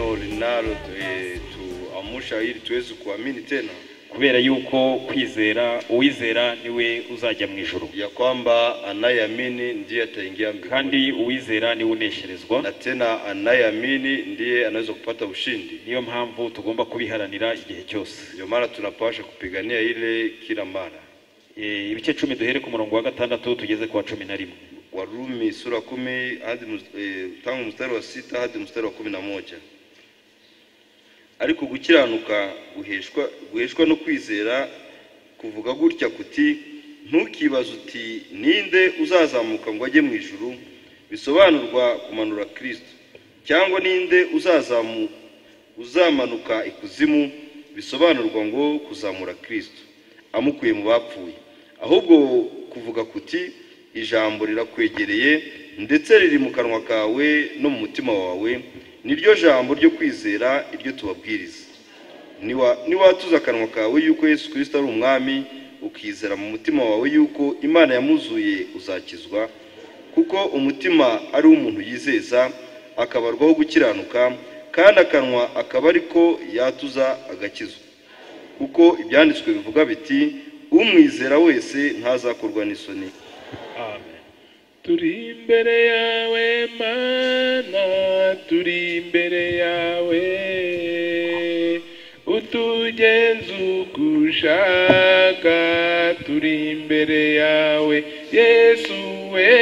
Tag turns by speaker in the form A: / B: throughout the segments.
A: hano eh, tu- amsha ili tuweze kuamini tena
B: kubera yuko kwizera uwizera niwe uzajya mu ijuru
A: ya kwamba anayeamini ndiye ataingia mbinguni,
B: kandi uwizera niwe unesherezwa
A: na tena anayeamini ndiye anaweza kupata ushindi.
B: niyo mpamvu tugomba kubiharanira igihe cyose
A: Ndio maana tunapaswa kupigania ile kila mara.
B: Eh, ibice cumi duhere ku murongo wa gatandatu tugeze ku wa cumi na rimwe
A: Warumi sura kumi hadi mus- eh, tangu mstari wa sita hadi mstari wa kumi na moja. Ariko gukiranuka guheshwa guheshwa no kwizera kuvuga gutya kuti ntukibaze uti ninde uzazamuka ngo ajye mu ijuru bisobanurwa kumanura Kristo cyangwa ninde uzazamu uzamanuka ikuzimu bisobanurwa ngo kuzamura Kristo amukuye mu bapfuye ahubwo kuvuga kuti ijambo rirakwegereye ndetse riri mu kanwa kawe no mu mutima wawe niryo jambo ryo kwizera iryo tubabwiriza Niwa- niwatuza akanwa kawe yuko yesu kirisito ari umwami ukizera mu mutima wawe yuko imana yamuzuye uzakizwa kuko umutima ari umuntu yizeza akabarwaho gukiranuka kandi akanwa akaba ariko yatuza agakizwa kuko ibyanditswe bivuga biti umwizera wese ntazakorwa n'isoni
B: amen
C: turi imbere yawe mana turi imbere yawe utugenzugushaka turi imbere yawe yesu we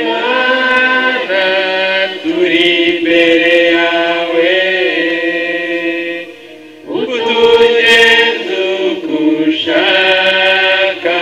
C: Mana, turi imbere yawe utugenzo gushaka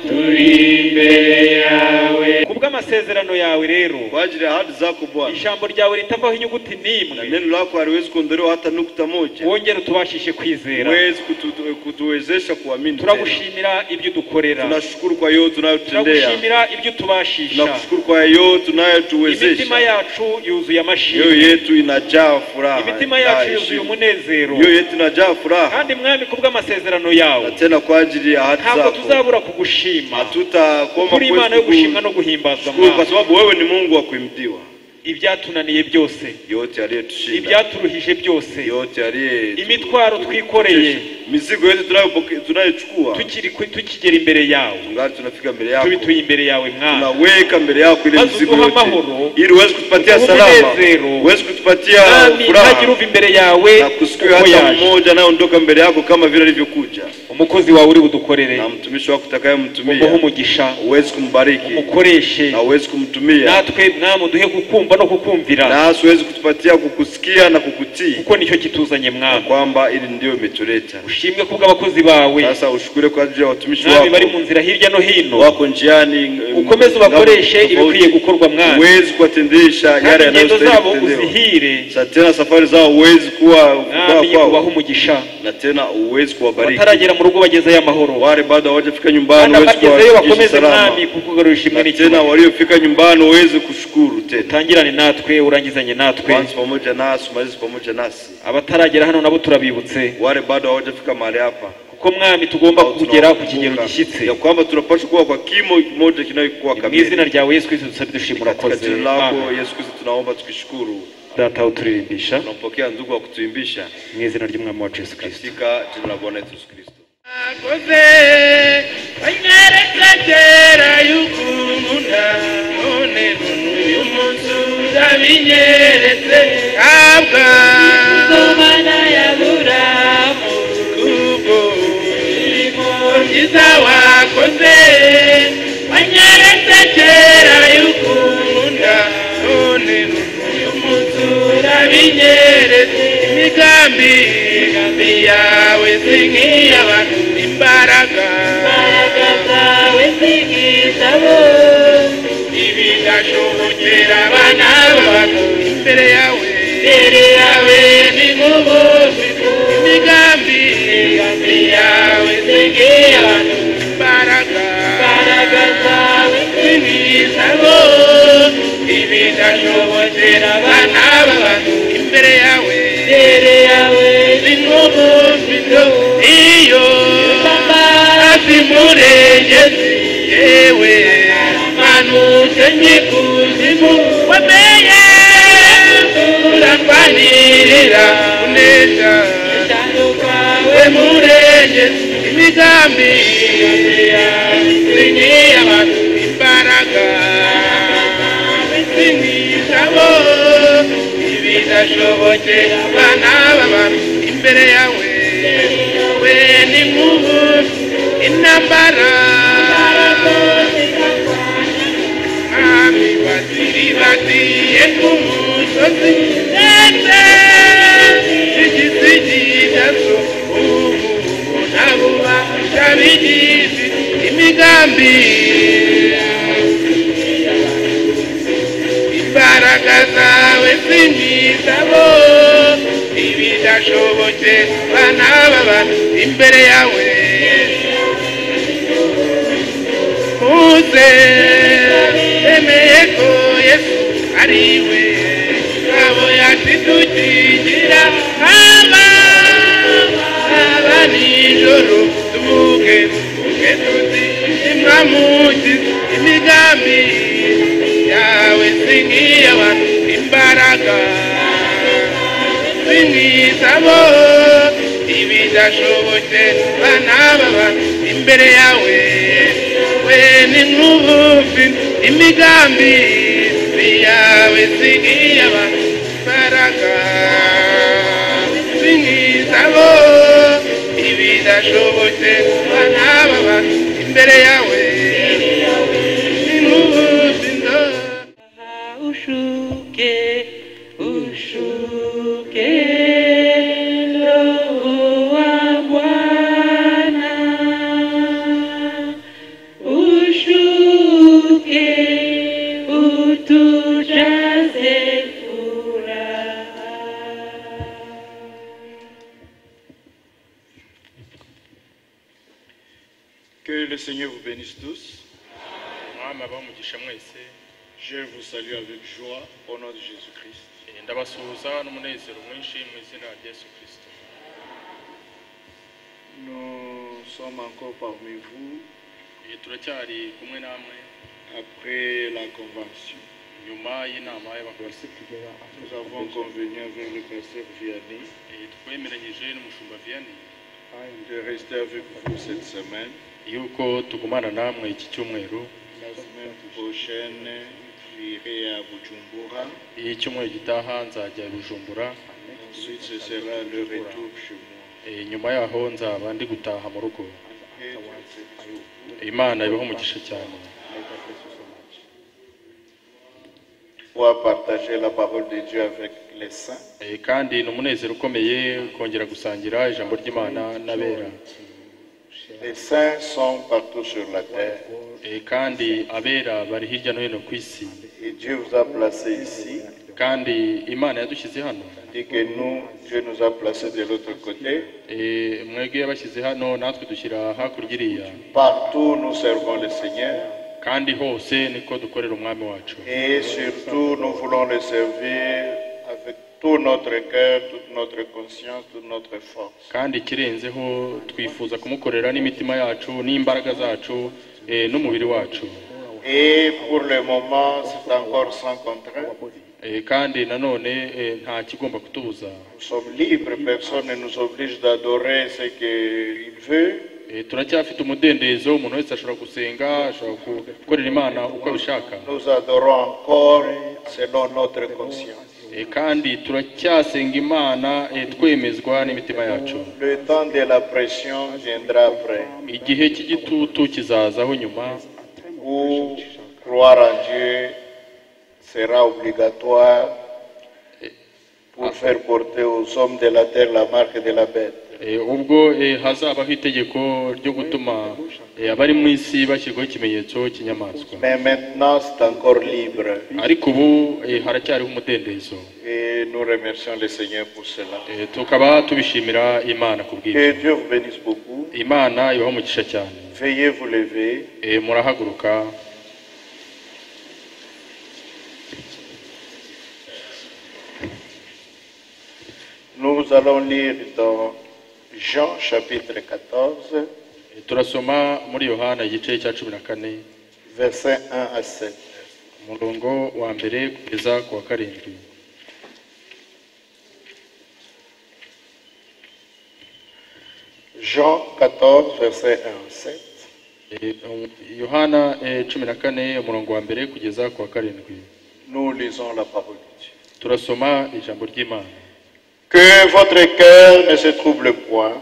C: turi imbere yawe
B: kubw'amasezerano yawe rero
A: kwajili ya ahadi zako bwana
B: ijambo ryawe ritavaho inyuguti
A: na
B: n'imwe
A: neno lako haliwezi kuondolewa hata nukta moja
B: wongere utubashishe kwizera
A: huwezi kutu- kutuwezesha kuamini tena.
B: turagushimira ibyo udukorera
A: tunashukuru kwa yote unayotutendea
B: turagushimira ibyo utubashisha
A: tunakushukuru kwa yote unayotuwezesha
B: imitima yacu yuzuye
A: yoyo
B: amashimwe
A: yetu inajaa furaha
B: imitima
A: inajaa
B: yacu yuzuye
A: heshima.
B: umunezero
A: yoyo yetu inajaa furaha
B: kandi mwami kubw'amasezerano
A: na
B: yawe
A: tena kwa ajili ya ahadi
B: ntabwo
A: zako
B: tuzabura kugushima
A: hatutakoma
B: kuri imana yo gushimwa no guhimbazwa
A: kwa
B: Mwami.
A: sababu wewe ni Mungu wa kuimbdiwa
B: ibyatunaniye byose
A: yote aliyetushinda
B: ibyaturuhije byose
A: yote aliye
B: imitwaro twikoreye
A: mizigo yote tunayopoke- tunayochukua
B: tukiri ku- tukigera imbere yawe
A: tungali tunafika mbele yako
B: tubituye imbere yawe mwami
A: tunaweka mbele yako ile
B: Basi
A: mizigo
B: utuha
A: yote
B: mahoro,
A: ili uweze kutupatia
B: utupe
A: salama
B: upenezero.
A: uweze kutupatia
B: Mwami,
A: furaha
B: ntagira uva imbere yawe
A: na kusikiwe
B: uko
A: hata
B: yaje
A: mmoja anayeondoka mbele yako kama vile alivyokuja,
B: umukozi wawe uri budukorere
A: na mtumishi wako utakayemtumia
B: umuhe umugisha
A: uwezi kumbariki
B: umukoreshe
A: na uwezi kumtumia,
B: natwe mwami uduhe gukumva no kukumvira
A: nasi uwezi kutupatia kukusikia na kukutii,
B: kuko nicyo kituzanye mwami
A: kwamba ili ndiyo imetuleta.
B: ushimwe kubw'abakozi bawe
A: Sasa ushukure kwa ajili ya watumishi
B: mwami bari mu
A: wako
B: nzira hirya no hino
A: wako njiani,
B: ukomeze ubakoreshe ibikwiye gukorwa mwami
A: uwezi kuwatendesha
B: kandi
A: yale
B: ingendo zabo
A: yanayostahili kutendewa.
B: uzihire
A: Sa tena safari zao uwezi kuwa kuwa
B: mwami ubahe
A: kwao,
B: umugisha
A: na tena uwezi kuwabariki
B: bataragera mu rugo bagezeyo amahoro
A: wale bado hawajafika nyumbani,
B: kandi
A: uwezi
B: abagezeyo
A: kuwafikisha
B: bakomeze
A: salama.
B: mwami kukugarurira imwe
A: na tena
B: n'icyubahiro
A: waliofika nyumbani waweze kushukuru tena
B: utangirane natwe urangizanye natwe
A: kwanza pamoja nasi umalize pamoja nasi
B: abataragera hano nabo turabibutse
A: wale bado hawajafika mahali hapa
B: kuko mwami tugomba
A: au
B: kugera ku
A: tunawakumbuka,
B: kigero gishyitse
A: ya kwamba tunapaswa kuwa kwa kimo kimoja kinayokuwa
B: mu izina
A: kamili
B: ryawe yesu kristo dusabe dushima
A: katika
B: urakoze
A: jina lako
B: Amen.
A: yesu kristo tunaomba tukishukuru
B: data aho turirimbisha
A: tunampokea ndugu wa kutuimbisha
B: mu izina ry'umwami wacu yesu kristo
A: katika jina la bwana yesu kristo
C: akoze anyeretse kera y'ukunda none uyu munsi urabinyeretse kabwa imana ya buramu kubwo imirimo myiza wakoze wanyeretse kera y'ukunda none uyu munsi urabinyeretse imigambi imigambi yawe si nk'iy'abantu imbaraga imbaraga zawe si nk'izabo ibi ndashobokera abana bacu imbere yawe imbere yawe ni nk'ubuzi imigambi imigambi yawe si nk'iy'abantu imbaraga imbaraga zawe si nk'izabo ibi ndashobokera abana bacu imbere yawe imbere yawe ni nk'ubuzi iyo asimurengezi yewe manutse nyikuzimu wameye tuganirira kuneza ijambo kwawe murenge imigambi yawe abantu imbaraga bizinisha bo ibidashoboke abana b'abantu imbere yawe we ni nk'ubu intambara mwami waziribatiye ku musozi ndetse igisiginazo ubu nabuba cyabigizi imigambi imbaraga zawe sinizabo ibidashobotse bana b'abantu imbere yawe muze emeye ko yesu ari we abo yakidukigira haba haba nijoro tuvuge tuvuge tuti imwamuki imigambi yawe singiye abantu imbaraga singisabo ibidashobotse bana b'abantu imbere yawe we ni nk'ubufi imigambi yawe singiye abantu imbaraga singisabo ibidashobotse bana b'abantu imbere yawe ni nk'ubufi ndo
D: ushuke ushuke roho wa bwana ushuke utujaze furaha
E: Que le Seigneur vous bénisse tous.
F: mwami abamugisha mwese
E: Je vous salue avec joie au nom de Jésus-Christ.
F: eh, ndabasuhuza n'umunezero mwinshi mu izina rya yesu kirisito
E: Nous sommes encore parmi vous
F: Eh, turacyari kumwe namwe
E: après la convention.
F: nyuma y'inama y'abakozi
E: Nous avons convenu avec le pasteur Vianney
F: Eh, twemeranyije n'umushumba viyani
E: de rester avec vous cette semaine.
F: yuko tugumana namwe iki cyumweru
E: La semaine prochaine, j'irai à Bujumbura.
F: iyo icyumweru gitaha nzajya i bujumbura
E: Ensuite, ce sera le retour chez moi.
F: Eh, nyuma yaho nzaba ndi gutaha mu rugo
E: Que Dieu vous bénisse.
F: imana ibaho umugisha cyane
E: Pour partager la parole de Dieu avec les saints,
F: Eh, kandi ni umunezero ukomeye kongera gusangira ijambo ry'imana n'abera
E: les saints sont partout sur la terre.
F: Eh, kandi abera bari hirya no hino ku isi
E: Et Dieu vous a placé ici,
F: kandi imana yadushyize hano
E: dit que nous, Dieu nous a placés de l'autre côté.
F: Eh, mwebwe yabashyize hano natwe dushyira hakurya iriya
E: Partout, nous servons le Seigneur.
F: kandi hose niko dukorera umwami wacu
E: Et surtout, nous voulons le servir avec tout notre cœur, toute notre conscience, toute notre force.
F: kandi ikirenzeho twifuza kumukorera n'imitima yacu n'imbaraga zacu eh, n'umubiri wacu
E: Et pour le moment, c'est encore sans contrainte.
F: Eh, kandi nanone eh, nta kigomba kutubuza
E: Nous sommes libres, personne ne nous oblige d'adorer ce qu'il veut.
F: Eh, turacyafite umudendezo umuntu wese ashobora gusenga ashobora gukorera imana uko abishaka
E: Nous adorons encore selon notre conscience.
F: Eh, kandi turacyasenga imana eh, twemezwa n'imitima yacu
E: Le temps de la pression viendra après.
F: igihe cy'igitutu kizazaho nyuma
E: Où croire en Dieu sera obligatoire pour faire porter aux hommes de la terre la marque de la bête.
F: Eh, ubwo eh, hazabaho itegeko ryo gutuma eh, abari mu isi bashyirwaho ikimenyetso cy'inyamaswa
E: Mais maintenant, c'est encore libre.
F: ariko ubu eh, haracyariho umudendezo
E: Et nous remercions le Seigneur pour cela.
F: Eh, tukaba tubishimira imana ku bw'ibyo
E: Que Dieu vous bénisse beaucoup.
F: imana ibaho umugisha cyane
E: Veuillez vous lever.
F: Eh, murahaguruka
E: Nous allons lire dans Jean chapitre 14,
F: Eh, turasoma muri yohana igice cya cumi na kane
E: versets 1 à 7.
F: umurongo wa mbere kugeza ku wa karindwi
E: Jean 14, verset 1 7.
F: Eh, um, yohana eh, cumi na kane umurongo wa mbere kugeza ku wa karindwi
E: Nous lisons la parole de Dieu.
F: turasoma ijambo ry'imana
E: Que votre cœur ne se trouble point.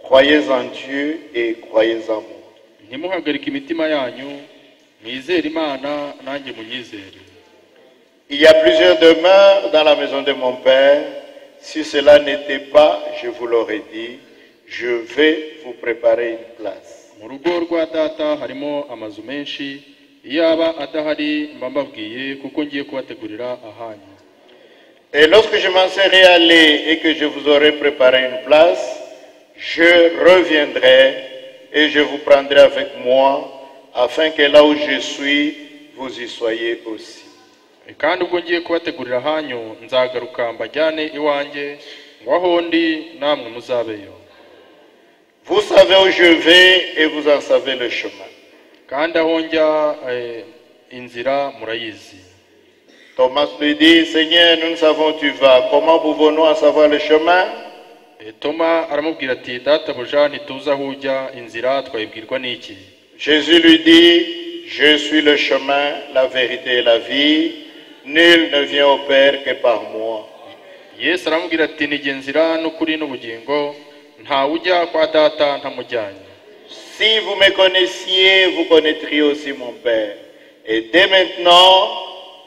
E: Croyez en Dieu et croyez en moi.
F: ntimuhagarike imitima yanyu mwizere imana nanjye munyizere
E: Il y a plusieurs demeures dans la maison de mon Père. Si cela n'était pas, je vous l'aurais dit, je vais vous préparer une place.
F: mu rugo rwa data harimo amazu menshi iyo aba adahari mba mbabwiye kuko ngiye kubategurira ahanyu
E: Et lorsque je m'en serai allé et que je vous aurai préparé une place, je reviendrai et je vous prendrai avec moi, afin que là où je suis, vous y soyez aussi.
F: kandi ubwo ngiye kubategurira ahanyu nzagaruka mbajyane iwanjye ngo aho ndi namwe muzabeyo
E: Vous savez où je vais et vous en savez le chemin.
F: kandi aho njya eh, inzira murayizi
E: Thomas lui dit, Seigneur, nous ne savons où tu vas. Comment pouvons-nous en savoir le chemin
F: Eh, toma aramubwira ati databuja ntituzi aho ujya inzira twayibwirwa n'iki
E: Jésus lui dit, je suis le chemin, la vérité et la vie. Nul ne vient au Père que par moi.
F: yesu aramubwira ati nijye nzira n'ukuri n'ubugingo ntawe ujya kwa data ntamujyanye
E: Si vous me connaissiez, vous connaîtriez aussi mon Père. Et dès maintenant,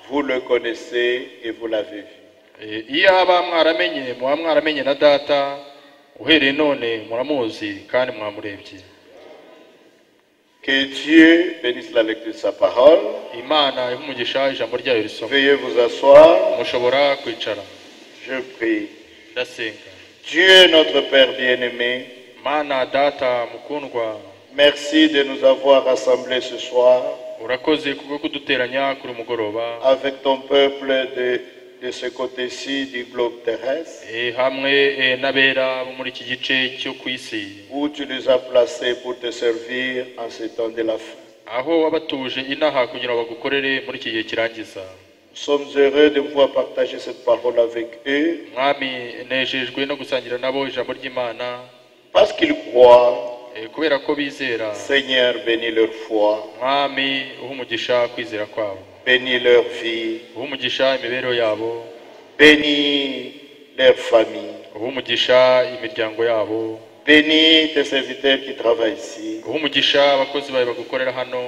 E: vous le connaissez et vous l'avez vu.
F: Eh, iyo aba mwaramenye muba mwaramenye na data uhereye none muramuzi kandi mwamurebye
E: Que Dieu bénisse la lecture de sa parole.
F: imana iha umugisha ijambo ryayo risoma
E: Veuillez vous asseoir.
F: mushobora kwicara
E: Je prie.
F: ndasenga
E: Dieu notre Père bien-aimé,
F: mana data mukundwa
E: merci de nous avoir rassemblés ce soir
F: urakoze kubwo kuduteranya kuri mugoroba
E: avec ton peuple de, de ce côté-ci du globe terrestre.
F: Eh, hamwe eh, n'abera bo muri iki gice cyo ku isi
E: où tu les as placés pour te servir en ce temps de la fin.
F: aho wabatuje inaha kugira ngo bagukorere muri iki gihe kirangiza
E: Nous sommes heureux de pouvoir partager cette parole avec eux
F: mwami nejejwe no gusangira nabo ijambo ry'imana
E: parce qu'ils croient.
F: eh, kubera ko bizera
E: Seigneur, bénis leur foi,
F: mwami uha umugisha kwizera kwabo
E: bénis leur vie,
F: uha umugisha imibereho yabo
E: bénis leur famille,
F: uha umugisha imiryango yabo
E: bénis tes serviteurs qui travaillent ici,
F: uha umugisha abakozi bawe bagukorera hano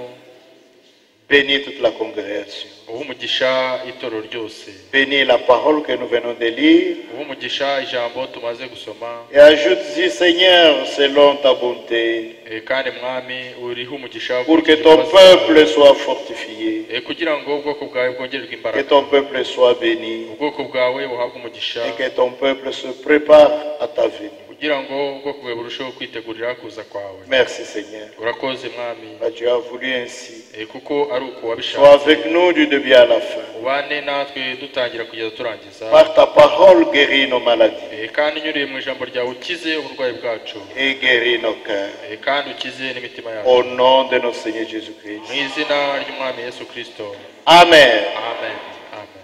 E: bénis toute la congrégation,
F: uha umugisha itorero ryose
E: bénis la parole que nous venons de lire
F: uha umugisha ijambo tumaze gusoma
E: et ajoute-y, Seigneur, selon ta bonté,
F: eh, kandi mwami uriho umugisha wo
E: pour que
F: kugira
E: ton
F: ibibazo.
E: peuple soit fortifié,
F: Eh, kugira ngo ubwoko bwawe bwongererwe
E: que
F: imbaraga
E: ton peuple soit béni.
F: ubwoko bwawe buhabwe umugisha
E: et que ton peuple se prépare à ta venue.
F: kugira ngo ubwoko bwawe burusheho kwitegurira kuza kwawe
E: Merci Seigneur.
F: urakoze mwami
E: Car Tu as voulu ainsi.
F: eh, kuko ari uko
E: Sois
F: wabishatse
E: avec nous du début à la fin.
F: ubane natwe dutangira kugeza turangiza
E: Par ta parole, guéris nos maladies
F: Eh, kandi nyuriye mu ijambo ryawe ukize uburwayi bwacu
E: et guéris nos cœurs.
F: Eh, kandi ukize n'imitima yacu
E: Au nom de notre Seigneur Jésus-Christ.
F: mu izina ry'umwami yesu kirisito
E: Amen.
F: amen amen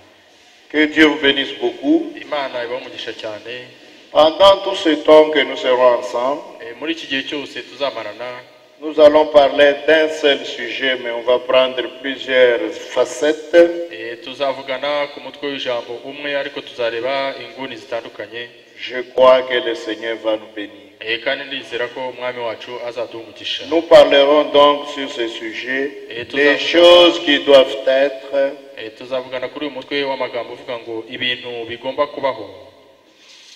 E: Que Dieu vous bénisse beaucoup.
F: imana ibaho umugisha cyane
E: Pendant tout ce temps que nous serons ensemble,
F: Eh, muri iki gihe cyose tuzamarana
E: nous allons parler d'un seul sujet, mais on va prendre plusieurs facettes.
F: eh, tuzavugana ku mutwe w'ijambo umwe ariko tuzareba inguni zitandukanye
E: Je crois que le Seigneur va nous bénir.
F: Eh, kandi ndizera ko umwami wacu azaduha umugisha
E: Nous parlerons donc sur ce sujet
F: Et tout
E: des
F: ça-
E: choses qui doivent être
F: Eh, tuzavugana kuri uyu mutwe w'amagambo uvuga ngo ibintu bigomba kubaho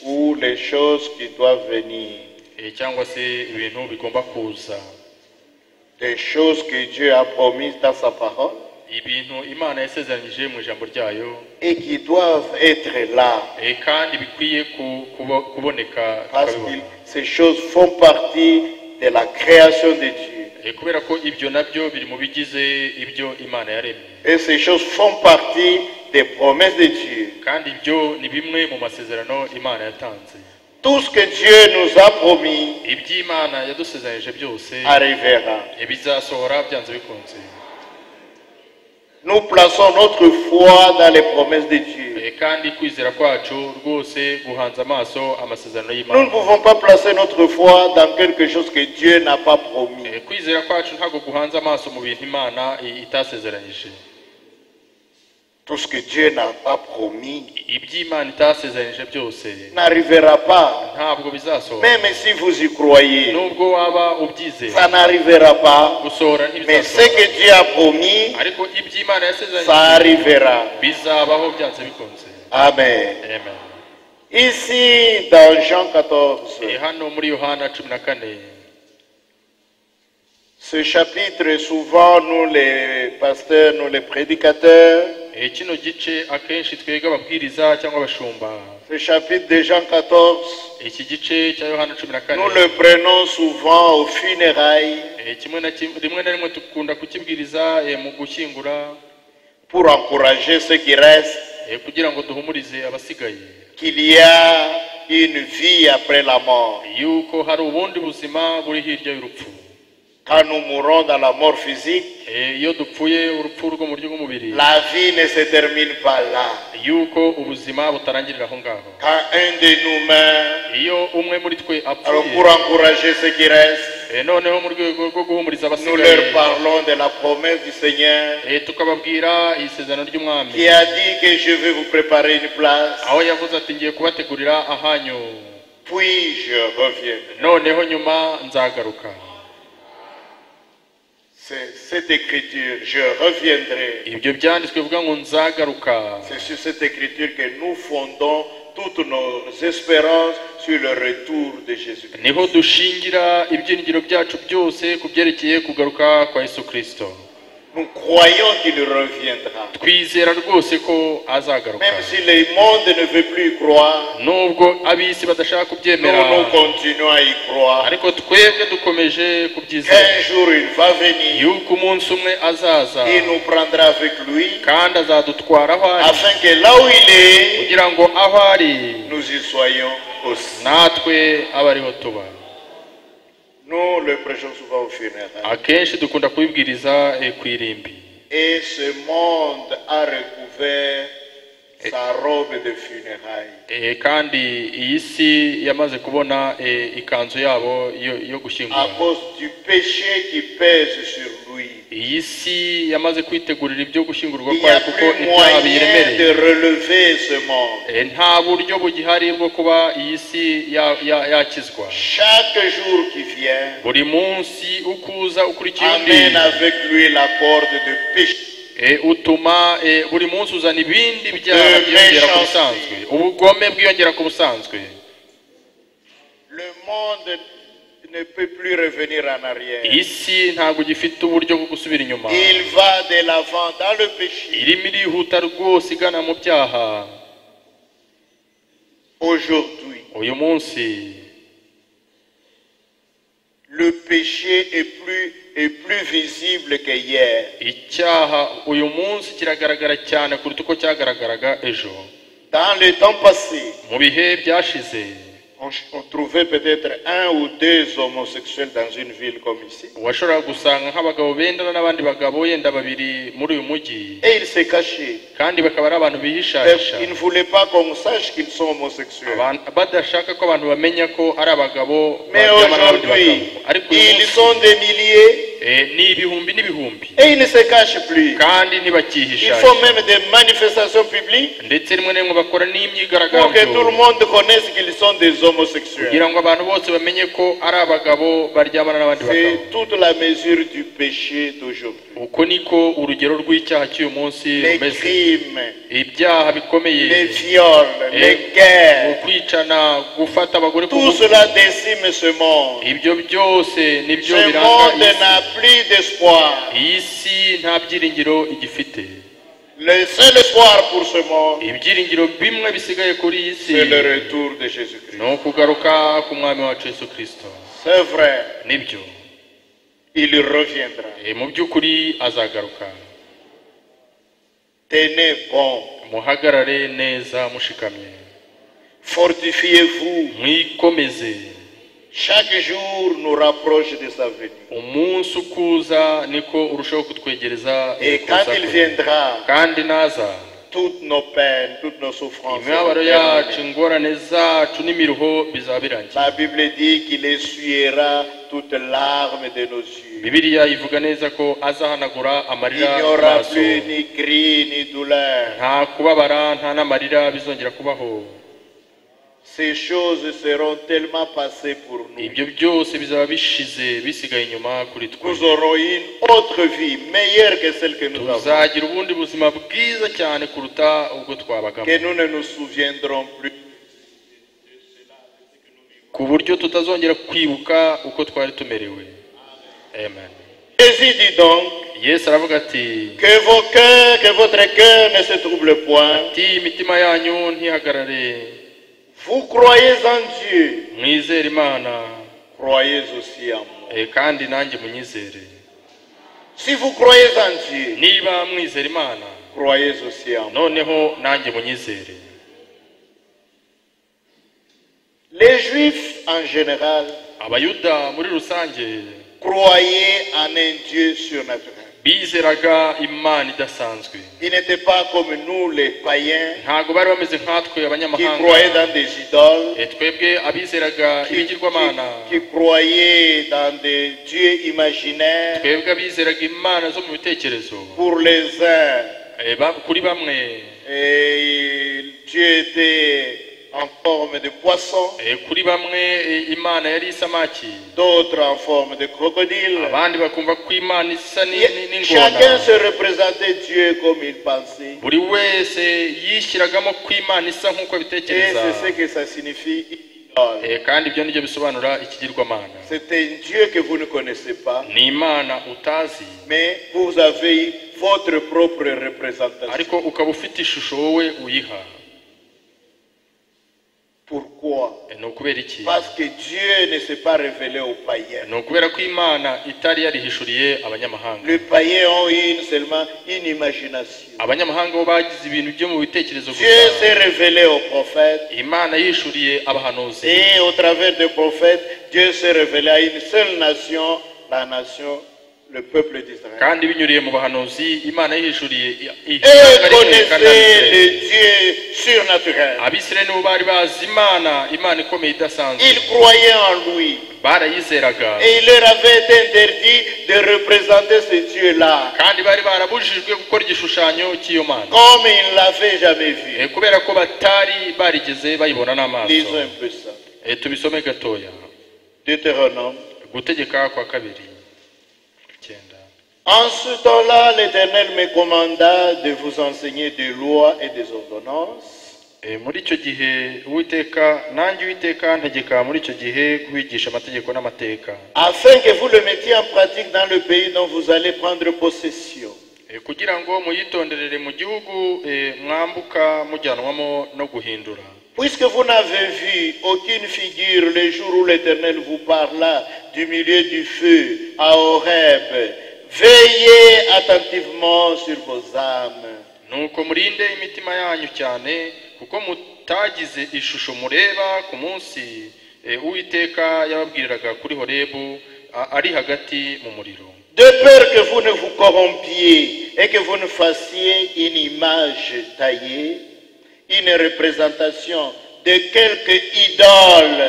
E: ou les choses qui doivent venir,
F: Eh, cyangwa se ibintu bigomba kuza
E: des choses que Dieu a promises dans sa parole
F: ibintu imana yasezeranyije mu ijambo ryayo
E: et qui doivent être là
F: eh, kandi bikwiye ku- kubo- kuboneka
E: parce que
F: tukabibona.
E: ces choses font partie de la création de Dieu
F: Eh, kubera ko ibyo nabyo biri mu bigize ibyo imana yaremye
E: et ces choses font partie des promesses de Dieu.
F: kandi ibyo ni bimwe mu masezerano imana yatanze
E: Tout ce que Dieu nous a promis
F: iby'imana yadusezeranyije byose
E: arrivera.
F: eh, bizasohora byanze bikunze
E: nous plaçons notre foi dans les promesses de Dieu.
F: Eh, kandi kwizera kwacu rwose guhanze amaso amasezerano
E: Nous ne
F: y'imana
E: pouvons pas placer notre foi dans quelque chose que Dieu n'a pas promis.
F: Eh, kwizera kwacu ntabwo guhanze amaso mu bintu imana i- itasezeranyije
E: Tout ce que Dieu n'a pas promis
F: iby'imana itasezeranyije byose
E: n'arrivera pas.
F: ntabwo bizasohora
E: Même si vous y croyez,
F: nubwo waba ubyizeye
E: ça n'arrivera pas.
F: gusohora
E: Mais ce
F: ntibizasohora
E: que Dieu a promis,
F: ariko iby'imana
E: ça
F: yasezeranyije
E: arrivera.
F: bizabaho byanze bikunze
E: Amen.
F: amen
E: Ici, dans Jean 14,
F: Eh, hano muri yohana cumi na kane
E: ce chapitre, souvent, nous les pasteurs, nous les prédicateurs,
F: Eh, kino gice akenshi twebwe ababwiriza cyangwa abashumba
E: ce chapitre de Jean 14,
F: iki gice cya yohana cumi na
E: nous
F: kane
E: le prenons souvent aux funérailles
F: Eh, kimwe na kimwe rimwe na rimwe dukunda kukibwiriza eh, mu gushyingura
E: pour encourager ceux qui restent
F: eh, kugira ngo duhumurize abasigaye
E: qu'il y a une vie après la mort.
F: yuko hari ubundi buzima buri hirya y'urupfu
E: Quand nous mourons dans la mort physique,
F: Eh, iyo dupfuye urupfu rwo mu buryo bw'umubiri
E: la vie ne se termine pas là.
F: yuko ubuzima butarangirira aho ngaho
E: Quand un de nous meurt,
F: iyo umwe muri twe
E: alors
F: apfuye
E: pour encourager ceux qui restent,
F: eh, noneho mu rwego rwo guhumuriza
E: nous
F: abasigaye
E: leur parlons de la promesse du Seigneur
F: eh, tukababwira isezerano ry'umwami
E: qui a dit que je vais vous préparer une place,
F: aho yavuze ati ngiye kubategurira ahanyu
E: puis je reviendrai.
F: noneho nyuma nzagaruka
E: C'est cette écriture, je reviendrai.
F: ibyo byanditswe bivuga ngo nzagaruka
E: C'est sur cette écriture que nous fondons toutes nos espérances sur le retour de Jésus-Christ.
F: niho dushingira ibyiringiro byacu byose ku byerekeye kugaruka kwa yesu kirisito
E: Nous croyons qu'il reviendra.
F: twizera rwose ko azagaruka
E: Même si le monde ne veut plus y croire,
F: nubwo ab'isi badashaka
E: nous,
F: kubyemera
E: nous continuons à y croire.
F: ariko twebwe dukomeje kubyizera
E: Qu'un jour il va venir,
F: yuko umunsi umwe azaza
E: il nous prendra avec lui,
F: kandi azadutwara aho ari
E: afin que là où il est,
F: kugira ngo aho ari
E: nous y soyons aussi.
F: natwe abe ariho tuba
E: Nous le prêchons souvent au funérailles.
F: akenshi dukunda kubibwiriza eh, ku irimbi
E: Et ce monde a recouvert sa robe de funérailles.
F: Eh, kandi iyi si yamaze kubona eh, ikanzu yabo yo- yo
E: à
F: gushyingura
E: cause du péché qui pèse sur lui.
F: iyi si yamaze kwitegurira ibyo gushyingurwa
E: Il n'y
F: kwayo
E: a
F: kuko
E: plus
F: ibyaha
E: moyen
F: biyiremereye
E: de relever ce monde.
F: Eh, nta buryo bugihari bwo kuba iyi si ya- ya- yakizwa
E: Chaque jour qui vient
F: buri munsi uko uza ukurikiye undi
E: amène avec lui la corde de péché,
F: eh, utuma eh, buri munsi uzana ibindi byaha
E: Eh,
F: byiyongera ku
E: méchanceté.
F: busanzwe ubugome bwiyongera ku busanzwe
E: le monde ne peut plus revenir en arrière.
F: iyi si ntabwo gifite uburyo bwo gusubira inyuma
E: Il va de l'avant dans le péché.
F: irimo irihuta rwose igana mu byaha
E: Aujourd'hui,
F: uyu munsi
E: le péché est plus, est plus visible que hier.
F: icyaha uyu munsi kiragaragara cyane kuruta uko cyagaragaraga ejo
E: Dans le temps passé,
F: mu bihe byashize
E: on, on trouvait peut-être un ou deux homosexuels dans une ville comme ici.
F: washoboraga gusanga nk'abagabo bendana n'abandi bagabo yenda babiri muri uyu mujyi
E: Et ils se cachaient.
F: kandi bakaba ari abantu bihishahisha
E: Ils ne voulaient pas qu'on sache qu'ils sont homosexuels.
F: Abantu- badashaka ko abantu bamenya ko ari abagabo
E: Mais
F: baryamana n'abandi
E: aujourd'hui,
F: bagabo ariko uyu
E: ils
F: munsi
E: sont des milliers
F: eh, ni ibihumbi n'ibihumbi
E: et ils ne se cachent plus.
F: kandi
E: Ils
F: ntibacyihisha
E: font même des manifestations publiques
F: ndetse rimwe na rimwe bakora
E: pour que tout le
F: n'imyigaragambyo
E: monde connaisse qu'ils sont des homosexuels.
F: kugira ngo abantu bose bamenye ko ari abagabo baryamana n'abandi bagabo
E: C'est toute la mesure du péché d'aujourd'hui.
F: uko niko urugero rw'icyaha cy'uyu munsi
E: Les
F: rumeze
E: crimes,
F: ibyaha bikomeye
E: les viols, les guerres,
F: ukwicana gufata abagore ku
E: tout
F: ngufu
E: cela décime ce monde.
F: ibyo byose nibyo
E: Ce
F: biranga
E: monde
F: iyi
E: n'a
F: si.
E: plus d'espoir.
F: iyi si nta byiringiro igifite
E: Le seul espoir pour ce monde,
F: ibyiringiro bimwe bisigaye kuri iyi si
E: c'est le retour de Jésus-Christ.
F: ni ukugaruka ku mwami wacu yesu kirisito
E: C'est vrai,
F: nibyo
E: il reviendra.
F: Eh, mu by'ukuri azagaruka
E: Tenez bon,
F: muhagarare neza mushikamye
E: fortifiez-vous,
F: mwikomeze
E: Chaque jour nous rapproche de sa venue.
F: umunsi ukuza niko urushaho kutwegereza
E: Et quand
F: ukuza
E: il
F: kwe.
E: viendra,
F: kandi naza
E: toutes nos peines, toutes nos souffrances,
F: imibabaro
E: seront
F: yacu
E: terminées.
F: ingorane zacu n'imiruho bizaba birangiye
E: la Bible dit qu'il essuiera toutes larmes de nos yeux.
F: bibiliya ivuga neza ko azahanagura
E: Il
F: amarira
E: n'y
F: mu
E: aura
F: maso
E: plus ni cri ni douleur.
F: nta kubabara nta n'amarira bizongera kubaho
E: Ces choses seront tellement passées pour nous.
F: ibyo byose bizaba bishize bisigaye inyuma kuri twe
E: Nous aurons une autre vie meilleure que celle que nous avons,
F: tuzagira ubundi buzima bwiza cyane kuruta ubwo twabagamo
E: que nous ne nous souviendrons plus.
F: ku buryo tutazongera kwibuka uko twari tumerewe amen
E: Jésus dit donc
F: yesu aravuga ati
E: que vos cœurs, que votre cœur ne se trouble point.
F: ati imitima yanyu ntihagarare
E: Vous croyez en Dieu,
F: mwizere imana
E: croyez aussi en moi.
F: eh, kandi nanjye munyizere
E: Si vous croyez en Dieu,
F: niba mwizera imana
E: croyez aussi en moi.
F: noneho nanjye munyizere
E: Les Juifs en général
F: abayuda muri rusange
E: croyaient en un Dieu surnaturel.
F: bizeraga imana idasanzwe
E: Ils n'étaient pas comme nous, les païens,
F: ntabwo bari bameze nkatwe
E: qui croyaient
F: abanyamahanga
E: dans des idoles,
F: Eh, twebwe abizeraga
E: qui, qui-
F: ibigirwamana
E: qui croyaient dans des dieux imaginaires.
F: twebwe abizeraga imana zo mu bitekerezo
E: Pour les uns,
F: Eh, ba- kuri bamwe
E: et Dieu était en forme de poisson,
F: Eh, kuri bamwe eh, imana yari isamaki
E: d'autres en forme de crocodile.
F: abandi bakumva ko imana isa ni- ni-
E: Et Chacun
F: n'ingona
E: se représentait Dieu comme il pensait.
F: buri wese yishyiragamo ko imana isa nk'uko
E: Et
F: abitekereza
E: c'est ce que ça signifie idole.
F: Eh, kandi ibyo nibyo bisobanura ikigirwamana
E: C'est un Dieu que vous ne connaissez pas,
F: ni imana utazi
E: mais vous avez votre propre représentation.
F: ariko ukaba ufite ishusho wowe uyiha
E: Pourquoi
F: Eh, ni ukubera iki
E: Parce que Dieu ne s'est pas révélé aux païens.
F: ni ukubera ko imana itari yarihishuriye abanyamahanga
E: Les païens ont une seulement une imagination.
F: abanyamahanga bo bagize ibintu byo mu bitekerezo
E: Dieu
F: gusa
E: s'est révélé aux prophètes
F: imana yishuriye abahanuzi
E: et au travers des prophètes, Dieu s'est révélé à une seule nation, la nation, le peuple d'Israël.
F: kandi binyuriye mu bahanuzi imana yihishuriye i- i-
E: Et
F: ishyanga rimwe kandi
E: connaissez
F: abisirayeli.
E: le Dieu surnaturel.
F: abisirayeli nibo bari bazi imana imana ikomeye idasanzwe
E: Ils croyaient en lui.
F: barayizeraga
E: Et il leur avait été interdit de représenter ce Dieu-là,
F: kandi bari barabujijwe gukora igishushanyo cy'iyo mana
E: comme ils ne l'avaient jamais
F: Eh,
E: vu.
F: kubera ko batari barigeze bayibona n'amaso
E: Lisons un peu ça.
F: Eh, tubisome gatoya
E: Deutéronome.
F: gutegeka kwa kabiri icyenda
E: En ce temps-là, l'Éternel me commanda de vous enseigner des lois et des ordonnances,
F: Eh, muri icyo gihe uwiteka nanjye uwiteka ntegeka muri icyo gihe kubigisha amategeko n'amateka
E: afin que vous le mettiez en pratique dans le pays dont vous allez prendre possession.
F: Eh, kugira ngo muyitonderere mu gihugu eh, mwambuka mujyanwamo no guhindura
E: Puisque vous n'avez vu aucune figure le jour où l'Éternel vous parla du milieu du feu à Horeb, veillez attentivement sur vos âmes.
F: nuko murinde imitima yanyu cyane kuko mutagize ishusho mureba ku munsi eh, uwiteka yababwiriraga kuri horebu a- ari hagati mu muriro
E: De peur que vous ne vous corrompiez et que vous ne fassiez une image taillée, une représentation de quelque idole,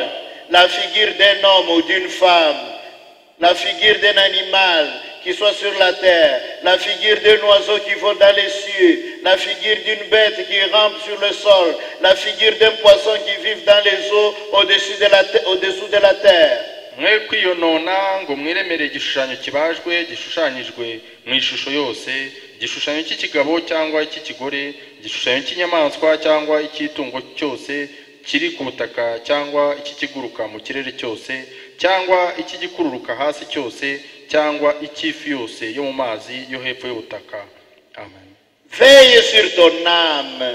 E: la figure d'un homme ou d'une femme, la figure d'un animal qui soit sur la terre, la figure d'un oiseau qui vole dans les cieux, la figure d'une bête qui rampe sur le sol, la figure d'un poisson qui vit dans les eaux au-dessus de la te- au-dessous de la terre.
F: mwe kwiyonona ngo mwiremerere igishushanyo kibajwe gishushanyijwe mu ishusho yose igishushanyo cy'ikigabo cyangwa icy'ikigore igishushanyo cy'inyamaswa cyangwa icy'itungo cyose kiri ku butaka cyangwa icy'ikiguruka mu kirere cyose cyangwa icy'igikururuka hasi cyose cyangwa icy'ifi yose yo mu mazi yo hepfo y'ubutaka amen
E: Veille sur ton âme.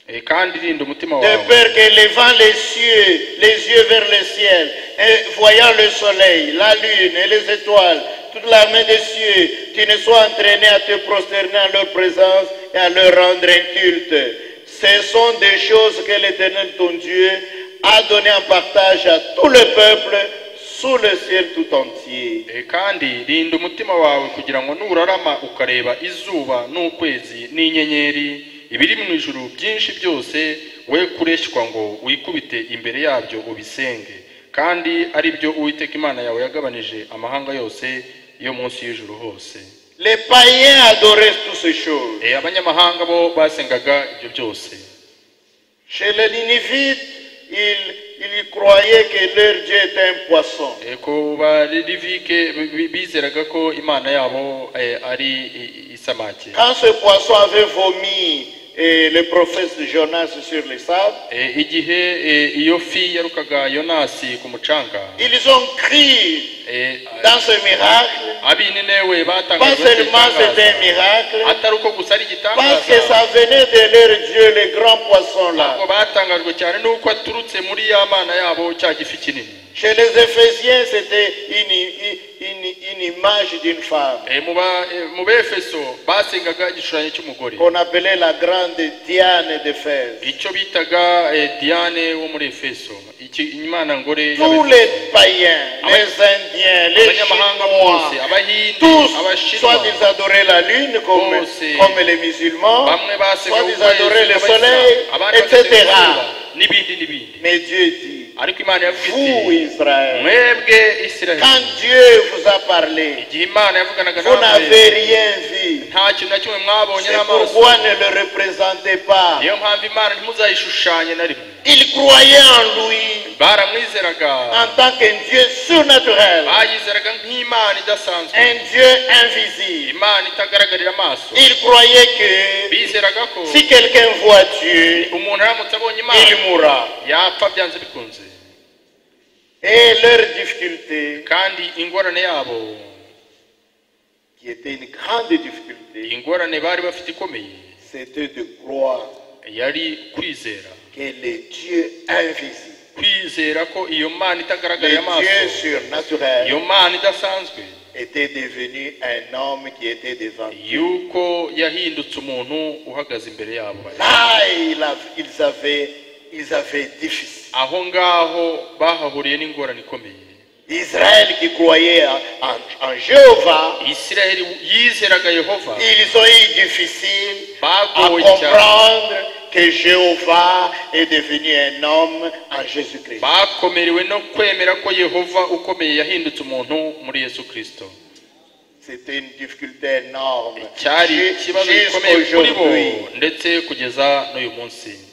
F: Eh, kandi rinda umutima
E: De
F: wawe
E: peur que levant les cieux, les yeux vers le ciel, et voyant le soleil, la lune et les étoiles, toute l'armée des cieux, tu ne sois entraîné à te prosterner en leur présence et à leur rendre inculte. Ce sont des choses que l'Éternel ton Dieu a donné en partage à tout le peuple sous le ciel tout entier.
F: Eh, kandi rinda umutima wawe kugira ngo nurarama ukareba izuba n'ukwezi n'inyenyeri ibiri mu ijuru byinshi byose we kureshywa ngo wikubite imbere yabyo ubisenge kandi ari byo uwiteka imana yawe yagabanije amahanga yose yo munsi y'ijuru hose
E: Les païens adoraient toutes ces choses.
F: Eh, abanyamahanga bo basengaga ibyo byose
E: Chez les Ninivites, ils, ils croyaient que leur Dieu était un poisson.
F: Eh, ku barivike bizeraga ko imana yabo eh, ari i- isamake
E: Quand ce poisson avait vomi et le prophète Jonas sur les sables,
F: Eh, igihe eh, iyo fi yarukaga yonasi ku mucanga
E: ils ont crié
F: eh,
E: dans ce miracle,
F: abininewe
E: pas
F: batangajwe
E: seulement c'était un
F: n'igitangaza.
E: miracle,
F: atari uko gusa ari
E: parce que
F: igitangaza
E: ça venait de leur Dieu, le grand poisson là.
F: ahubwo batangajwe cyane n'uko aturutse muri ya mana yabo cya gifi kinini
E: Chez les Éphésiens, c'était une, une- une image d'une femme
F: Eh, mu ba- eh, mu befeso basengaga igishushanyo cy'umugore
E: qu'on appelait la grande Diane d'Éphèse.
F: icyo bitaga eh, diane wo muri efeso Iki- imana ngore
E: Tous les païens, les Indiens, les
F: abanyamahanga
E: Chinois,
F: bose abahindi
E: tous, soit
F: abashinwa
E: ils adoraient la lune comme,
F: Oh, c'est-
E: comme les musulmans,
F: bamwe
E: soit
F: basengaga
E: ils adoraient le soleil, etc.
F: n'ibindi n'ibindi
E: Mais Dieu dit,
F: ariko imana yavuga
E: vous
F: iti
E: Israël,
F: mwebwe isirayeli
E: quand Dieu vous a parlé,
F: igihe imana yavuganaga
E: vous n'avez
F: namwe
E: rien vu.
F: nta kintu na kimwe mwabonye
E: C'est
F: n'amaso
E: pourquoi ne le représentez pas.
F: niyo mpamvu imana ntimuzayishushanye na rimwe
E: Ils croyaient en lui
F: baramwizeraga
E: en tant qu'un Dieu surnaturel,
F: bayizeraga nk'imana idasanzwe
E: un Dieu invisible.
F: imana itagaragarira amaso
E: Ils croyaient que
F: bizeraga ko
E: si quelqu'un voit Dieu,
F: umuntu aramutse abonye
E: il
F: imana
E: mourra.
F: yapfa byanze bikunze
E: Et leur difficulté,
F: kandi ingorane yabo
E: qui était une grande difficulté,
F: ingorane bari bafite ikomeye
E: c'était de croire
F: yari kwizera
E: que le Dieu invisible,
F: kwizera ko iyo mana itagaragarira
E: le
F: amaso
E: Dieu
F: iyo
E: surnaturel,
F: mana idasanzwe
E: était devenu un homme qui était devant eux.
F: yuko yahindutse umuntu uhagaze imbere yabo
E: Là, il a- ils avaient, ils avaient difficile.
F: aho ngaho bahahuriye n'ingorane ikomeye
E: Israël qui croyait en, en- en Jéhovah,
F: isiraheli yizeraga yehova
E: ils ont eu difficile à
F: bagowe cyane
E: comprendre que Jéhovah est devenu un homme en Jésus-Christ.
F: bakomerewe no kwemera ko yehova ukomeye yahindutse umuntu muri yesu kirisito
E: C'était une difficulté énorme.
F: cyari
E: Ju-
F: ikibazo gikomeye kuri bo
E: Jusqu'aujourd'hui,
F: ndetse kugeza n'uyu munsi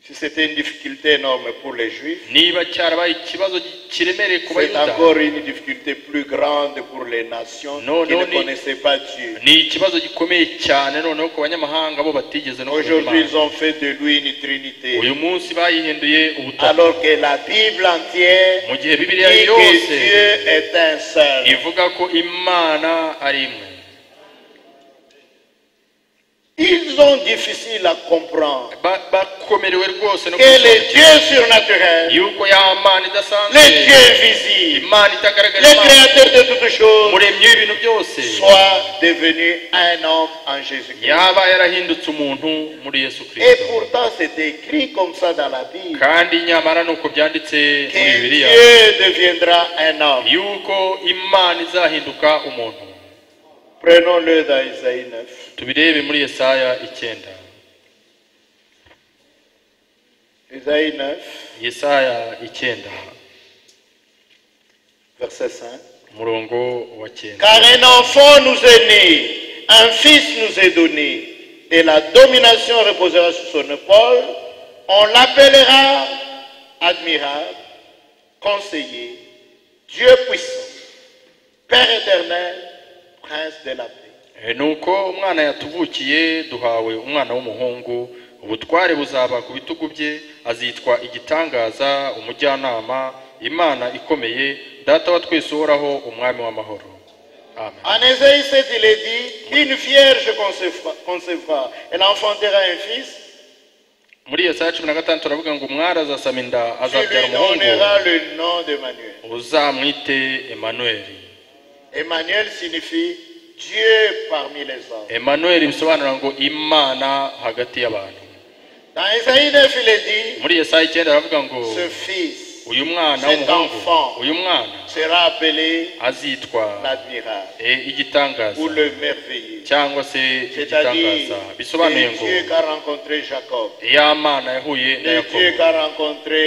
E: si c'était une difficulté énorme pour les Juifs,
F: niba cyarabaye ikibazo kiremereye ku
E: c'est
F: bayuda
E: encore une difficulté plus grande pour les nations
F: Non,
E: qui
F: non,
E: ne
F: ni-
E: connaissaient pas Dieu.
F: ni ikibazo gikomeye cyane noneho ku banyamahanga bo batigeze no kumenya
E: Aujourd'hui, ils
F: Imana.
E: ont fait de lui une trinité.
F: uyu munsi bayihinduye ubutaka
E: Alors que la Bible entière
F: mu gihe
E: dit
F: bibiliya
E: que
F: yose
E: Dieu est un seul.
F: ivuga ko imana ari imwe
E: Ils ont difficile à comprendre
F: Ba- bakomerewe rwose no
E: que le
F: gusobanukirwa
E: Dieu surnaturel,
F: yuko ya mana idasanzwe
E: le Dieu visible,
F: imana
E: le
F: itagaragara amaso,
E: créateur de toutes choses,
F: umuremyi w'ibintu byose
E: soit devenu un homme en Jésus-Christ.
F: yaba yarahindutse umuntu muri yesu
E: Et
F: kirisito
E: pourtant, c'est écrit comme ça dans la Bible
F: kandi nyamara ni uko byanditse muri
E: que
F: bibiliya
E: Dieu deviendra un homme.
F: yuko imana izahinduka umuntu
E: Prenons-le dans Isaïe 9.
F: tubirebe muri yesaya icyenda
E: Isaïe 9,
F: yesaya icyenda
E: verset 5.
F: umurongo wa cyenda
E: Car un enfant nous est né, un fils nous est donné, et la domination reposera sur son épaule. On l'appellera admirable, conseiller, Dieu puissant, Père éternel, prince de la paix.
F: Eh, nuko umwana yatuvukiye duhawe umwana w'umuhungu ubutware buzaba ku bitugu bye azitwa igitangaza umujyanama imana ikomeye data wa twese uhoraho umwami w'amahoro amen
E: En Ésaïe 7, il est dit, une vierge concevra, concevra, elle enfantera un fils,
F: muri iyo saa cumi na gatanu turavuga ngo umwari azasama inda
E: tu
F: azabyara
E: lui
F: umuhungu
E: donnera le nom d'Emmanuel.
F: uzamwite emanueli
E: Emmanuel signifie Dieu parmi les hommes.
F: emanueli bisobanura ngo imana hagati y'abantu
E: Dans Isaïe 9, il est
F: muri Yesaya icyenda aravuga ngo
E: dit, ce fils
F: uyu mwana
E: cet
F: w'umuhungu
E: enfant
F: uyu mwana
E: sera appelé
F: azitwa
E: l'admirable
F: e, igitangaza
E: ou le merveilleux.
F: cyangwa se
E: C'est-à-dire,
F: igitangaza bisobanuye
E: le
F: ngo
E: Dieu qu'a rencontré Jacob,
F: ya mana yahuye na
E: le Dieu
F: yakobo
E: qu'a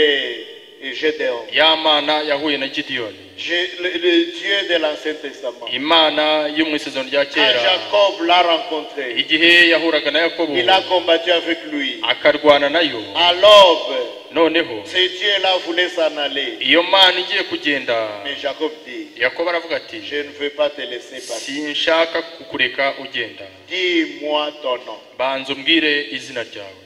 E: rencontré Gédéon,
F: ya mana yahuye na gidiyoni
E: Gé- le, le Dieu de l'Ancien Testament.
F: imana yo mu isezerano rya
E: Quand
F: kera
E: Jacob l'a rencontré,
F: igihe yahuraga na yakobo
E: il a combattu avec lui.
F: akarwana nayo
E: À l'aube,
F: noneho
E: ce Dieu-là voulait s'en aller.
F: iyo mana igiye kugenda
E: Mais Jacob dit,
F: yakobo aravuga ati
E: je ne veux pas te laisser partir.
F: sinshaka kukureka ugenda
E: Dis-moi ton nom.
F: banza umbwire izina ryawe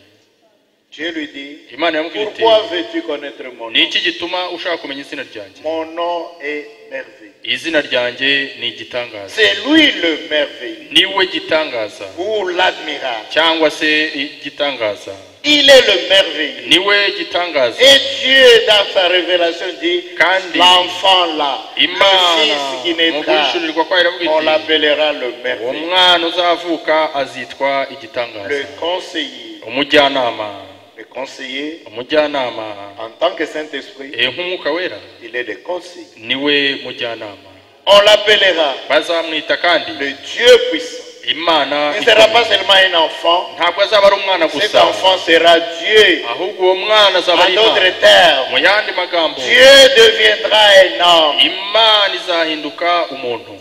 E: Dieu lui dit,
F: imana yamubwira iti
E: pourquoi veux-tu connaître mon
F: ni
E: nom
F: iki gituma ushaka kumenya izina ryanjye
E: Mon nom est merveilleux.
F: izina ryanjye ni igitangaza
E: C'est lui le merveilleux
F: niwe gitangaza
E: ou l'admirable.
F: cyangwa se igitangaza
E: Il est le merveilleux.
F: niwe gitangaza
E: Et Dieu, dans sa révélation, dit
F: Kandi.
E: l'enfant là, le
F: imana
E: fils qui
F: mu
E: naîtra,
F: guhishurirwa kwayo
E: on
F: iravuga iti
E: l'appellera le
F: uwo
E: merveilleux,
F: mwana uzavuka azitwa igitangaza
E: le conseiller.
F: umujyanama
E: Le conseiller,
F: umujyanama
E: en tant que Saint-Esprit,
F: Eh, nk'umwuka wera
E: il est le conseiller.
F: niwe mujyanama
E: On l'appellera
F: bazamwita kandi
E: le Dieu puissant.
F: imana
E: Il ne sera pas
F: ikomeye.
E: seulement un enfant,
F: ntabwo azaba ari umwana
E: cet
F: gusa
E: enfant sera Dieu.
F: ahubwo uwo mwana azaba
E: En
F: ari imana
E: d'autres termes,
F: mu yandi magambo
E: Dieu deviendra un homme.
F: imana izahinduka umuntu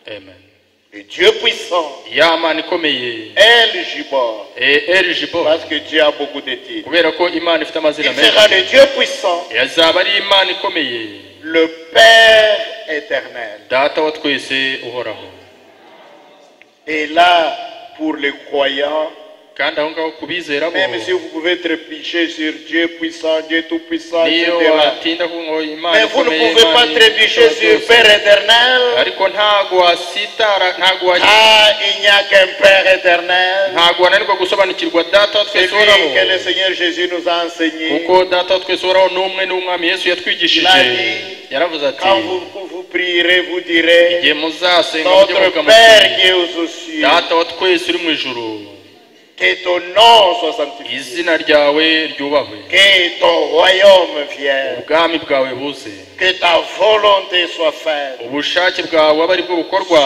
F: amen
E: Le Dieu puissant,
F: ya mana ikomeye
E: El Gibor,
F: eh, El Jibo
E: parce que Dieu a beaucoup de titres.
F: kubera ko imana ifite
E: Il
F: amazina
E: sera
F: menshi
E: le Dieu puissant,
F: yazaba ari imana ikomeye
E: le Père éternel.
F: data wa twese uhoraho
E: Et là, pour les croyants,
F: kandi aho ngaho kubizera bo
E: même si vous pouvez trépicher sur Dieu puissant, Dieu tout puissant,
F: niyo
E: etc.,
F: watinda kuvuga ngo imana
E: mais vous ne
F: ikomeye
E: pouvez pas
F: Imana
E: trépicher
F: ishobora
E: sur
F: byose.
E: Père éternel,
F: ariko ntago wasitara ntago wa-
E: car il n'y a qu'un Père éternel.
F: ntago wananirwa gusobanukirwa data wa
E: C'est
F: twese
E: lui que le
F: uhoraho
E: Seigneur Jésus nous a enseigné.
F: kuko data wa twese uhoraho ni umwe n'umwami yesu yatwigishije
E: Irari,
F: yaravuze ati
E: Quand vous, vous prierez, vous direz,
F: igihe muzasenga mujye muvuga
E: Notre Père
F: muti
E: qui est aux cieux,
F: data wa twese uri mu ijuru
E: que ton nom soit sanctifié,
F: izina ryawe ryubahwe
E: que ton royaume vienne,
F: ubwami bwawe buze
E: que ta volonté soit faite
F: ubushake bwawe abe ari bwo bukorwa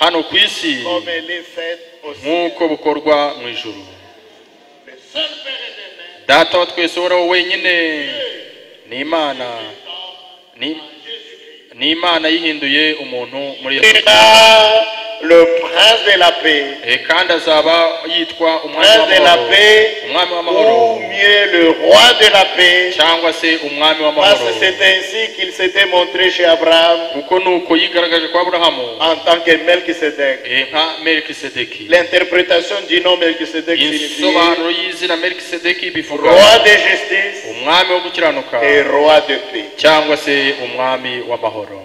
F: hano ku isi
E: comme elle est faite au ciel.
F: nk'uko bukorwa mu ijuru
E: Le seul Père éternel,
F: data wa twese uhoraho wenyine ni imana ni ni imana yihinduye umuntu muri
E: il
F: yesu
E: sera le prince de la paix,
F: Eh, kandi azaba yitwa umwami
E: prince de la
F: w'amahoro
E: paix,
F: umwami
E: ou
F: w'amahoro
E: mieux le roi de la paix,
F: cyangwa se umwami
E: parce
F: w'amahoro
E: que c'est ainsi qu'il s'était montré chez Abraham
F: kuko nuko yigaragaje kwa aburahamu
E: en tant que Melchisedec.
F: eh, nka melikisedeki
E: L'interprétation du nom Melchisedec signifie
F: insobanuro y'izina melikisedeki bivuga
E: roi de justice
F: umwami wo gukiranuka
E: et roi de paix.
F: cyangwa se umwami w'amahoro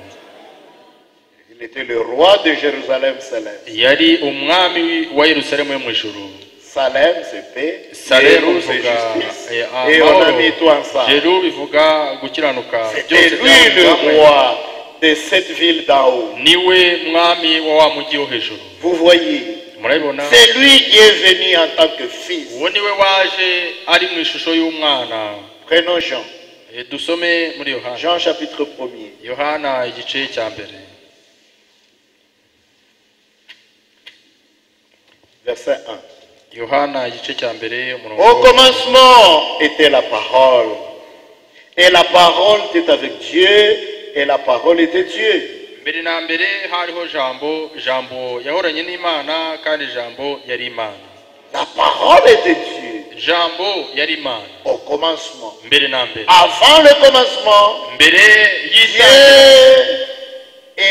E: Il était le roi de Jérusalem céleste.
F: yari umwami wa yerusalemu yo mu ijuru
E: Salem, c'est paix.
F: Salemu
E: Jérusalem, c'est
F: bivuga
E: justice.
F: eh,
E: Et on a
F: amahoro
E: mis tout ensemble.
F: Jeru bivuga gukiranuka
E: C'était
F: byose
E: lui
F: byahurira
E: le
F: hamwe.
E: roi de cette ville d'en haut.
F: niwe mwami wa wa mujyi wo hejuru
E: Vous voyez,
F: murabibona
E: c'est lui qui est venu en tant que fils.
F: uwo niwe waje ari mu ishusho y'umwana
E: Prenons Jean.
F: Eh, dusome muri yohana
E: Jean chapitre 1er.
F: yohana igice cya mbere
E: Verset 1.
F: yohana igice cya mbere umurongo
E: Au commencement était la parole. Et la parole était avec Dieu. Et la parole était Dieu.
F: mbere na mbere hariho jambo jambo yahoranye n'imana kandi jambo yari imana
E: La parole était Dieu.
F: jambo yari imana
E: Au commencement.
F: mbere na mbere
E: Avant le commencement,
F: mbere y'itangira
E: Dieu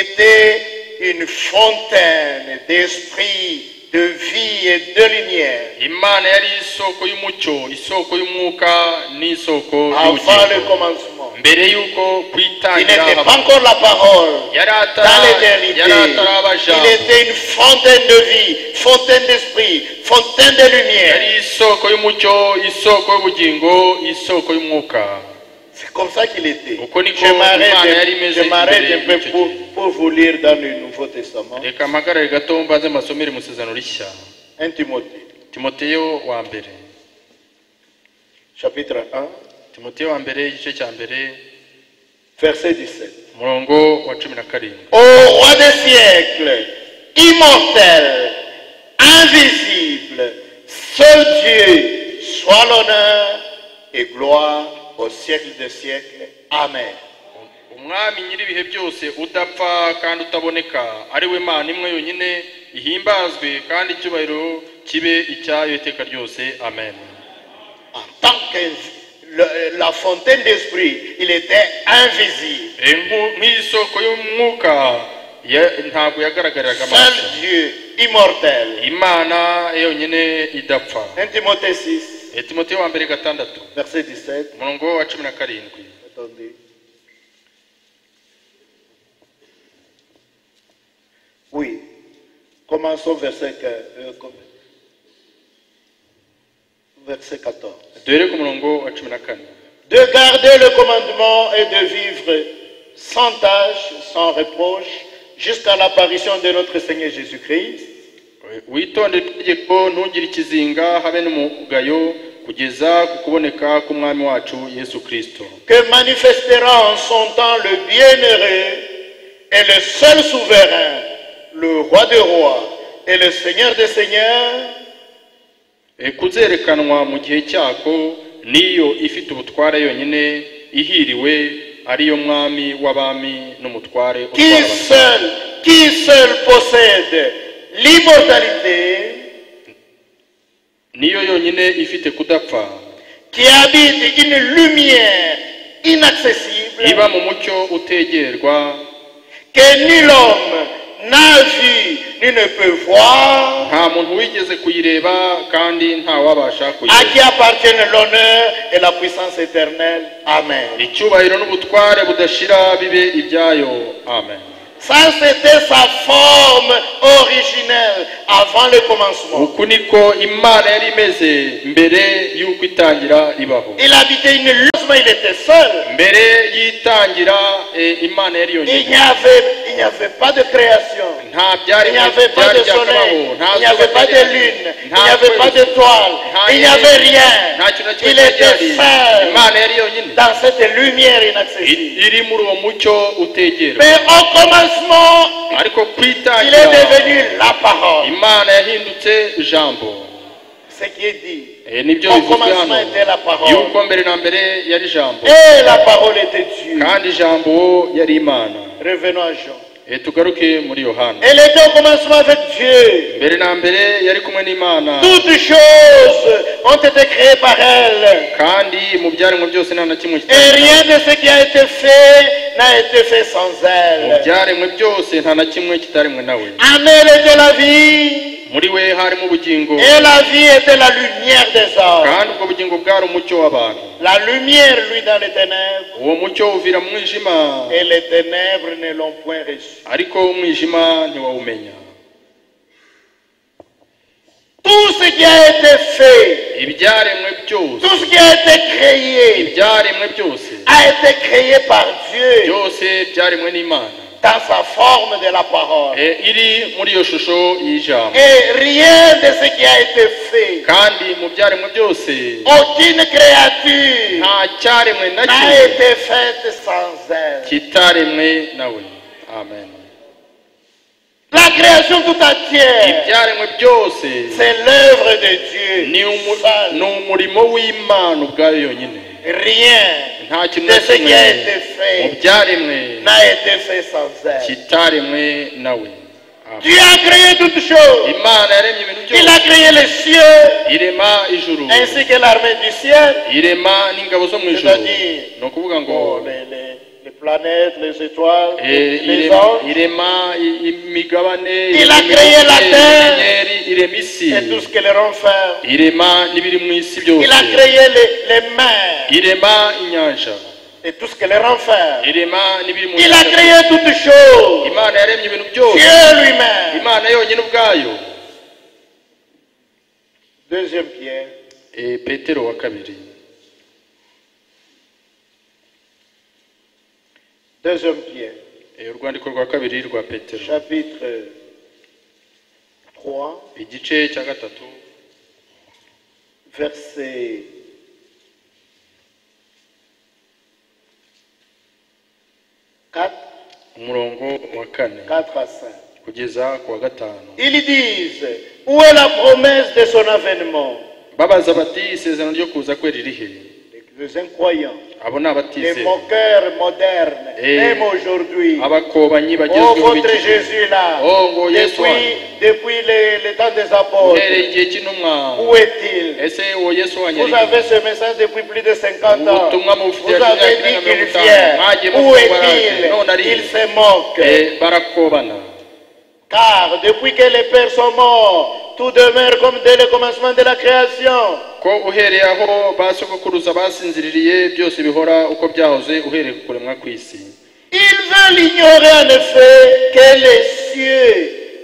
E: était une fontaine d'esprit, de vie et de lumière.
F: imana yari isoko y'umucyo isoko y'umwuka n'isoko
E: Avant le
F: y'ubugingo
E: commencement,
F: mbere y'uko
E: il
F: kwitangira
E: n'était
F: haba-
E: pas encore la parole.
F: yari
E: Dans
F: atara-
E: l'éternité,
F: yari ataraba
E: il
F: jambo
E: était une fontaine de vie, fontaine d'esprit, fontaine de lumière.
F: yari isoko y'umucyo isoko y'ubugingo isoko y'umwuka
E: C'est comme ça qu'il était.
F: Uko niko
E: Je m'arrête
F: Imana yari
E: un-
F: imeze
E: je m'arrête un
F: imbere
E: peu
F: y'icyo
E: pour,
F: gihe.
E: pour vous lire dans le Nouveau Testament,
F: reka mpagarare gato mbanze mbasomere mu isezerano rishya
E: 1 Timothée
F: timoteyo wa mbere
E: chapitre 1,
F: timoteyo wa mbere igice cya mbere
E: verset 17.
F: umurongo wa cumi na karindwi
E: Ô roi des siècles, immortel, invisible, seul Dieu, soit l'honneur et gloire au siècle des siècles. Amen.
F: umwami nyir'ibihe byose udapfa kandi utaboneka ari we mana imwe yonyine ihimbazwe kandi icyubahiro kibe icyayo iteka ryose amen
E: En tant que le- la fontaine d'esprit, il était invisible.
F: E, nku- nk'isoko y'umwuka ya- ntabwo yagaragariraga amaso
E: Seul Dieu, immortel.
F: imana yonyine idapfa
E: 1 Timothée 6,
F: E, timoteyo wa mbere gatandatu
E: verset 17.
F: umurongo wa cumi na karindwi
E: Attendez. Oui. Commençons verset, que- euh, com- verset 14.
F: duhere ku murongo wa cumi na kane
E: De garder le commandement et de vivre sans tâche, sans reproche, jusqu'à l'apparition de notre Seigneur Jésus-Christ,
F: witondere itegeko ntugire ikizinga habe n'umugayo kugeza ku kuboneka k'umwami wacu yesu kirisito
E: que manifestera en son temps le bienheureux et le seul souverain, le roi des rois et le Seigneur des seigneurs,
F: E, kuzerekanwa mu gihe cyako niyo ifite ubutware yonyine ihiriwe ariyo mwami w'abami n'umutware
E: qui
F: utwara abantu.
E: seul, qui seul possède l'immortalité,
F: niyo yonyine ifite kudapfa
E: qui habite une lumière inaccessible,
F: iba mu mucyo utegerwa
E: que nul homme n'a vu ni ne peut voir,
F: nta muntu wigeze kuyireba kandi ntawabasha
E: à qui
F: kuyireba
E: appartiennent l'honneur et la puissance éternelle. Amen.
F: icyubahiro n'ubutware budashira bibe ibyayo amen
E: Ça, c'était sa forme originelle avant le commencement.
F: uku niko imana yari imeze mbere y'uko itangira ibaho
E: Il habitait une lumière, il était seul.
F: mbere y'itangira e, imana yari
E: Il n'y
F: yonyine
E: avait, il n'y avait pas de création.
F: nta byari
E: Il n'y avait pas de soleil, il n'y avait pas de lune, il n'y avait pas d'étoile, il n'y avait rien.
F: nta kintu na kimwe
E: Il
F: cyari
E: était
F: gihari.
E: seul
F: imana yari yonyine
E: dans cette lumière
F: I-
E: inaccessible.
F: iri muri uwo mucyo utegera
E: Mais au commencement,
F: ariko ku
E: il
F: itangira
E: est devenu la parole.
F: imana yahindutse ijambo
E: Ce qui est dit.
F: Eh, nibyo
E: Au
F: bivuzwe hano
E: commencement était la parole.
F: yuko mbere na mbere yari ijambo
E: Et la parole était Dieu.
F: kandi ijambo yari imana
E: Revenons à Jean.
F: Eh, tugaruke muri yohana
E: Elle était au commencement avec Dieu.
F: mbere na mbere yari kumwe n'imana
E: Toutes choses ont été créées par elle.
F: kandi mu byaremwe byose nta na kimwe
E: Et
F: kitari
E: rien de ce qui a été fait n'a été fait sans
F: mu
E: elle.
F: byaremwe byose nta na kimwe kitaremwe nawe
E: En elle était la vie.
F: muri we harimo ubugingo
E: Et la vie était la lumière des hommes.
F: kandi ubwo bugingo bwari umucyo w'abantu
E: La lumière, lui, dans les ténèbres.
F: uwo mucyo uvira mu mwijima
E: Et les ténèbres ne l'ont point reçu.
F: ariko umwijima ntiwawumenya
E: Tout ce qui a été fait,
F: ibyaremwe byose
E: tout ce qui a été créé,
F: ibyaremwe byose
E: a été créé par Dieu
F: byose byaremwe n'imana
E: dans sa forme de la parole.
F: Eh, iri muri iyo shusho y'ijambo
E: Et rien de ce qui a été fait,
F: kandi mu byaremwe byose
E: aucune créature
F: nta cyaremwe na
E: n'a
F: kimwe
E: été faite sans elle.
F: kitaremwe nawe amen
E: La création tout entière,
F: ibyaremwe byose
E: c'est l'œuvre de Dieu.
F: ni umu- ni
E: Seul.
F: umurimo w'imana ubwayo yonyine
E: Rien
F: nta kintu
E: de
F: na
E: ce qui
F: kimwe
E: a été
F: mu
E: fait
F: byaremwe
E: n'a été fait sans elle.
F: kitaremwe nawe Amen.
E: Dieu a créé toutes choses.
F: imana yaremye ibintu
E: Il
F: byose
E: a créé les cieux
F: irema ijuru
E: ainsi que l'armée du ciel,
F: irema n'ingabo zo mu ijuru
E: C'est-à-dire-
F: ni ukuvuga ngo
E: Oh, les, les- les planètes, les étoiles,
F: eh,
E: les
F: irema-
E: anges
F: irema i- imigabane
E: Il a
F: irema
E: créé la
F: inyenyeri,
E: terre.
F: inyenyeri, irema isi
E: et tout ce que les rend faire.
F: irema n'ibiri mu isi
E: Il
F: byose
E: a créé les, les mers
F: irema inyanja
E: et tout ce que les rend faire.
F: irema n'ibiri mu
E: Il a
F: ijuru.
E: créé toutes choses.
F: imana yaremye ibintu byose
E: Dieu lui-même.
F: imana yonyine ubwayo
E: Deuxième pierre,
F: Eh, petero wa kabiri
E: deuxième pierre,
F: Eh, urwandiko rwa kabiri rwa petero
E: chapitre 3,
F: igice cya gatatu
E: verset 4,
F: umurongo wa kane
E: 4 à 5.
F: kugeza ku wa gatanu
E: Ils disent, où est la promesse de son avènement
F: babaza bati isezerano ryo kuza kwe riri he
E: Les incroyants,
F: abo ni
E: les
F: abatizera
E: moqueurs modernes,
F: Et-
E: même aujourd'hui.
F: abakobanyi
E: Oh,
F: bagezweho
E: votre
F: b'igihe.
E: Jésus là,
F: Oh, ngo Yesu
E: depuis,
F: wanyu
E: depuis les, les temps des apôtres,
F: uhereye igihe cy'intumwa
E: où est-il
F: ese uwo yesu wanyu
E: Vous
F: ari he
E: avez ce message depuis plus de 50 ans.
F: Ubutumwa
E: Vous
F: mubufitiye
E: avez
F: imyaka
E: dit
F: irenga
E: qu'il
F: mirongo itanu. Mwagiye mufungura none ari he?
E: vient. Où est-il Il se moque.
F: Eh, barakobana
E: Car depuis que les pères sont morts, tout demeure comme dès le commencement de la création.
F: ko uhereye aho ba sogokuruza basinziririye byose bihora uko byahoze uhereye ku kuremwa kw'isi
E: Ils veulent ignorer en effet que les cieux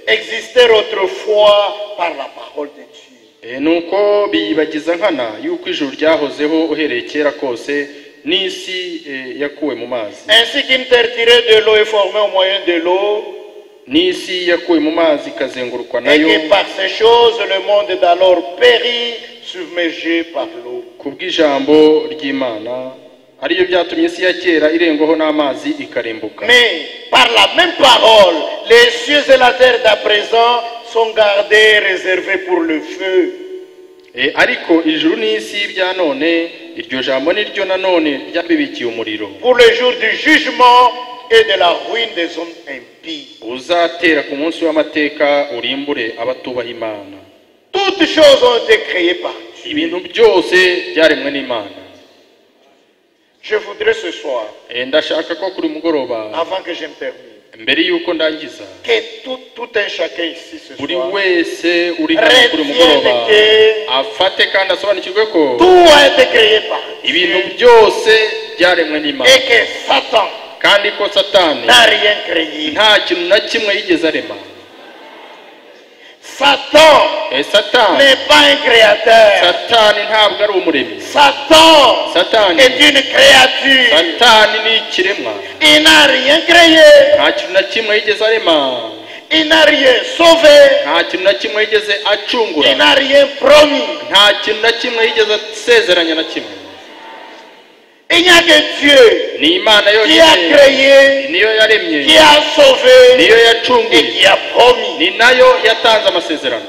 E: existaient autrefois par la parole de Dieu.
F: Eh, nuko biyibagiza nkana y'uko ijuru ryahozeho uhereye kera kose n'isi eh, yakuwe mu mazi
E: Ainsi qu'une terre tirée de l'eau est formée au moyen de l'eau,
F: n'isi yakuwe mu mazi ikazengurukwa
E: et
F: nayo
E: que par ces choses, le monde d'alors périt, submergé par l'eau.
F: ku bw'ijambo ry'imana ariyo byatumye isi ya kera irengwaho n'amazi ikarembuka
E: Mais par la même parole, les cieux et la terre d'à présent sont gardés, réservés pour le feu.
F: Eh, ariko ijuru n'isi bya none iryo jambo ni ryo nanone ryabibikiye umuriro
E: Pour le jour du jugement et de la ruine des hommes impies.
F: uzatera ku munsi w'amateka urimbure abatubaha imana
E: Toutes choses ont été créées par Dieu.
F: ibintu byose byaremwe n'imana
E: Je voudrais ce soir,
F: Eh, ndashaka ko kuri mugoroba
E: avant que je me termine,
F: mbere y'uko ndangiza
E: que tout, tout un chacun ici ce
F: buri
E: soir
F: wese uri hano kuri mugoroba
E: retienne que
F: afate kandi asobanukirwe ko
E: tout a été créé par
F: ibintu
E: Dieu
F: byose byaremwe n'imana
E: et que Satan
F: kandi ko satani
E: n'a rien créé.
F: nta kintu na kimwe yigeze arema
E: Satan
F: Eh, satani
E: n'est pas un créateur.
F: satani ntabwo ari umuremyi
E: Satan
F: satani
E: est une créature.
F: satani ni ikiremwa
E: Il n'a rien créé,
F: nta kintu na kimwe yigeze arema
E: il n'a rien sauvé,
F: nta kintu na kimwe yigeze
E: il
F: acungura
E: n'a rien promis.
F: nta kintu na kimwe yigeze asezeranya na kimwe
E: Il n'y a que Dieu
F: ni imana
E: qui a
F: yonyine
E: créé,
F: niyo
E: qui
F: yaremye
E: a
F: niyo
E: sauvé et qui
F: yacunguye
E: a promis.
F: ni nayo yatanze amasezerano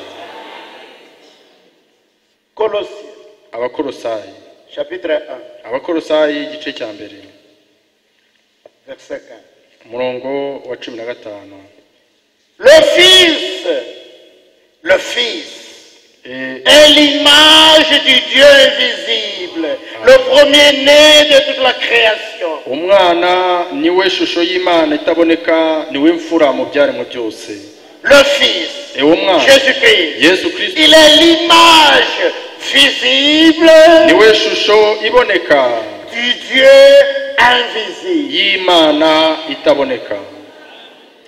E: Colossiens
F: abakorosayi
E: chapitre 1,
F: abakorosayi igice cya mbere
E: verset 1.
F: umurongo wa cumi na gatanu
E: Le Fils, le Fils
F: Eh,
E: est l'image du Dieu invisible, le premier-né de toute la création.
F: umwana niwe shusho y'imana itaboneka niwe mfura mu byaremwe byose
E: Le Fils,
F: Eh, uwo mwana
E: Jésus-Christ,
F: yesu kirisito
E: il est l'image visible
F: niwe shusho iboneka
E: du Dieu invisible.
F: y'imana itaboneka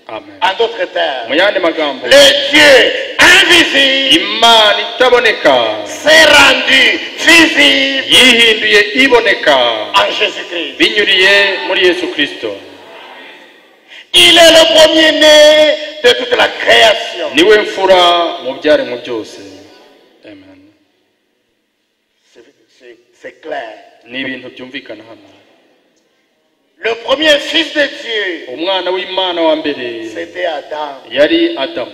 F: amen
E: En d'autres termes,
F: mu yandi magambo
E: le Dieu invisible
F: imana itaboneka
E: s'est rendu visible
F: yihinduye iboneka
E: en Jésus-Christ.
F: binyuriye muri yesu kirisito
E: Il est le premier-né de toute la création.
F: niwe mfura mu byaremwe byose amen
E: C'est- c'est- C'est clair.
F: ni ibintu byumvikana hano
E: Le premier fils de Dieu,
F: umwana w'imana wa mbere
E: c'était Adam.
F: yari adamu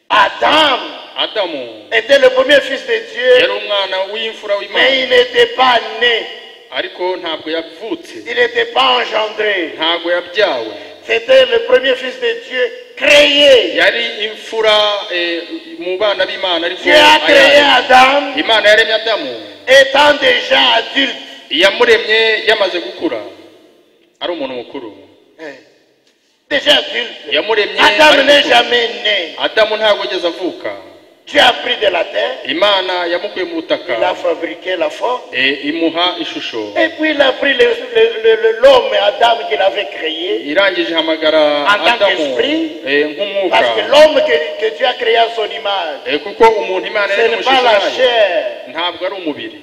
E: Adam
F: adamu
E: était le premier fils de
F: yari
E: Dieu,
F: umwana w'imfura w'imana
E: mais il n'était pas né,
F: ariko ntabwo yavutse
E: il n'était pas engendré.
F: ntabwo yabyawe
E: C'était le premier fils de Dieu créé.
F: yari imfura eh, mu bana b'imana ariko
E: Dieu a créé
F: ayaremye.
E: Adam
F: imana yaremye adamu
E: étant déjà adulte.
F: iyamuremye yamaze gukura ari umuntu mukuru
E: Hein. Déjà adulte.
F: yamuremye ari
E: Adam n'est
F: mukuru.
E: jamais né.
F: adamu ntabwo yigeze avuka
E: Dieu a pris de la terre,
F: imana yamukuye mu butaka
E: il a fabriqué la forme,
F: eh, imuha ishusho
E: et puis il a pris le- le- le- le- l'homme Adam qu'il avait créé.
F: irangije ihamagara
E: En tant
F: adamu
E: qu'esprit,
F: eh, nk'umwuka
E: Parce que l'homme que, que Dieu a créé à son image,
F: Eh, kuko umuntu imana
E: ce
F: yari
E: n'est pas la
F: yayo
E: chair.
F: ntabwo ari umubiri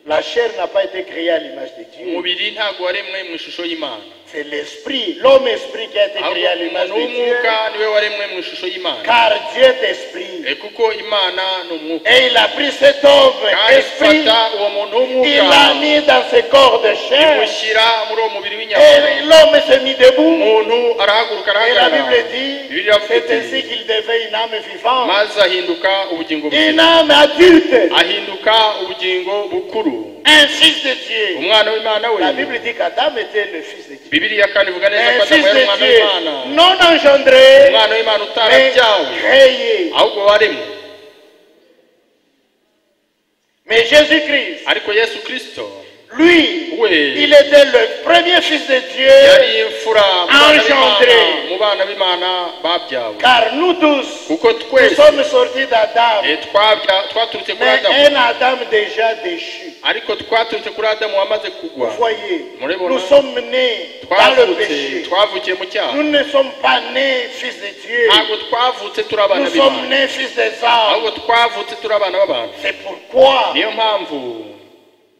E: La chair n'a pas été créée à l'image de Dieu.
F: umubiri ntabwo waremwe mu ishusho y'imana
E: C'est l'esprit, l'homme-esprit qui a été créé à
F: ahubwo
E: l'image
F: umuntu
E: de Dieu.
F: w'umwuka niwe waremwe mu ishusho y'imana
E: Car Dieu est esprit.
F: Eh, kuko imana ni umwuka
E: Et il a pris cet homme
F: kandi
E: esprit,
F: ifata uwo muntu
E: il
F: w'umwuka
E: l'a mis dans ce corps de chair.
F: imushyira muri uwo mubiri
E: Et
F: w'inyama
E: l'homme s'est mis debout.
F: umuntu arahaguruka
E: Et la Bible
F: arahagarara
E: dit,
F: Bibiliya ivuga
E: c'est
F: iti
E: ainsi qu'il devait une âme vivante,
F: maze ahinduka ubugingo
E: une
F: buzima
E: âme adulte,
F: ahinduka ubugingo bukuru
E: un fils de Dieu.
F: umwana w'imana we
E: La Bible dit qu'Adam était le fils de Dieu.
F: bibiriya kandi ivuga neza ko
E: Un fils
F: adamu yari umwana
E: de
F: w'imana
E: Dieu, non engendré,
F: umwana w'imana
E: mais
F: utarabyawe
E: créé.
F: ahubwo waremwe
E: Mais Jésus-Christ,
F: ariko yesu kirisito
E: lui,
F: Oui.
E: il était le premier fils de Dieu,
F: yari imfura mu bana
E: Engendré.
F: b'Imana- mu bana b'imana babyawe
E: car nous tous,
F: kuko
E: nous
F: twese
E: sommes sortis d'Adam,
F: eh, twabya- twaturutse kuri
E: mais
F: adamu
E: un Adam déjà déchu.
F: ariko twaturutse kuri adamu wamaze
E: Vous
F: kugwa
E: voyez,
F: Mon Dieu,
E: nous
F: bon
E: sommes nés dans le
F: twavutse
E: péché.
F: twavukiye mu cyaha
E: Nous ne sommes pas nés fils de Dieu.
F: ntabwo twavutse turi abana
E: Nous sommes
F: b'imana
E: nés fils des hommes.
F: ahubwo twavutse turi abana b'abantu
E: C'est pourquoi,
F: niyo mpamvu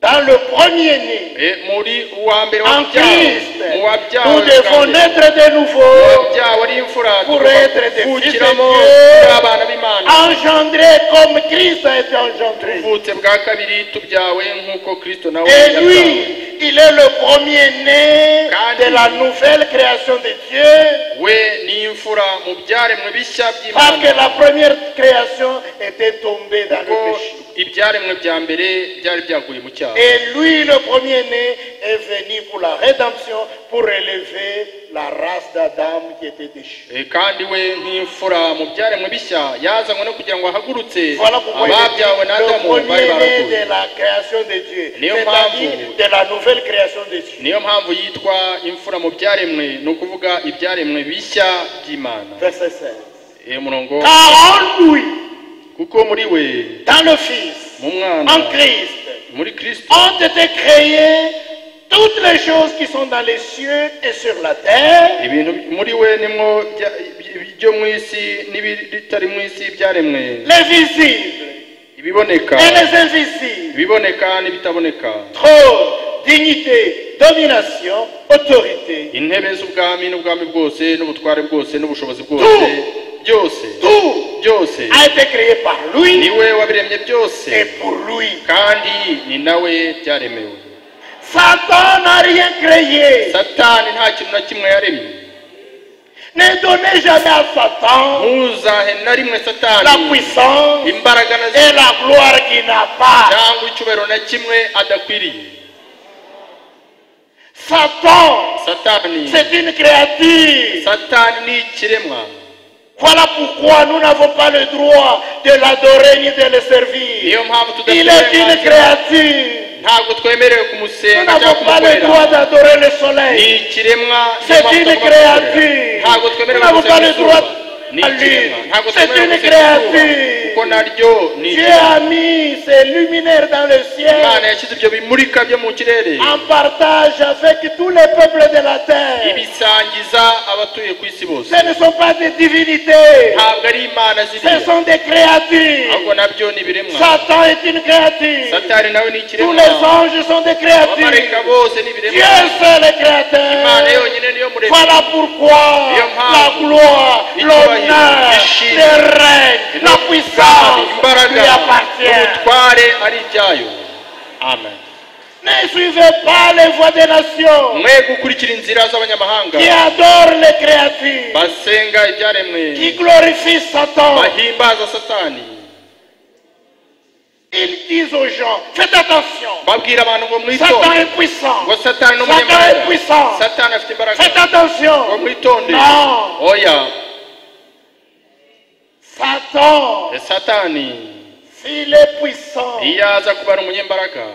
E: dans le premier-né,
F: eh, muri uwa mbere
E: en
F: wabyawe
E: Christ,
F: mu
E: nous
F: wabyawe
E: devons
F: kandi
E: naître de nouveau,
F: wabyawe ari imfura
E: Pour
F: tugomba
E: être des fils de
F: kuvukiramo
E: Dieu.
F: turi abana b'imana
E: engendrés comme Christ a été engendré.
F: tuvutse bwa kabiri tubyawe nk'uko kirisito nawe
E: Et
F: yabyawe
E: lui, il est le premier-né de la nouvelle création de Dieu,
F: we ni imfura mu byaremwe bishya
E: parce que la
F: by'imana
E: première création était tombée dans
F: kuko
E: le péché.
F: ibyaremwe bya mbere byari byaguye mu cyaha
E: Et lui, le premier-né, est venu pour la rédemption, pour élever la race d'Adam qui était déchue.
F: Eh, kandi we nk'imfura mu byaremwe bishya yazanywe no kugira ngo ahagurutse
E: Voilà pourquoi il est
F: ababyawe na
E: le
F: adamu bari
E: premier-né
F: baraguye
E: de la création de Dieu,
F: Néo
E: c'est-à-dire
F: Mambo.
E: de la nouvelle création de Dieu.
F: niyo mpamvu yitwa imfura mu byaremwe ni ukuvuga ibyaremwe bishya by'imana
E: Verset 16.
F: Eh, umurongo
E: Car en lui,
F: kuko muri we
E: dans le Fils,
F: mu mwana
E: en Christ,
F: muri kirisito
E: ont été créées toutes les choses qui sont dans les cieux et sur la terre,
F: ibintu muri we nimwo bya- ibyo mu isi n'ibitari mu isi byaremwe
E: les visibles
F: ibiboneka
E: et les invisibles.
F: ibiboneka n'ibitaboneka
E: Trône, dignité, domination, autorité.
F: intebe z'ubwami n'ubwami bwose n'ubutware bwose n'ubushobozi bwose byose
E: Tout
F: byose
E: a été créé par
F: ni
E: lui
F: we wabiremye byose
E: et pour lui.
F: kandi ni nawe byaremewe
E: Satan n'a rien créé.
F: satani nta kintu na kimwe yaremye
E: Ne donnez jamais à Satan
F: ntuzahe na rimwe
E: la
F: satani
E: puissance
F: imbaraga na
E: et la gloire qu'il n'a pas.
F: cyangwa icyubahiro na kimwe adakwiriye
E: Satan,
F: satani
E: c'est une créature.
F: satani ni ikiremwa
E: Voilà pourquoi nous n'avons pas le droit de l'adorer ni de le servir.
F: niyo mpamvu
E: Il est
F: tudafite
E: une créature.
F: ntabwo twemerewe
E: Nous
F: kumusenga cyangwa
E: n'avons pas le
F: kumukorera
E: droit d'adorer le
F: ni
E: soleil.
F: ikiremwa
E: C'est
F: niyo mpamvu
E: une
F: tugomba gukorera.
E: créature.
F: ntabwo twemerewe
E: Nous n'avons
F: gusenga
E: pas le
F: izuba.
E: droit
F: ni
E: à lui.
F: ikiremwa ntabwo
E: C'est
F: twemerewe
E: une
F: gusenga izuba,
E: créature.
F: kuko naryo ni
E: Dieu
F: ikiremwa.
E: a mis ses luminaires dans le
F: imana
E: ciel
F: yashyize ibyo bimurika byo mu kirere
E: en partage avec tous les peuples de la terre.
F: ibisangiza abatuye ku isi bose
E: Ce ne sont pas des divinités,
F: ntabwo ari imana
E: ce
F: ziriya
E: sont des créatures.
F: ahubwo nabyo ni ibiremwa
E: Satan est une créature.
F: satani nawe ni
E: Tous
F: ikiremwa
E: les anges sont des
F: abamarayika
E: créatures.
F: bose ni
E: Dieu
F: ibiremwa
E: seul
F: imana
E: est créateur.
F: yonyine niyo muremyi
E: Voilà pourquoi la gloire, l'honneur, le règne, la puissance
F: imbaraga
E: lui appartient.
F: n'ubutware ari ibyayo amen
E: Ne suivez pas les voies des nations
F: mwe gukurikira inzira z'abanyamahanga
E: qui adorent les créatures,
F: basenga ibyaremwe
E: qui glorifient Satan.
F: bahimbaza satani
E: Ils disent aux gens, faites attention,
F: babwira abantu ngo
E: Satan
F: mwitonde
E: est puissant,
F: ngo satani ni
E: Satan
F: umunyamahanga
E: est puissant,
F: satani afite imbaraga ngo
E: faites attention.
F: mwitonde
E: Non.
F: oya
E: Satan,
F: satani
E: s'il est puissant,
F: iyo aza kubara umunyembaraga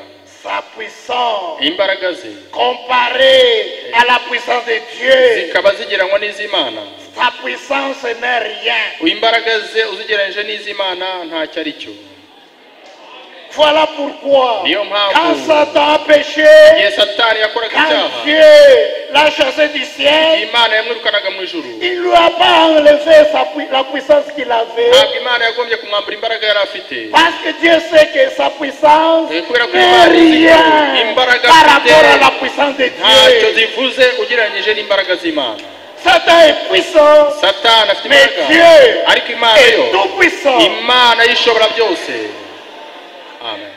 E: sa puissance
F: imbaraga ze
E: comparée à la puissance de Dieu,
F: zikaba zigereranywa n'iz'imana
E: sa puissance n'est rien.
F: imbaraga ze uzigereranyije n'iz'imana ntacyo ari cyo
E: Voilà pourquoi,
F: Dieu m'a
E: quand
F: approuvé.
E: Satan a péché,
F: igihe satani yakoraga
E: quand
F: icyaha
E: Dieu l'a chassé du ciel,
F: imana yamwirukanaga mu ijuru
E: il ne lui a pas enlevé sa pui- la puissance qu'il avait.
F: ntabwo imana yagombye kumwambura imbaraga yari afite
E: Parce que Dieu sait que sa puissance
F: Eh, kubera ko
E: n'est
F: imana izi ko
E: rien
F: imbaraga
D: par rapport à la
F: zifite
D: puissance de
F: ntacyo
D: Dieu.
F: zivuze ugereranyije n'imbaraga z'imana
D: Satan est puissant,
F: satani afite
D: mais
F: imbaraga
D: Dieu
F: ariko imana yo
D: est tout puissant.
F: imana y'ishobora byose amen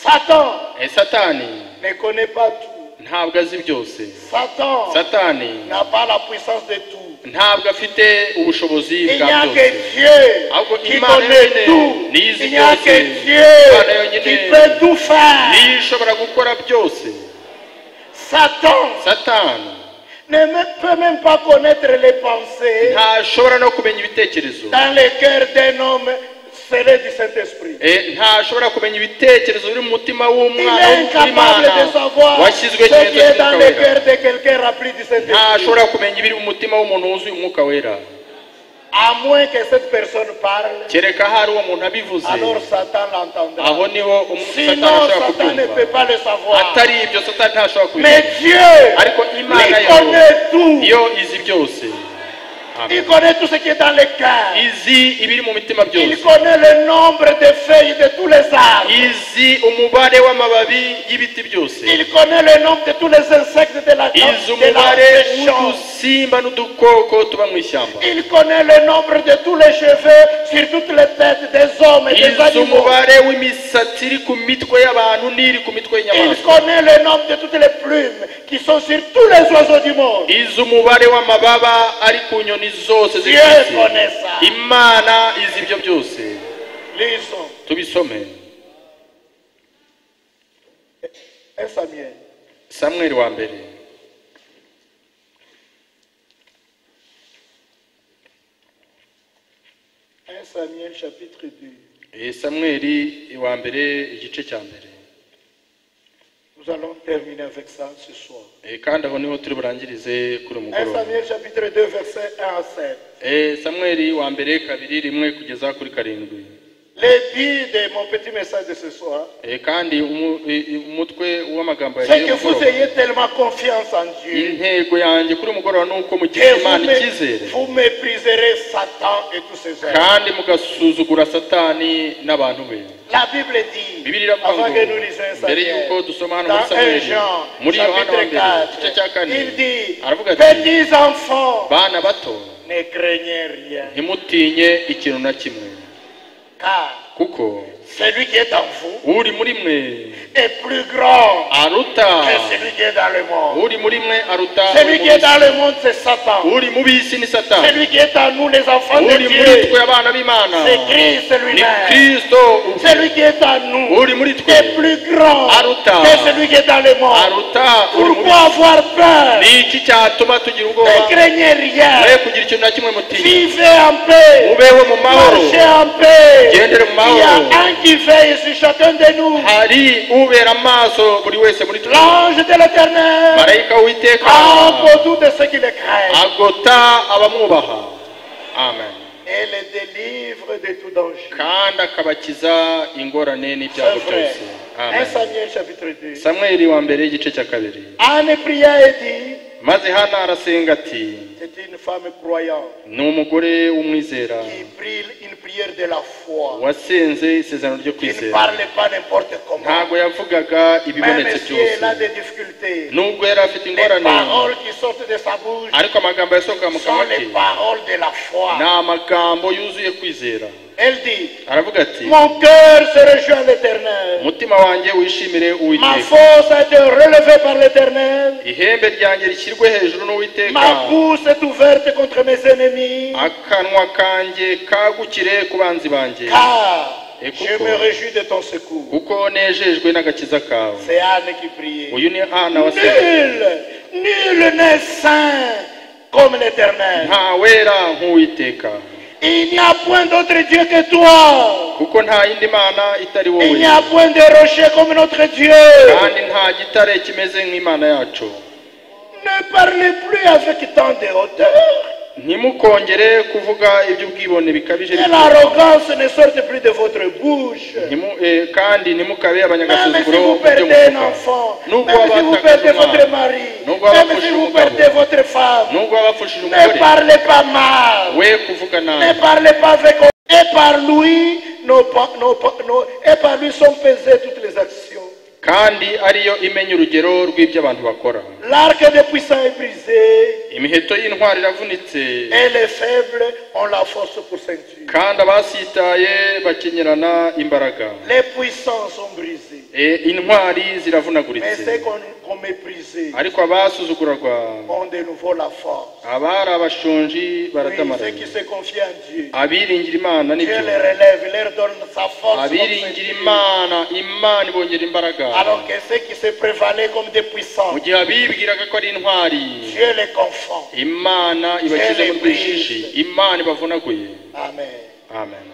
D: Satan
F: Eh, satani
D: ne connaît pas tout.
F: ntabwo azi byose
D: Satan
F: satani
D: n'a pas la puissance de tout.
F: ntabwo afite ubushobozi
D: Il n'y
F: bwa
D: a
F: byose
D: que Dieu
F: Ahubwo
D: qui
F: Imana
D: connaît
F: yonyine
D: tout.
F: nizi
D: Il n'y a
F: byose.
D: que
F: Imana
D: Dieu
F: yonyine
D: qui peut tout faire.
F: niyo ishobora gukora byose
D: Satan
F: satani
D: ne me- peut même pas connaître les pensées
F: ntashobora no kumenya ibitekerezo
D: dans le cœur d'un homme scellé du Saint-Esprit.
F: Eh, ntashobora kumenya ibitekerezo biri mu mutima
D: Il est
F: w'umwana
D: incapable de savoir ce
F: washyizwe
D: qui est dans le
F: ikimenyetso
D: cœur de quelqu'un rempli du Saint-Esprit.
F: ntashobora kumenya ibiri mu mutima w'umuntu wuzuye umwuka wera
D: À moins que cette personne parle,
F: kereka hari uwo muntu abivuze
D: alors Satan
F: aho
D: l'entendra.
F: niho umu- Satani
D: Sinon,
F: ashobora
D: Satan ne peut
F: kubyumva
D: pas le savoir.
F: atari ibyo satani ntashobora
D: Mais
F: kubimenya
D: Dieu,
F: ariko imana
D: il
F: yo
D: connaît tout.
F: yo izi byose Amen.
D: Il connaît tout ce qui est dans le cœur.
F: izi ibiri mu mitima byose
D: Il connaît le nombre de feuilles de tous les arbres.
F: izi umubare w'amababi y'ibiti byose
D: Il connaît le nombre de tous les insectes de la
F: izi
D: de la-
F: umubare
D: des champs.
F: w'udusimba n'udukoko tuba mu ishyamba
D: Il connaît le nombre de tous les cheveux sur toutes les têtes des hommes et des
F: izi
D: animaux.
F: umubare w'imisatsi iri ku mitwe y'abantu n'iri ku mitwe
D: Il
F: y'inyamaswa
D: connaît le nombre de toutes les plumes qui sont sur tous les oiseaux du monde.
F: izi umubare w'amababa ari ku nyoni zose ziri ku
D: Dieu
F: isi.
D: connaît ça.
F: imana izi ibyo byose
D: Lisons
F: tubisome
D: 1 Samuel,
F: samweli wa mbere
D: un Samuel chapitre 2.
F: Eh, samweli wa mbere igice cya mbere
D: Nous allons terminer avec ça ce soir.
F: Eh, kandi aho niho turi burangirize kuri uyu
D: 1
F: mugoroba
D: Samuel chapitre 2 verset 1 à 7.
F: Eh, samweli wa mbere kabiri rimwe kugeza kuri karindwi
D: Le dit de mon petit message de ce soir,
F: Eh, kandi umu- eh, eh, umutwe w'amagambo
D: c'est
F: yagiye
D: que vous ayez tellement confiance en Dieu
F: intego yanjye kuri uyu mugoroba ni uko
D: que
F: mugirira
D: vous,
F: imana
D: mé-
F: icyizere
D: vous mépriserez Satan et tous ses œuvres.
F: kandi mugasuzugura satani n'abantu be
D: La Bible dit,
F: bibiri iravuga
D: avant que nous lisions un
F: ngo mbere y'uko
D: Samuel,
F: dusoma hano muri
D: dans 1
F: samweli
D: Jean,
F: muri yohana wa
D: chapitre
F: mbere
D: 4,
F: igice cya kane
D: il dit,
F: aravuga ati
D: petits enfants,
F: bana bato
D: ne craignez rien,
F: ntimutinye ikintu na kimwe
D: car
F: kuko
D: celui qui est en vous
F: uri muri mwe
D: est plus grand
F: aruta
D: que celui qui est dans le monde.
F: uri muri mwe aruta uri
D: Celui
F: mu
D: qui est dans
F: bisi.
D: le monde, c'est Satan.
F: uri mu bisi ni satani
D: Celui qui est en nous, les enfants de
F: uri muri twe
D: Dieu,
F: abana b'imana
D: c'est Christ
F: ni
D: lui-même.
F: kirisito
D: Celui qui est en nous
F: uri muri twe
D: est plus grand
F: Aruta.
D: que celui qui est dans le monde.
F: aruta uri mu
D: Pourquoi
F: bisi
D: avoir peur
F: ni iki cyatuma tugira
D: Ne
F: ubwoba
D: craignez rien.
F: mwe kugira ikintu na kimwe mutinya
D: Vivez en paix.
F: mubeho mu mahoro
D: Marchez en paix. Il
F: Gendre
D: y a
F: mahoro.
D: un qui veille sur chacun de nous.
F: hari ubera amaso buri wese muri twe
D: L'ange de l'éternel.
F: marayika witeka
D: Entre tous de ceux qui le craignent.
F: agota abamwubaha amen
D: Et les délivre de tout danger.
F: kandi akabakiza ingorane
D: C'est
F: n'ibyago
D: vrai.
F: byose
D: 1
F: amen
D: Samuel chapitre 2.
F: samweli wa mbere igice cya kabiri
D: Anne pria et dit,
F: maze hana arasenga ati
D: c'est une femme croyante
F: ni umugore w'umwizera
D: qui prie une prière de la foi.
F: wasenze isezerano ryo
D: Qui ne
F: kwizera
D: parle pas n'importe comment.
F: ntabwo yavugaga ibibonetse
D: Même si elle
F: byose
D: a des difficultés.
F: nubwo yari afite
D: Les
F: ingorane
D: paroles qui sortent de sa bouche
F: ariko amagambo yasohoka mu
D: sont
F: kanwa ke
D: les paroles de la
F: ni
D: foi.
F: amagambo yuzuye kwizera
D: Elle dit,
F: aravuga ati
D: mon cœur se rejoint à l'éternel.
F: umutima wanjye wishimire
D: Ma
F: uwiteka
D: force a été relevée par l'éternel.
F: ihembe ryanjye rishyirwe hejuru n'uwiteka
D: Ma bouche est ouverte contre mes ennemis.
F: akanwa kanjye kagukire ku banzi banjye
D: Car
F: Et
D: je
F: pourquoi
D: me réjouis de ton secours.
F: kuko nejejwe n'agakiza kawe
D: C'est Anne qui priait.
F: uyu ni ana wasenga
D: Nul, nul n'est saint comme l'éternel.
F: nta wera nk'uwiteka
D: Il n'y a point d'autre Dieu que toi.
F: kuko nta yindi mana itari
D: Il
F: wowe
D: n'y a point de rocher comme notre Dieu.
F: kandi nta gitare kimeze nk'imana yacu
D: Ne parlez plus avec tant de hauteur.
F: ntimukongere kuvuga iby'ubwibone bikabije
D: Que
F: bityo.
D: l'arrogance ne sorte plus de votre bouche.
F: Ntimu- eh, kandi ntimukabe
D: Même si
F: abanyagasuzuguro
D: vous
F: mu byo
D: perdez un
F: muvuga.
D: enfant,
F: nubwo
D: même si vous
F: wabatakaje
D: perdez votre
F: umwana
D: mari,
F: nubwo
D: même si
F: wabapfushije
D: vous
F: umugabo
D: perdez votre femme,
F: nubwo wabapfushije
D: ne
F: umugore
D: parlez pas mal.
F: we kuvuga
D: Ne
F: nabi
D: parlez pas avec Et par lui, nos, pa- nos pa- nos- et par lui sont pesées toutes les actions.
F: kandi ariyo imenya urugero rw'ibyo abantu bakora
D: L'arc des puissants est brisé.
F: imiheto y'intwari iravunitse
D: Et les faibles ont la force pour ceinture.
F: kandi abasitaye bakenyerana imbaraga
D: Les puissants sont brisés.
F: E, intwari
D: Mais
F: ziravunaguritse
D: ceux qu'on qu'on méprisait
F: ariko abasuzuguragwa
D: ont de nouveau la force.
F: abari abashonji
D: Oui, ceux
F: baratamaranye
D: qui se confient en Dieu.
F: abiringira imana
D: Dieu les
F: n'ibyo
D: relève, leur donne sa force. comme
F: abiringira
D: ceinture.
F: imana imana ibongera imbaraga
D: Alors que ceux qui se prévalaient comme des puissants,
F: mu gihe abibwiraga ko ari intwari
D: Dieu les confond.
F: imana ibashyize mu rwishishi imana ibavunaguye
D: Amen.
F: amen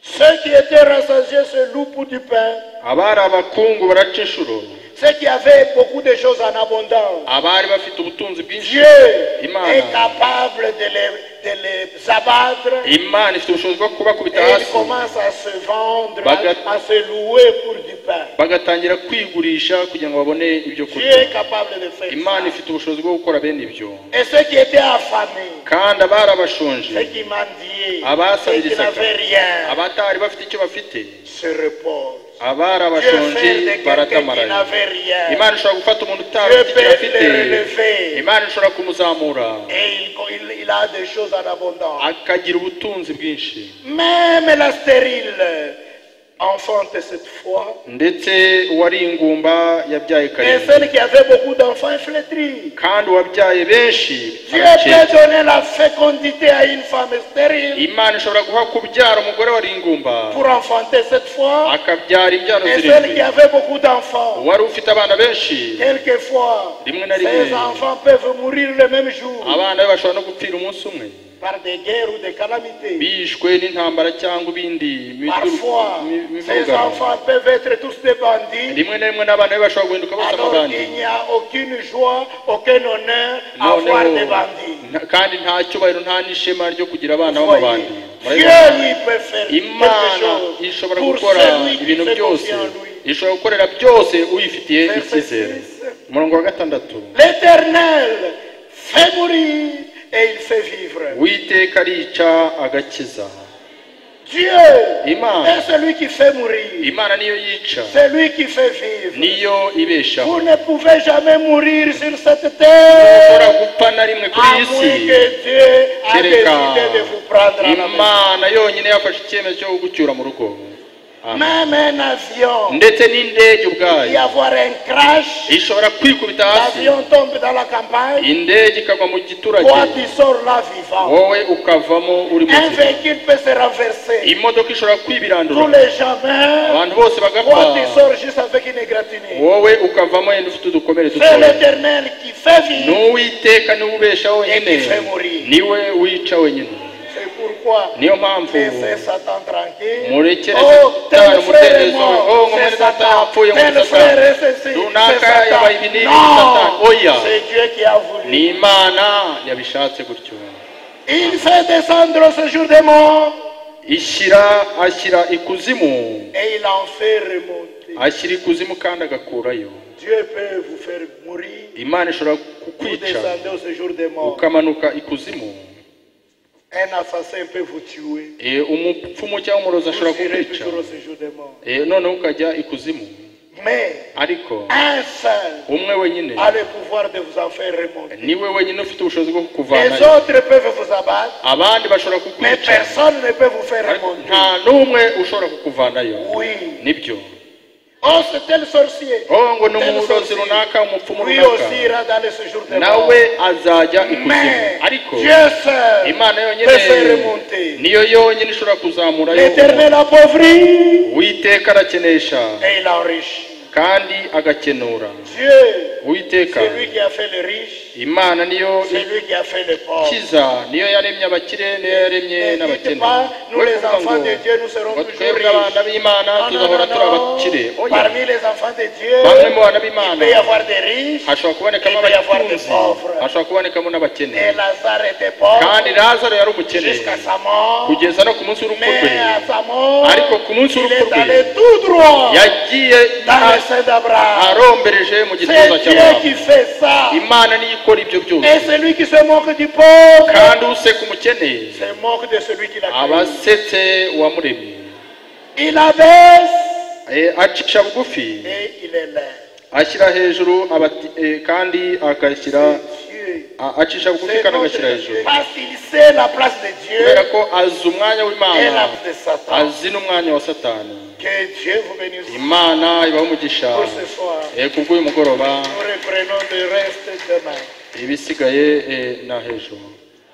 D: Ceux qui étaient rassasiés se louent pour du pain.
F: abari abakungu baraca inshuro
D: Ceux qui avaient beaucoup de choses en abondance.
F: abari bafite ubutunzi bwinshi
D: Dieu
F: Imana.
D: est capable de les, de les abattre et
F: imana ifite ubushobozi bwo kubakubita
D: ils
F: hasi
D: commencent à se vendre,
F: Bagat-
D: à, à se louer pour du pain.
F: bagatangira kwigurisha kugira ngo babone ibyo
D: Dieu
F: kurya
D: est capable de faire
F: imana
D: ça.
F: ifite ubushobozi bwo gukora bene ibyo
D: Et ceux qui étaient affamés,
F: kandi abari abashonje
D: ceux qui mendiaient, ceux qui
F: abasabirizaga
D: n'avaient rien,
F: abatari bafite icyo bafite
D: se reposent.
F: abari
D: Dieu
F: abashonje
D: fait de quelqu'un qui
F: baratamaranye
D: n'avait rien.
F: imana ishobora gufata umuntu
D: Dieu
F: utabafite icyo
D: peut
F: afite
D: le relever.
F: imana ishobora kumuzamura
D: Et il, il- il a des choses en abondance.
F: akagira ubutunzi bwinshi
D: Même la stérile enfante cette foi.
F: ndetse uwari ingumba yabyaye
D: Mais
F: karindwi
D: celle qui avait beaucoup d'enfants est flétrie.
F: kandi uwabyaye benshi
D: Dieu peut
F: arakeka.
D: donner la fécondité à une femme stérile
F: imana ishobora guha kubyara umugore wari ingumba
D: pour enfanter cette fois.
F: akabyara imbyaro
D: Et celle qui
F: zirindwi
D: avait beaucoup d'enfants,
F: uwari ufite abana benshi
D: quelquefois,
F: rimwe na
D: ces
F: rimwe
D: enfants peuvent mourir le même jour
F: abana be bashobora no gupfira umunsi umwe
D: par des guerres ou des calamités.
F: bishwe n'intambara cyangwa ibindi
D: Parfois, ces
F: mivugano
D: enfants peuvent être tous des bandits.
F: rimwe na rimwe n'abana be bashobora guhinduka bose
D: Alors
F: amabandi
D: qu'il n'y a aucune joie, aucun honneur à
F: Noneho,
D: voir des bandits.
F: nta- kandi nta cyubahiro nta n'ishema ryo kugira abana
D: Voyez,
F: b'amabandi
D: Dieu
F: Murabibona?
D: lui peut faire quelque
F: imana
D: chose
F: ishobora
D: pour
F: gukora
D: celui qui
F: ibintu
D: se
F: byose
D: confie en lui.
F: ishobora gukorera byose uyifitiye
D: Verset
F: icyizere
D: six.
F: umurongo wa gatandatu
D: L'Éternel fait mourir et il fait vivre.
F: witeka arica agakiza
D: Dieu
F: Imana.
D: est celui qui fait mourir,
F: imana niyo yica
D: c'est lui qui fait vivre.
F: niyo ibeshaho
D: Vous ne pouvez jamais mourir sur cette
F: ushobora
D: terre,
F: gupfa na rimwe ku
D: à moins
F: isi
D: que Dieu a
F: kereka
D: décidé de vous prendre à la main.
F: imana yonyine yafashe icyemezo cyo kugucyura mu rugo Amen.
D: Même un avion,
F: ndetse n'indege
D: y
F: ubwayo
D: avoir un crash,
F: ishobora kwikubita hasi
D: l'avion tombe dans la campagne,
F: indege ikagwa mu
D: toi
F: giturage
D: tu sors là vivant.
F: wowe ukavamo uri
D: Un
F: muzima
D: véhicule peut se renverser,
F: imodoka ishobora
D: tous
F: kwibirandura
D: les gens meurent,
F: abantu bose bagapfa
D: toi tu sors juste avec une égratignure.
F: wowe ukavamo yenda ufite udukomere
D: C'est
F: dutoya
D: l'éternel qui fait vivre.
F: n'uwiteka niwe ubesha wenyine
D: Indi family.
F: niwe wica wenyine
D: C'est pourquoi
F: niyo mpamvu
D: laissez Satan tranquille.
F: murekere
D: Oh,
F: gutanga
D: tel frère est
F: umudendezo oh
D: mort,
F: ngo mwene
D: c'est
F: data
D: Satan.
F: yapfuye ngo
D: Tel
F: ni
D: frère
F: satani
D: est ceci, c'est
F: runaka yabaye ibi n'ibi
D: Satan.
F: ni satani oya
D: Non, c'est Dieu qui a
F: ni
D: voulu.
F: imana yabishatse gutyo
D: Il fait descendre ce jour des morts
F: ishyira ashyira ikuzimu
D: et il en fait remonter.
F: ashyira ikuzimu kandi agakurayo
D: Dieu peut vous faire mourir,
F: imana ishobora
D: vous
F: kukwica
D: descendez au séjour des morts.
F: ukamanuka ikuzimu
D: Un assassin peut vous tuer,
F: Eh, umupfumu cyangwa umurozi
D: vous
F: ashobora
D: irez
F: kukwica
D: toujours au séjour des morts.
F: Eh, noneho ukajya ikuzimu
D: Mais
F: ariko
D: un seul
F: umwe wenyine
D: a le pouvoir de vous en faire remonter.
F: niwe wenyine ufite ubushobozi bwo
D: Les
F: kukuvanayo
D: autres peuvent vous abattre,
F: abandi bashobora
D: mais
F: kukwica
D: personne ne peut vous faire
F: ariko
D: remonter.
F: nta n'umwe ushobora kukuvanayo
D: Oui.
F: nibyo
D: Oh, c'est tel sorcier.
F: oh ngo ni
D: Tel
F: umurozi
D: sorcier.
F: runaka umupfumu
D: Lui aussi
F: runaka
D: ira dans le séjour des morts.
F: nawe azajya ikuzimu
D: Mais
F: ariko
D: Dieu seul
F: imana yonyine
D: peut faire remonter.
F: niyo yonyine ishobora kuzamurayo
D: L'éternel appauvrit
F: uwiteka arakenesha
D: et il enrichit.
F: kandi agakenura
D: Dieu,
F: uwiteka
D: c'est lui qui a fait le riche,
F: imana niyo
D: c'est lui qui a fait le pauvre.
F: ikiza niyo yaremye abakire niyo yaremye
D: Ne dites
F: n'abakene
D: pas, nous
F: We
D: les
F: kuvuga
D: enfants
F: ngo,
D: de Dieu, nous serons
F: ngo
D: toujours
F: twebwe abana
D: riches.
F: b'imana
D: Non, non,
F: tuzahora
D: non,
F: turi
D: non.
F: abakire oya
D: Parmi les enfants de Dieu,
F: bamwe mu bana
D: il
F: b'imana
D: peut y avoir des riches,
F: hashobora kubonekamo
D: Il peut y avoir des
F: abatunzi
D: pauvres.
F: hashobora kubonekamo n'abakene
D: et Lazare était
F: kandi
D: pauvre
F: lazaro yari umukene
D: jusqu'à sa mort.
F: kugeza no ku munsi w'urupfu rwe
D: Mais à sa mort,
F: Ariko ku munsi
D: il
F: w'urupfu
D: est
F: rwe,
D: allé tout droit
F: yagiye
D: dans le sein d'Abraham.
F: arombereje mu gituza
D: C'est Dieu
F: cy'abantu
D: qui fait ça.
F: imana niyo ikora ibyo byose
D: Et celui qui se moque du pauvre
F: kandi useka umukene
D: se moque de celui qui l'a créé.
F: abasetse uwamuremye
D: Il abaisse
F: Eh, acisha bugufi
D: et il est là.
F: ashyira hejuru abati- eh, kandi akashyira
D: Dieu.
F: a- acisha bugufi
D: C'est
F: kandi
D: notre
F: agashyira
D: Dieu.
F: hejuru
D: Parce qu'il sait la place de
F: kubera
D: Dieu
F: ko azi umwanya
D: et la
F: w'imana
D: place de Satan.
F: azi n'umwanya wa satani
D: Que Dieu vous bénisse
F: imana ibaho umugisha
D: pour ce soir.
F: Eh, kubw'uyu mugoroba
D: Nous reprenons le reste demain.
F: ibisigaye eh, na hejuru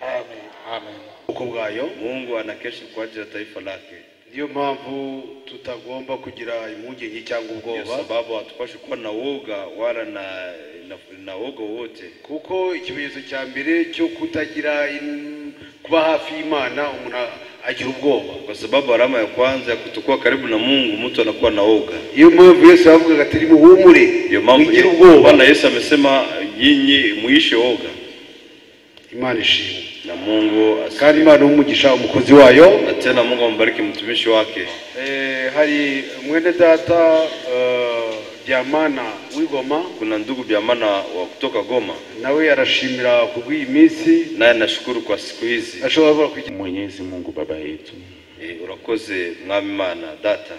D: Amen.
F: amen
B: ubwoko bwayo
A: mungu ana kesho kuajili ya taifa lake
B: niyo mpamvu tutagomba kugira impungenge cyangwa
A: ndio
B: ubwoba
A: sababu hatupashi kuwa na woga wala na, na, na woga wowote
B: kuko ikimenyetso cya mbere cyo kutagira in- kuba hafi y'imana umuntu agira ubwoba
A: kwa sababu alama ya kwanza ya kutokuwa karibu na mungu mtu anakuwa na woga
B: niyo mpamvu yesu yavugaga ati nimuhumure
A: ndio mambo
B: mugire
A: Ye-
B: ubwoba
A: bwana yesu amesema nyinyi muishe woga
B: imana ishimwe
A: na mungu asifiwe.
B: kandi imana umugisha umukozi wayo
A: na tena mungu ambariki mtumishi wake
B: Eh, hari mwene data eh, byamana w'igoma
A: kuna ndugu byamana wa kutoka goma
B: nawe arashimira ku bw'iyi minsi
A: naye nashukuru kwa siku hizi
B: ashobora kuba kugira
C: Mwenyezi Mungu Baba yetu,
A: e, urakoze mwami mana data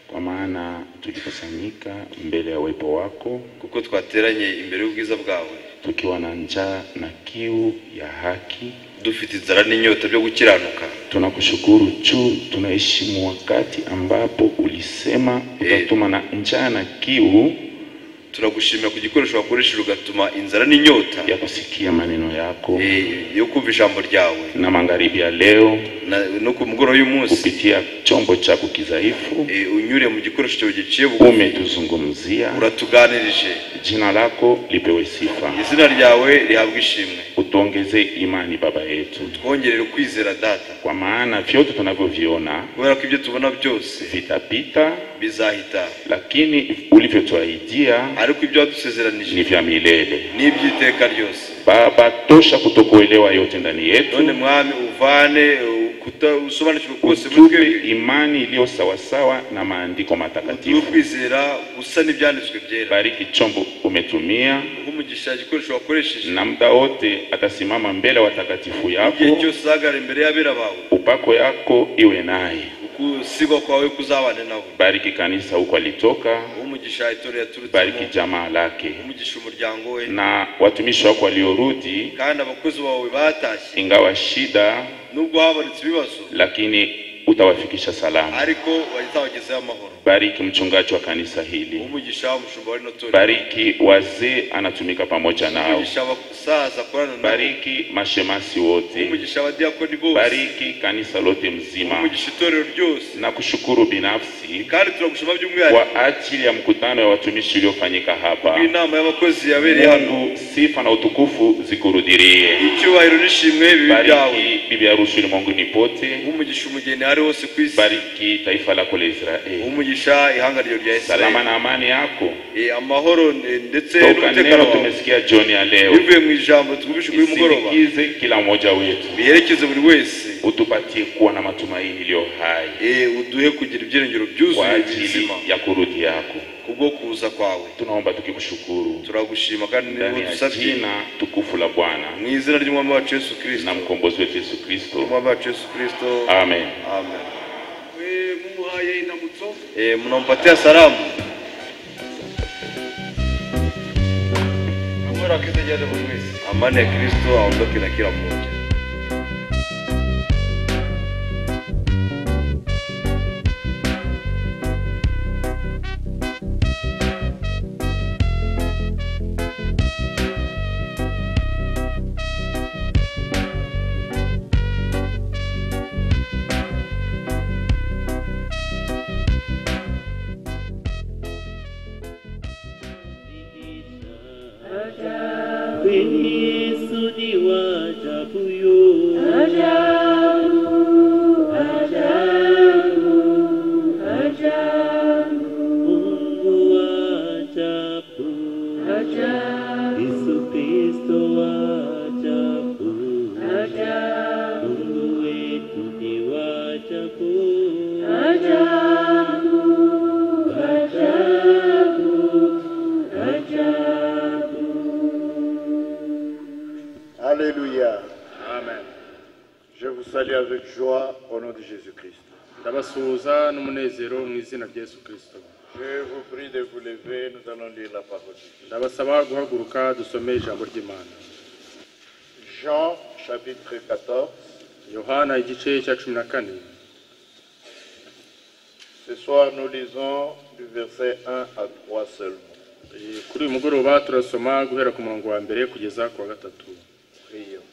C: kwa maana tulikusanyika mbele ya uwepo wako
A: kuko twateranye imbere y'ubwiza bwawe
C: tukiwa na njaa na kiu ya haki.
A: dufite inzara n'inyota byo gukiranuka
C: Tunakushukuru tu, tunaheshimu wakati ambapo ulisema utatuma na njaa na kiu
A: turagushimira ku gikoresho wakoresheje ugatuma inzara n'inyota
C: ya kusikia maneno yako,
A: eh, yo kumva ijambo ryawe
C: na magharibi ya leo
A: Na- no ku mugoroba y'umunsi
C: kupitia chombo chako kidhaifu
A: eh, unyure mu gikoresho cyawe giciye bugufi
C: umetuzungumzia.
A: uratuganirije
C: Jina lako lipewe sifa,
A: izina ryawe rihabwa ishimwe
C: utuongeze imani Baba yetu,
A: twongerere ukwizera data
C: kwa maana vyote tunavyoviona
A: kubera ko ibyo tubona byose
C: vitapita,
A: bizahita
C: lakini ulivyotuahidia
A: ariko ibyo wadusezeranije
C: ni vya milele.
A: n'iby'iteka ryose
C: Baba, tosha kutokuelewa yote ndani
A: none
C: yetu,
A: mwami uvane uh, kuta- usobanukirwe kose muri
C: tupe
A: twebwe
C: imani iliyo sawasawa na maandiko
A: tube
C: matakatifu.
A: kwizera gusa n'ibyanditswe byera
C: Bariki chombo umetumia,
A: umugisha igikoresho wakoresheje
C: na muda wote atasimama mbele ya watakatifu
A: igihe
C: yako,
A: cyose uzagara imbere y'abera bawe
C: upako yako iwe naye.
A: ukusigwa kwawe kuzabane nawe
C: Bariki kanisa huko alitoka,
A: umugisha itorero
C: bariki
A: yaturutsemo
C: jamaa lake
A: umugisha umuryango we
C: na watumishi wako waliorudi,
A: kandi abakozi bawe batashye
C: ingawa shida,
A: nubwo habonetse ibibazo
C: lakini utawafikisha salama.
A: ariko wazabagezeho amahoro
C: Bariki mchungaji wa kanisa hili.
A: umugisha umushumba w'ino torero
C: bariki wazee anatumika pamoja nao
A: umugisha abasaza akorana nabo
C: bariki mashemasi wote
A: umugisha abadiyakoni bose
C: bariki kanisa lote mzima
A: umugisha itorero ryose
C: na kushukuru binafsi
A: kandi turagushima by'umwihariko
C: kwa ajili ya mkutano ya watumishi uliofanyika hapa
A: inama y'abakozi yabereye hano
C: mungu sifa na utukufu zikurudirie
A: icyubahiro n'ishimwe bibi byawe
C: bariki bibi harusi ulimwenguni pote
A: umugisha umugeni ari wose ku isi
C: bariki taifa lako la israeli
A: umugisha ihanga ryo rya
C: salama
A: israeli
C: na amani yako
A: Eh, amahoro eh, ndetse
C: toka
A: n'umutekano
C: neno
A: wawe
C: tumesikia jioni ya leo
A: bivuye mu ijambo tugumishe kuri mugoroba
C: isindikize kila mmoja wetu
A: biherekeze buri wese
C: utupatie kuwa na matumaini iliyo hai
A: Eh, uduhe kugira ibyiringiro
C: kwa
A: byuzuye
C: ajili
A: bizima
C: ya kurudi yako.
A: kubwo kuza kwawe
C: Tunaomba tukikushukuru
A: turagushima kandi
C: ndani ya
A: ntibudusabye
C: jina tukufu la Bwana
A: mu izina ry'umwami wacu yesu kirisito
C: na mkombozi wetu Yesu Kristo,
A: umwami wacu yesu kirisito
C: amen.
A: amen
B: mumuhaye indamutso
A: Eh, mnampatia salamu
B: amara akeze ajyane buri wese
A: amani ya kristo aondoke na kila mmoja
D: Alléluia. Amen. Je vous salue avec joie au nom de Jésus-Christ.
G: ndabasuhuza n'umunezero mu izina rya yesu kirisito
E: Je vous prie de vous lever, nous allons lire la parole. de Dieu.
G: ndabasaba guhaguruka dusome ijambo ry'imana
E: Jean chapitre 14.
G: yohana igice cya cumi na kane
E: Ce soir, nous lisons du verset 1 à 3 seulement.
G: Eh, kuri uyu mugoroba turasoma guhera ku murongo wa mbere kugeza ku wa gatatu
E: Prions.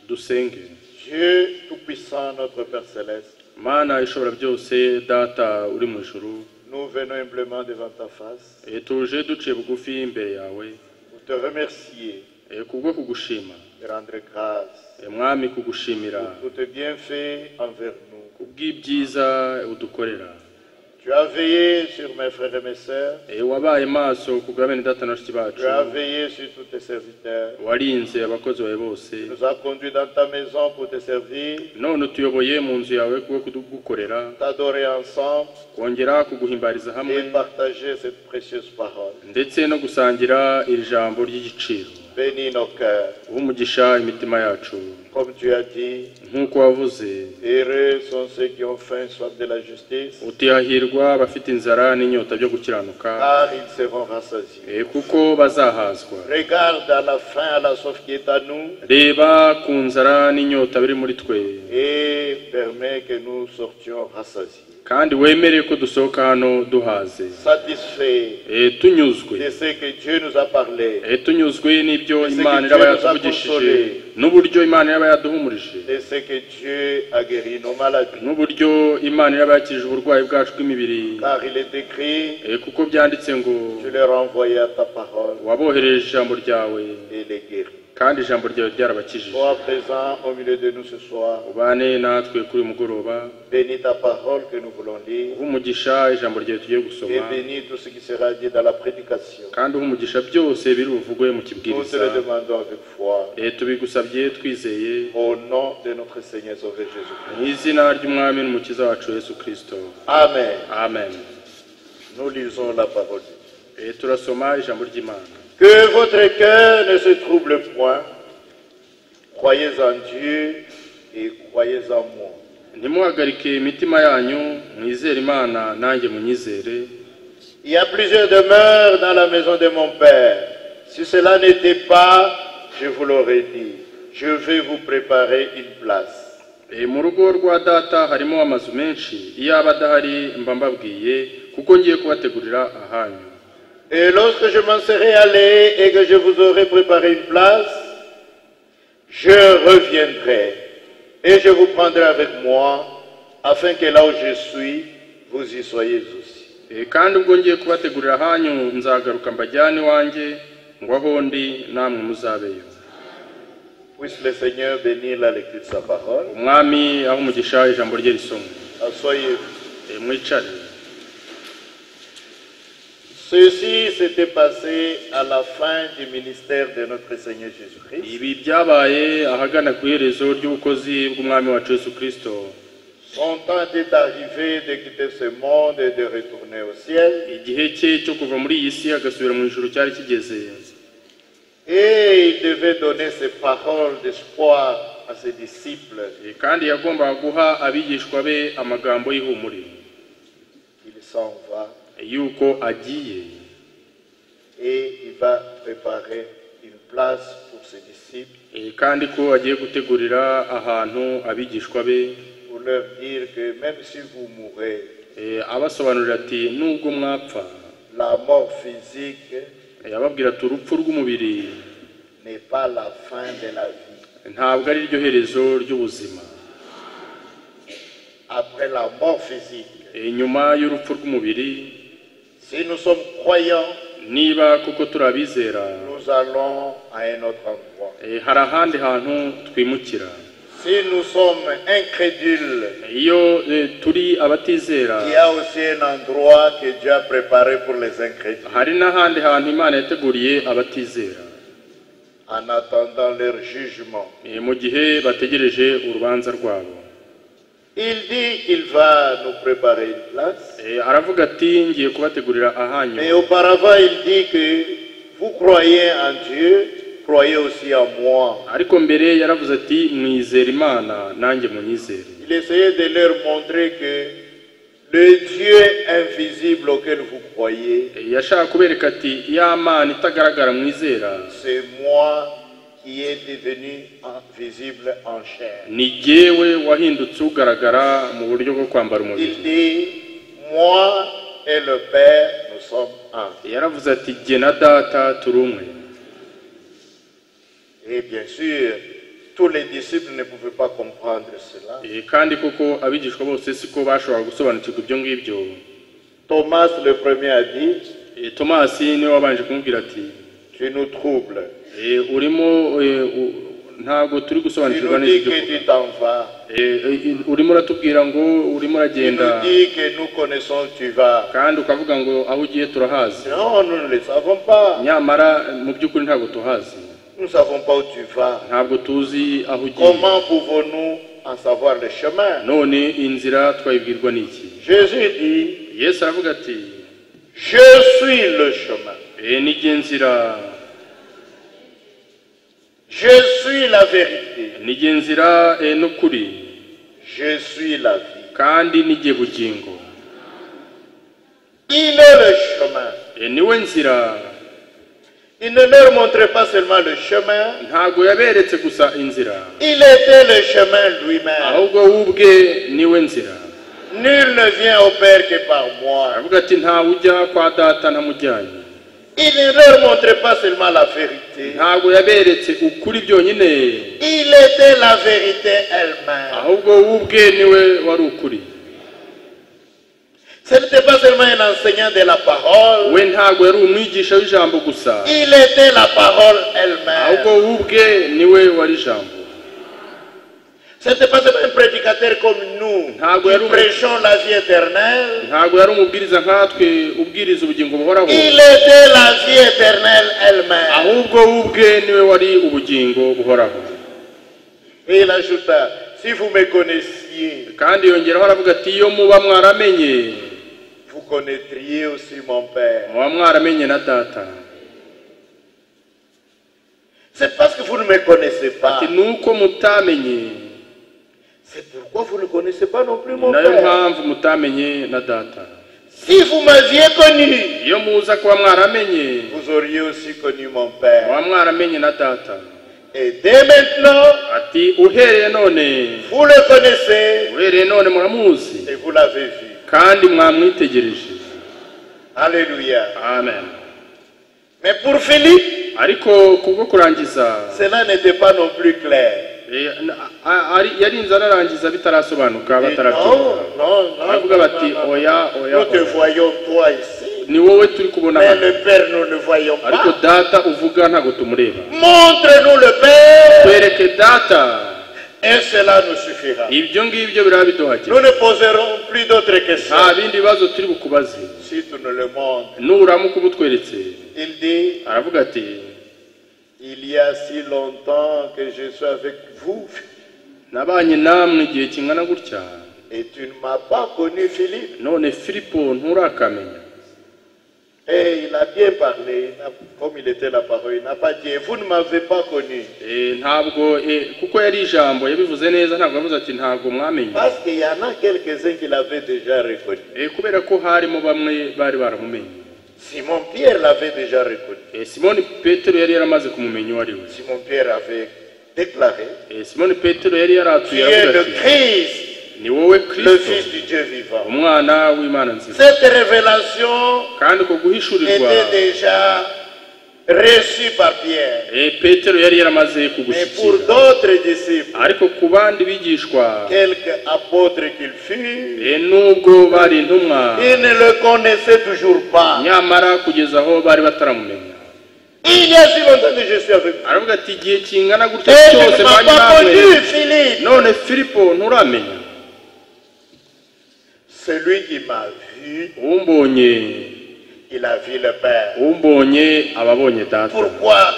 G: dusenge
E: Dieu Tout-Puissant, notre Père Céleste,
G: mana ishobora byose data uri mu ijuru
E: nous venons humblement devant ta face
G: eh, tuje duciye bugufi imbere yawe
E: pour te remercier
G: eh, kubwo kugushima
E: et rendre grâce
G: Eh, mwami kugushimira
E: pour tes bienfaits envers nous.
G: kubw'ibyiza udukorera
E: Tu as veillé sur mes frères et mes sœurs,
G: Eh, wabaye maso ku bwa bene data na bashiki bacu
E: tu as veillé sur tous tes serviteurs,
G: warinze abakozi bawe bose
E: tu nous as conduits dans ta maison pour te servir,
G: none utuyoboye mu nzu yawe kubwo kudukorera
E: t'adorer ensemble
G: kongera kuguhimbariza hamwe
E: et partager cette précieuse parole.
G: ndetse no gusangira iri jambo ry'igiciro
E: Bénis nos cœurs,
G: umugisha imitima yacu
E: comme tu as dit,
G: nk'uko wavuze
E: heureux sont ceux qui ont faim et soif de la justice,
G: utihahirwa abafite inzara n'inyota byo gukiranuka
E: car ils seront rassasiés.
G: eh, kuko bazahazwa
E: Regarde à la faim, à la soif qui est à nous
G: reba ku nzara n'inyota biri muri twe
E: et permets que nous sortions rassasiés,
G: kandi wemere ko dusohoka hano duhaze
E: satisfaits
G: Eh, tunyuzwe
E: de ce que Dieu nous a parlé,
G: Eh, tunyuzwe n'ibyo
E: Ese que
G: imana iraba
E: Dieu nous a
G: yatuvugishije
E: consolés.
G: n'uburyo imana iraba yaduhumurije
E: de ce que Dieu a guéri nos maladies,
G: n'uburyo imana iraba yakirije uburwayi bwacu bw'imibiri
E: car il est écrit,
G: Eh, kuko byanditse ngo
E: tu les renvoyais à ta parole
G: wabohereje ijambo ryawe
E: et les guéris.
G: kandi ijambo ryawe ryarabakijije
E: Sois présent au milieu de nous ce soir,
G: ubane natwe kuri uyu mugoroba
E: bénis ta parole que nous voulons lire
G: uha umugisha ijambo ryawe tugiye
E: et
G: gusoma
E: bénis tout ce qui sera dit dans la prédication.
G: kandi uha umugisha byose biri buvugwe mu
E: Nous te
G: kibwiriza
E: le demandons avec foi,
G: Eh, tubigusabye twizeye
E: au nom de notre Seigneur Sauveur
G: mu
E: Jésus-Christ.
G: izina ry'umwami n'umukiza wacu yesu kirisito
E: Amen.
G: amen
E: Nous lisons la parole. de Dieu.
G: Eh, turasoma ijambo ry'imana
E: Que votre cœur ne se trouble point. Croyez en Dieu et croyez en moi.
G: ntimuhagarike imitima yanyu mwizere imana nanjye munyizere
E: Il y a plusieurs demeures dans la maison de mon Père. Si cela n'était pas, je vous l'aurais dit. Je vais vous préparer une place.
G: Eh, mu rugo rwa data harimo amazu menshi iyo aba adahari mba mbabwiye kuko ngiye kubategurira ahanyu
E: Et lorsque je m'en serai allé et que je vous aurai préparé une place, je reviendrai et je vous prendrai avec moi, afin que là où je suis, vous y soyez aussi.
G: Eh, kandi ubwo ngiye kubategurira ahanyu nzagaruka mbajyane iwanjye ngo aho ndi namwe muzabeyo
E: Puisse le Seigneur bénir la lecture de sa parole.
G: umwami aho umugisha ijambo rye risomwe
E: Asseyez-vous.
G: Eh, mwicare
E: Ceci s'était passé à la fin du ministère de notre Seigneur Jésus-Christ.
G: ibi byabaye ahagana ku iherezo ry'ubukozi bw'umwami wacu yesu kirisito
E: Son temps est arrivé de quitter ce monde et de retourner au ciel.
G: igihe cye cyo kuva muri iyi si agasubira mu ijuru cyari kigeze
E: Et il devait donner ses paroles d'espoir à ses disciples
G: Eh, kandi yagombaga guha abigishwa be amagambo y'ihumuriro
E: Il s'en va
G: yuko agiye
E: et il va préparer une place pour ses disciples
G: Eh, kandi ko agiye gutegurira ahantu abigishwa be
E: pour leur dire que même si vous mourrez,
G: Eh, abasobanurira ati nubwo mwapfa
E: la mort physique
G: Eh, ababwira ati urupfu rw'umubiri
E: n'est pas la fin de la vie.
G: ntabwo ari ryo herezo ry'ubuzima
E: après la mort physique.
G: Eh, nyuma y'urupfu rw'umubiri
E: Si nous sommes croyants,
G: niba koko turabizera
E: nous allons à un autre endroit.
G: eh, hari ahandi hantu twimukira
E: Si nous sommes incrédules,
G: Eh, iyo eh, turi abatizera
E: il y a aussi un endroit que Dieu a préparé pour les incrédules,
G: hari n'ahandi hantu imana yateguriye abatizera
E: en attendant leur jugement.
G: Eh, mu gihe bategereje urubanza rwabo
E: Il dit qu'il va nous préparer une place,
G: Eh, aravuga ati ngiye kubategurira ahanyu
E: mais auparavant il dit que vous croyez en Dieu croyez aussi en moi.
G: ariko mbere yaravuze ati mwizere imana nanjye munyizere
E: Il essayait de leur montrer que le Dieu invisible auquel vous croyez,
G: yashaka kubereka ati ya mana itagaragara mwizera
E: c'est moi qui est devenu en- visible en chair.
G: ni jyewe wahindutse ugaragara mu buryo bwo kwambara umubiri
E: Il dit, moi et le Père, nous sommes un.
G: yaravuze ati jye na data turi umwe
E: Et bien sûr, tous les disciples ne pouvaient pas comprendre cela.
G: Eh, kandi koko abigishwa bose siko bashobora gusobanukirwa ibyo ngibyo
E: Thomas le premier a dit,
G: Eh, tomasi niwe wabanje kumubwira ati
E: tu nous troubles.
G: "Eh, urimo eh, u- ntabwo turi
E: Tu
G: gusobanukirwa
E: nous
G: neza
E: dis
G: ibyo
E: que
G: uvuga."
E: tu t'en vas.
G: Eh, eh, urimo uratubwira ngo urimo
E: Tu
G: uragenda
E: nous dis que nous connaissons, tu vas.
G: kandi ukavuga ngo aho ugiye turahazi
E: Non, nous ne le savons pas.
G: nyamara mu by'ukuri ntabwo tuhazi
E: Nous ne savons pas où tu vas.
G: ntabwo tuzi aho ugiye
E: Comment pouvons-nous en savoir le chemin
G: none inzira twayibwirwa n'iki
E: Jésus dit,
G: yesu aravuga ati
E: je suis le chemin.
G: "Eh, ni jye nzira
E: Je suis la vérité.
G: ni jye nzira eh, n'ukuri
E: Je suis la vie.
G: kandi ni jye bugingo
E: Il est le chemin.
G: Eh, niwe nzira
E: Il ne leur montrait pas seulement le chemin,
G: ntabwo yaberetse gusa inzira
E: il était le chemin lui-même.
G: ahubwo we ubwe niwe nzira
E: Nul ne vient au Père que par moi.
G: aravuga ati ntawe ujya kwa data ntamujyanye
E: Il ne leur montrait pas seulement la vérité,
G: ntabwo yaberetse ukuri byonyine
E: il était la vérité elle-même.
G: ahubwo we ubwe niwe wari ukuri
E: Ce n'était pas seulement un enseignant de la parole,
G: we ntabwo yari umwigisha w'ijambo gusa
E: il était la parole
G: ahubwo
E: elle-même.
G: we ubwe niwe wari ijambo
E: Ce n'était pas seulement un prédicateur comme nous
G: Ah, oui, oui.
E: qui prêchons la vie éternelle,
G: ntabwo yari umubwiriza nkatwe ubwiriza ubugingo buhoraho
E: il était la vie éternelle elle-même.
G: ahubwo we ubwe niwe wari ubugingo buhoraho
E: Et il ajouta, si vous me connaissiez,
G: kandi yongeraho aravuga ati iyo muba mwaramenye
E: vous connaîtriez aussi mon Père.
G: muba mwaramenye na data
E: C'est parce que vous ne me connaissez pas.
G: ati nuko mutamenye
E: C'est pourquoi vous ne connaissez pas non plus mon
G: nayo
E: Père.
G: mpamvu mutamenye na data
E: Si vous m'aviez connu,
G: iyo muza kuba mwaramenye
E: vous auriez aussi connu mon Père.
G: muba mwaramenye na data
E: Et dès maintenant,
G: ati uhereye none
E: vous le connaissez
G: uhereye none muramuzi
E: et vous l'avez vu.
G: kandi mwamwitegereje
E: Alléluia.
G: amen
E: Mais pour Philippe,
G: ariko kubwo kurangiza
E: cela n'était pas non plus clair.
G: eh, na- a- ari- yarinze ararangiza bitarasobanuka
E: Et
G: batarabyumva
E: non, non, non,
G: aravuga
E: non,
G: bati
E: non, non.
G: oya oya
E: Nous te
G: oya.
E: voyons toi ici,
G: ni wowe turi kubona
E: mais
G: hano
E: le Père, nous ne voyons
G: ariko
E: pas.
G: data uvuga ntabwo tumureba
E: Montre-nous le Père
G: twereke data
E: et cela nous suffira.
G: ibyo ngibyo biraba biduhagije
E: Nous ne poserons plus d'autres
G: nta
E: questions.
G: bindi bibazo turi bukubaze
E: Si tu ne le montres,
G: nuramuka ubutweretse
E: il dit
G: aravuga ati
E: Il y a si longtemps que je suis avec vous
G: nabanye namwe igihe kingana gutya
E: et tu ne m'as pas connu, Philippe.
G: none filipo nturakamenya
E: Et il a bien parlé, il n'a- comme il était la parole, il n'a pas dit Vous ne m'avez pas connu.
G: Eh, ntabwo eh, kuko yari ijambo yabivuze neza ntabwo yavuze ati ntabwo mwamenye
E: Parce qu'il y en a quelques-uns qui l'avaient déjà reconnu.
G: Eh, kubera ko harimo bamwe bari baramumenye
E: Simon Pierre l'avait déjà reconnu.
G: Eh, simoni petero yari yaramaze kumumenya uwo ari we
E: Simon Pierre avait déclaré
G: Eh, simoni petero yari
E: Tu
G: yaratuye
E: es
G: aravuga
E: le
G: ati
E: Christ,
G: ni wowe
E: le Fils
G: kirisito
E: du Dieu vivant.
G: umwana w'imana nziza
E: Cette révélation
G: kandi uko guhishurirwa
E: était déjà reçue par Pierre.
G: eh, petero yari yaramaze
E: Mais pour
G: kugushyikira
E: d'autres disciples,
G: ariko ku bandi bigishwa
E: quelques apôtres qu'ils furent,
G: eh, nubwo bari intumwa
E: Ils ne le connaissaient toujours pas.
G: nyamara kugeza aho bari bataramumenya
E: Il y a si longtemps que je suis avec vous.
G: aravuga ati igihe kingana
E: Et
G: gutya
E: tu
G: cyose
E: ne m'as
G: bari
E: pas connu,
G: bamwe
E: Philippe.
G: none filipo nturamenya
E: Celui qui m'a vu,
G: umbonye
E: il a vu le Père.
G: umbonye ababonye data
E: Pourquoi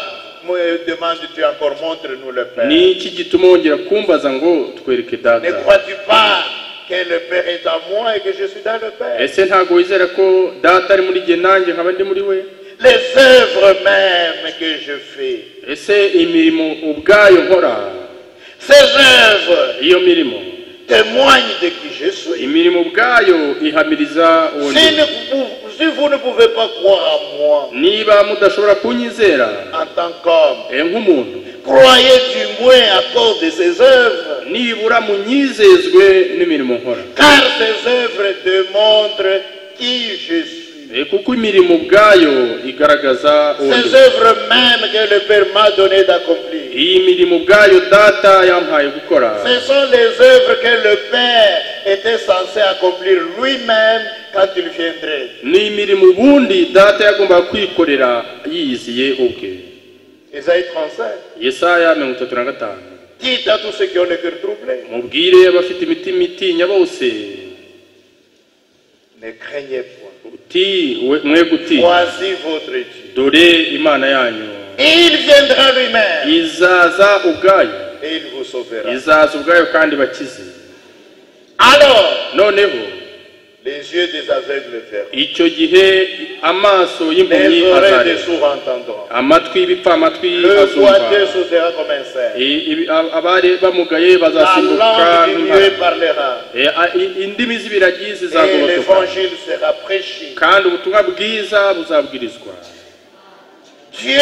E: me demandes-tu encore, montre-nous le Père
G: ni iki gituma wongera kumbaza ngo twereke
E: Ne
G: data
E: crois-tu pas que le Père est en moi et que je suis dans le Père
G: ese ntabwo wizera ko data ari muri jye nanjye nkaba ndi muri we
D: les œuvres mêmes que je fais.
G: ese imirimo ubwayo nkora
D: Ces œuvres
G: iyo mirimo
D: témoignent de qui je suis.
G: imirimo ubwayo ihamiriza uwo
D: Si,
G: ndi.
D: ne pou- si vous ne pouvez pas croire en moi
G: niba mudashobora kunyizera
D: en tant qu'homme,
G: eh, nk'umuntu
D: croyez du moins à cause de ces œuvres,
G: nibura munyizezwe n'imirimo nkora
D: car ces œuvres démontrent qui je suis.
G: Eh, kuko imirimo ubwayo igaragaza uwo
D: Ces
G: ndi.
D: œuvres mêmes que le Père m'a donné d'accomplir.
G: iyi mirimo ubwayo data yampaye gukora
D: Ce sont les œuvres que le Père était censé accomplir lui-même quand il viendrait.
G: ni imirimo ubundi data yagombaga kwikorera yiyiziye ubwe
D: Isaïe 35.
G: yesaya mirongo itatu na gatanu
D: Dites à tous ceux qui ont le cœur troublé,
G: mubwire abafite imitima itinya bose
D: ne craignez point.
G: uti we- mwe guti
D: Voici votre Dieu.
G: dore imana yanyu
D: Il viendra lui-même
G: izaza ubwayo
D: et il vous sauvera.
G: izaza ubwayo kandi bakize
D: Alors,
G: noneho
D: les yeux des aveugles verront,
G: icyo gihe amaso y'impumyi
D: les oreilles des
G: azareba
D: sourds entendront,
G: amatwi y'ibipfamatwi
D: le
G: azumva
D: boiteux sautera comme un cerf,
G: I- ibi- ab- abari bamugaye
D: la
G: bazasimbuka
D: langue du
G: nk'impara.
D: mieux parlera,
G: Eh, a- i- indimi z'ibiragi
D: et
G: zizagobotoka
D: l'évangile sera prêché.
G: kandi ubutumwa bwiza buzabwirizwa
D: Dieu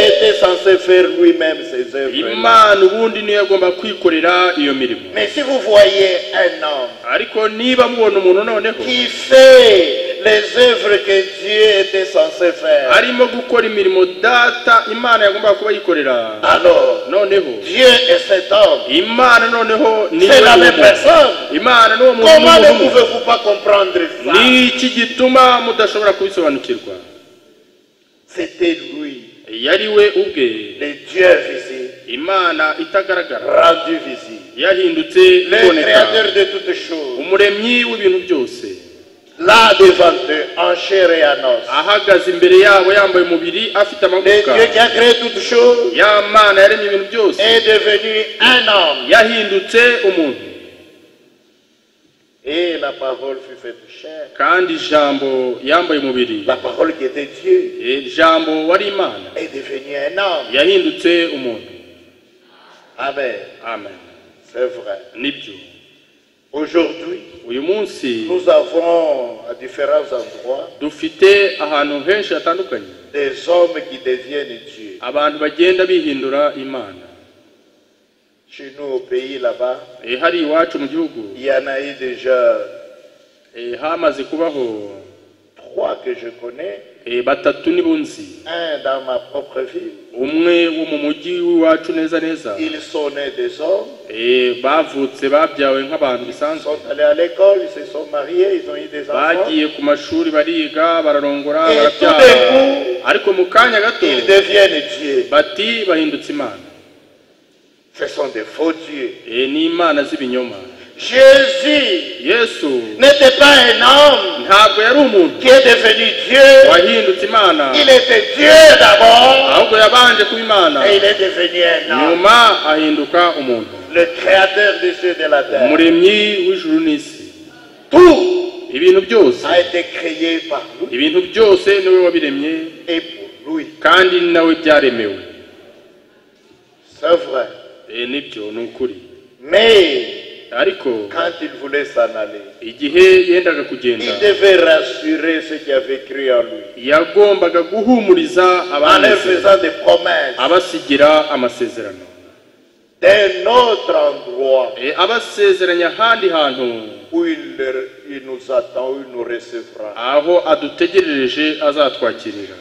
D: était censé faire lui-même ses œuvres.
G: imana ubundi niyo yagomba kwikorera iyo mirimo
D: Mais si vous voyez un homme
G: ariko niba mubona umuntu noneho
D: qui fait les œuvres que Dieu était censé faire,
G: arimo gukora imirimo data imana yagomba kuba yikorera
D: alors
G: noneho
D: Dieu et cet homme,
G: imana noneho ni
D: c'est la
G: we
D: même
G: muntu.
D: personne.
G: imana n'uwo muntu
D: Comment
G: ni
D: ne
G: umwe.
D: pouvez-vous pas comprendre ça
G: ni iki gituma mudashobora kubisobanukirwa
D: C'était lui,
G: yari we ubwe
D: le Dieu visible,
G: imana itagaragara
D: rendu visible,
G: yahindutse
D: le
G: iboneka
D: créateur de toutes choses,
G: umuremyi w'ibintu byose
D: là devant eux, en chair et en os.
G: ahagaze imbere yabo yambaye umubiri afite
D: Le
G: amagufwa
D: Dieu qui a créé toutes choses
G: ya mana yaremye ibintu byose
D: est devenu un homme.
G: yahindutse umuntu
D: Et la parole fut faite chair.
G: kandi ijambo yambaye umubiri
D: La parole qui était Dieu
G: Eh, ijambo wari imana
D: est devenue un homme.
G: yahindutse umuntu
D: Amen.
G: amen
D: C'est vrai.
G: nibyo
D: Aujourd'hui,
G: uyu munsi
D: nous avons à différents endroits
G: dufite ahantu henshi hatandukanye
D: des hommes qui deviennent Dieu.
G: abantu bagenda bihindura imana
D: Chez nous, au pays là-bas,
G: Eh, hari iwacu mu gihugu
D: il y en a eu déjà
G: eh, hamaze kubaho
D: trois que je connais.
G: eh, batatu n'ibunzi
D: Un dans ma propre ville.
G: umwe wo mu mujyi w'iwacu neza neza
D: Ils sont nés des hommes.
G: Eh, bavutse babyawe nk'abantu
D: Ils
G: bisanzwe
D: sont allés à l'école, ils se sont mariés, ils ont eu des enfants.
G: bagiye ku mashuri bariga bararongora
D: Et
G: barabyara
D: tout d'un
G: ariko mu kanya gato
D: Ils deviennent Dieu.
G: bati bahindutse imana
D: Ce sont des faux dieux.
G: Eh, ni imana z'ibinyoma
D: Jésus
G: yesu
D: n'était pas un homme
G: ntabwo yari umuntu
D: qui est devenu Dieu.
G: wahindutse imana
D: Il était Dieu d'abord
G: ahubwo yabanje kuba imana
D: et il est devenu un homme.
G: nyuma ahinduka umuntu
D: Le créateur des cieux et de la terre.
G: umuremyi w'ijuru n'isi
D: Tout
G: ibintu byose
D: a été créé par lui
G: ibintu byose niwe wabiremye
D: et pour lui.
G: kandi nawe byaremewe
D: C'est vrai.
G: Eh, nibyo ni ukuri
D: Mais
G: ariko
D: quand il voulait s'en aller,
G: igihe yendaga kugenda
D: il devait rassurer ceux qui avaient cru en lui.
G: yagombaga guhumuriza
D: En leur
G: abanezero,
D: faisant des promesses
G: abasigira amasezerano
D: d'un autre endroit
G: Eh, abasezeranya ahandi hantu
D: où il, leur- il nous attend, où il nous recevra.
G: aho adutegerereje azatwakirira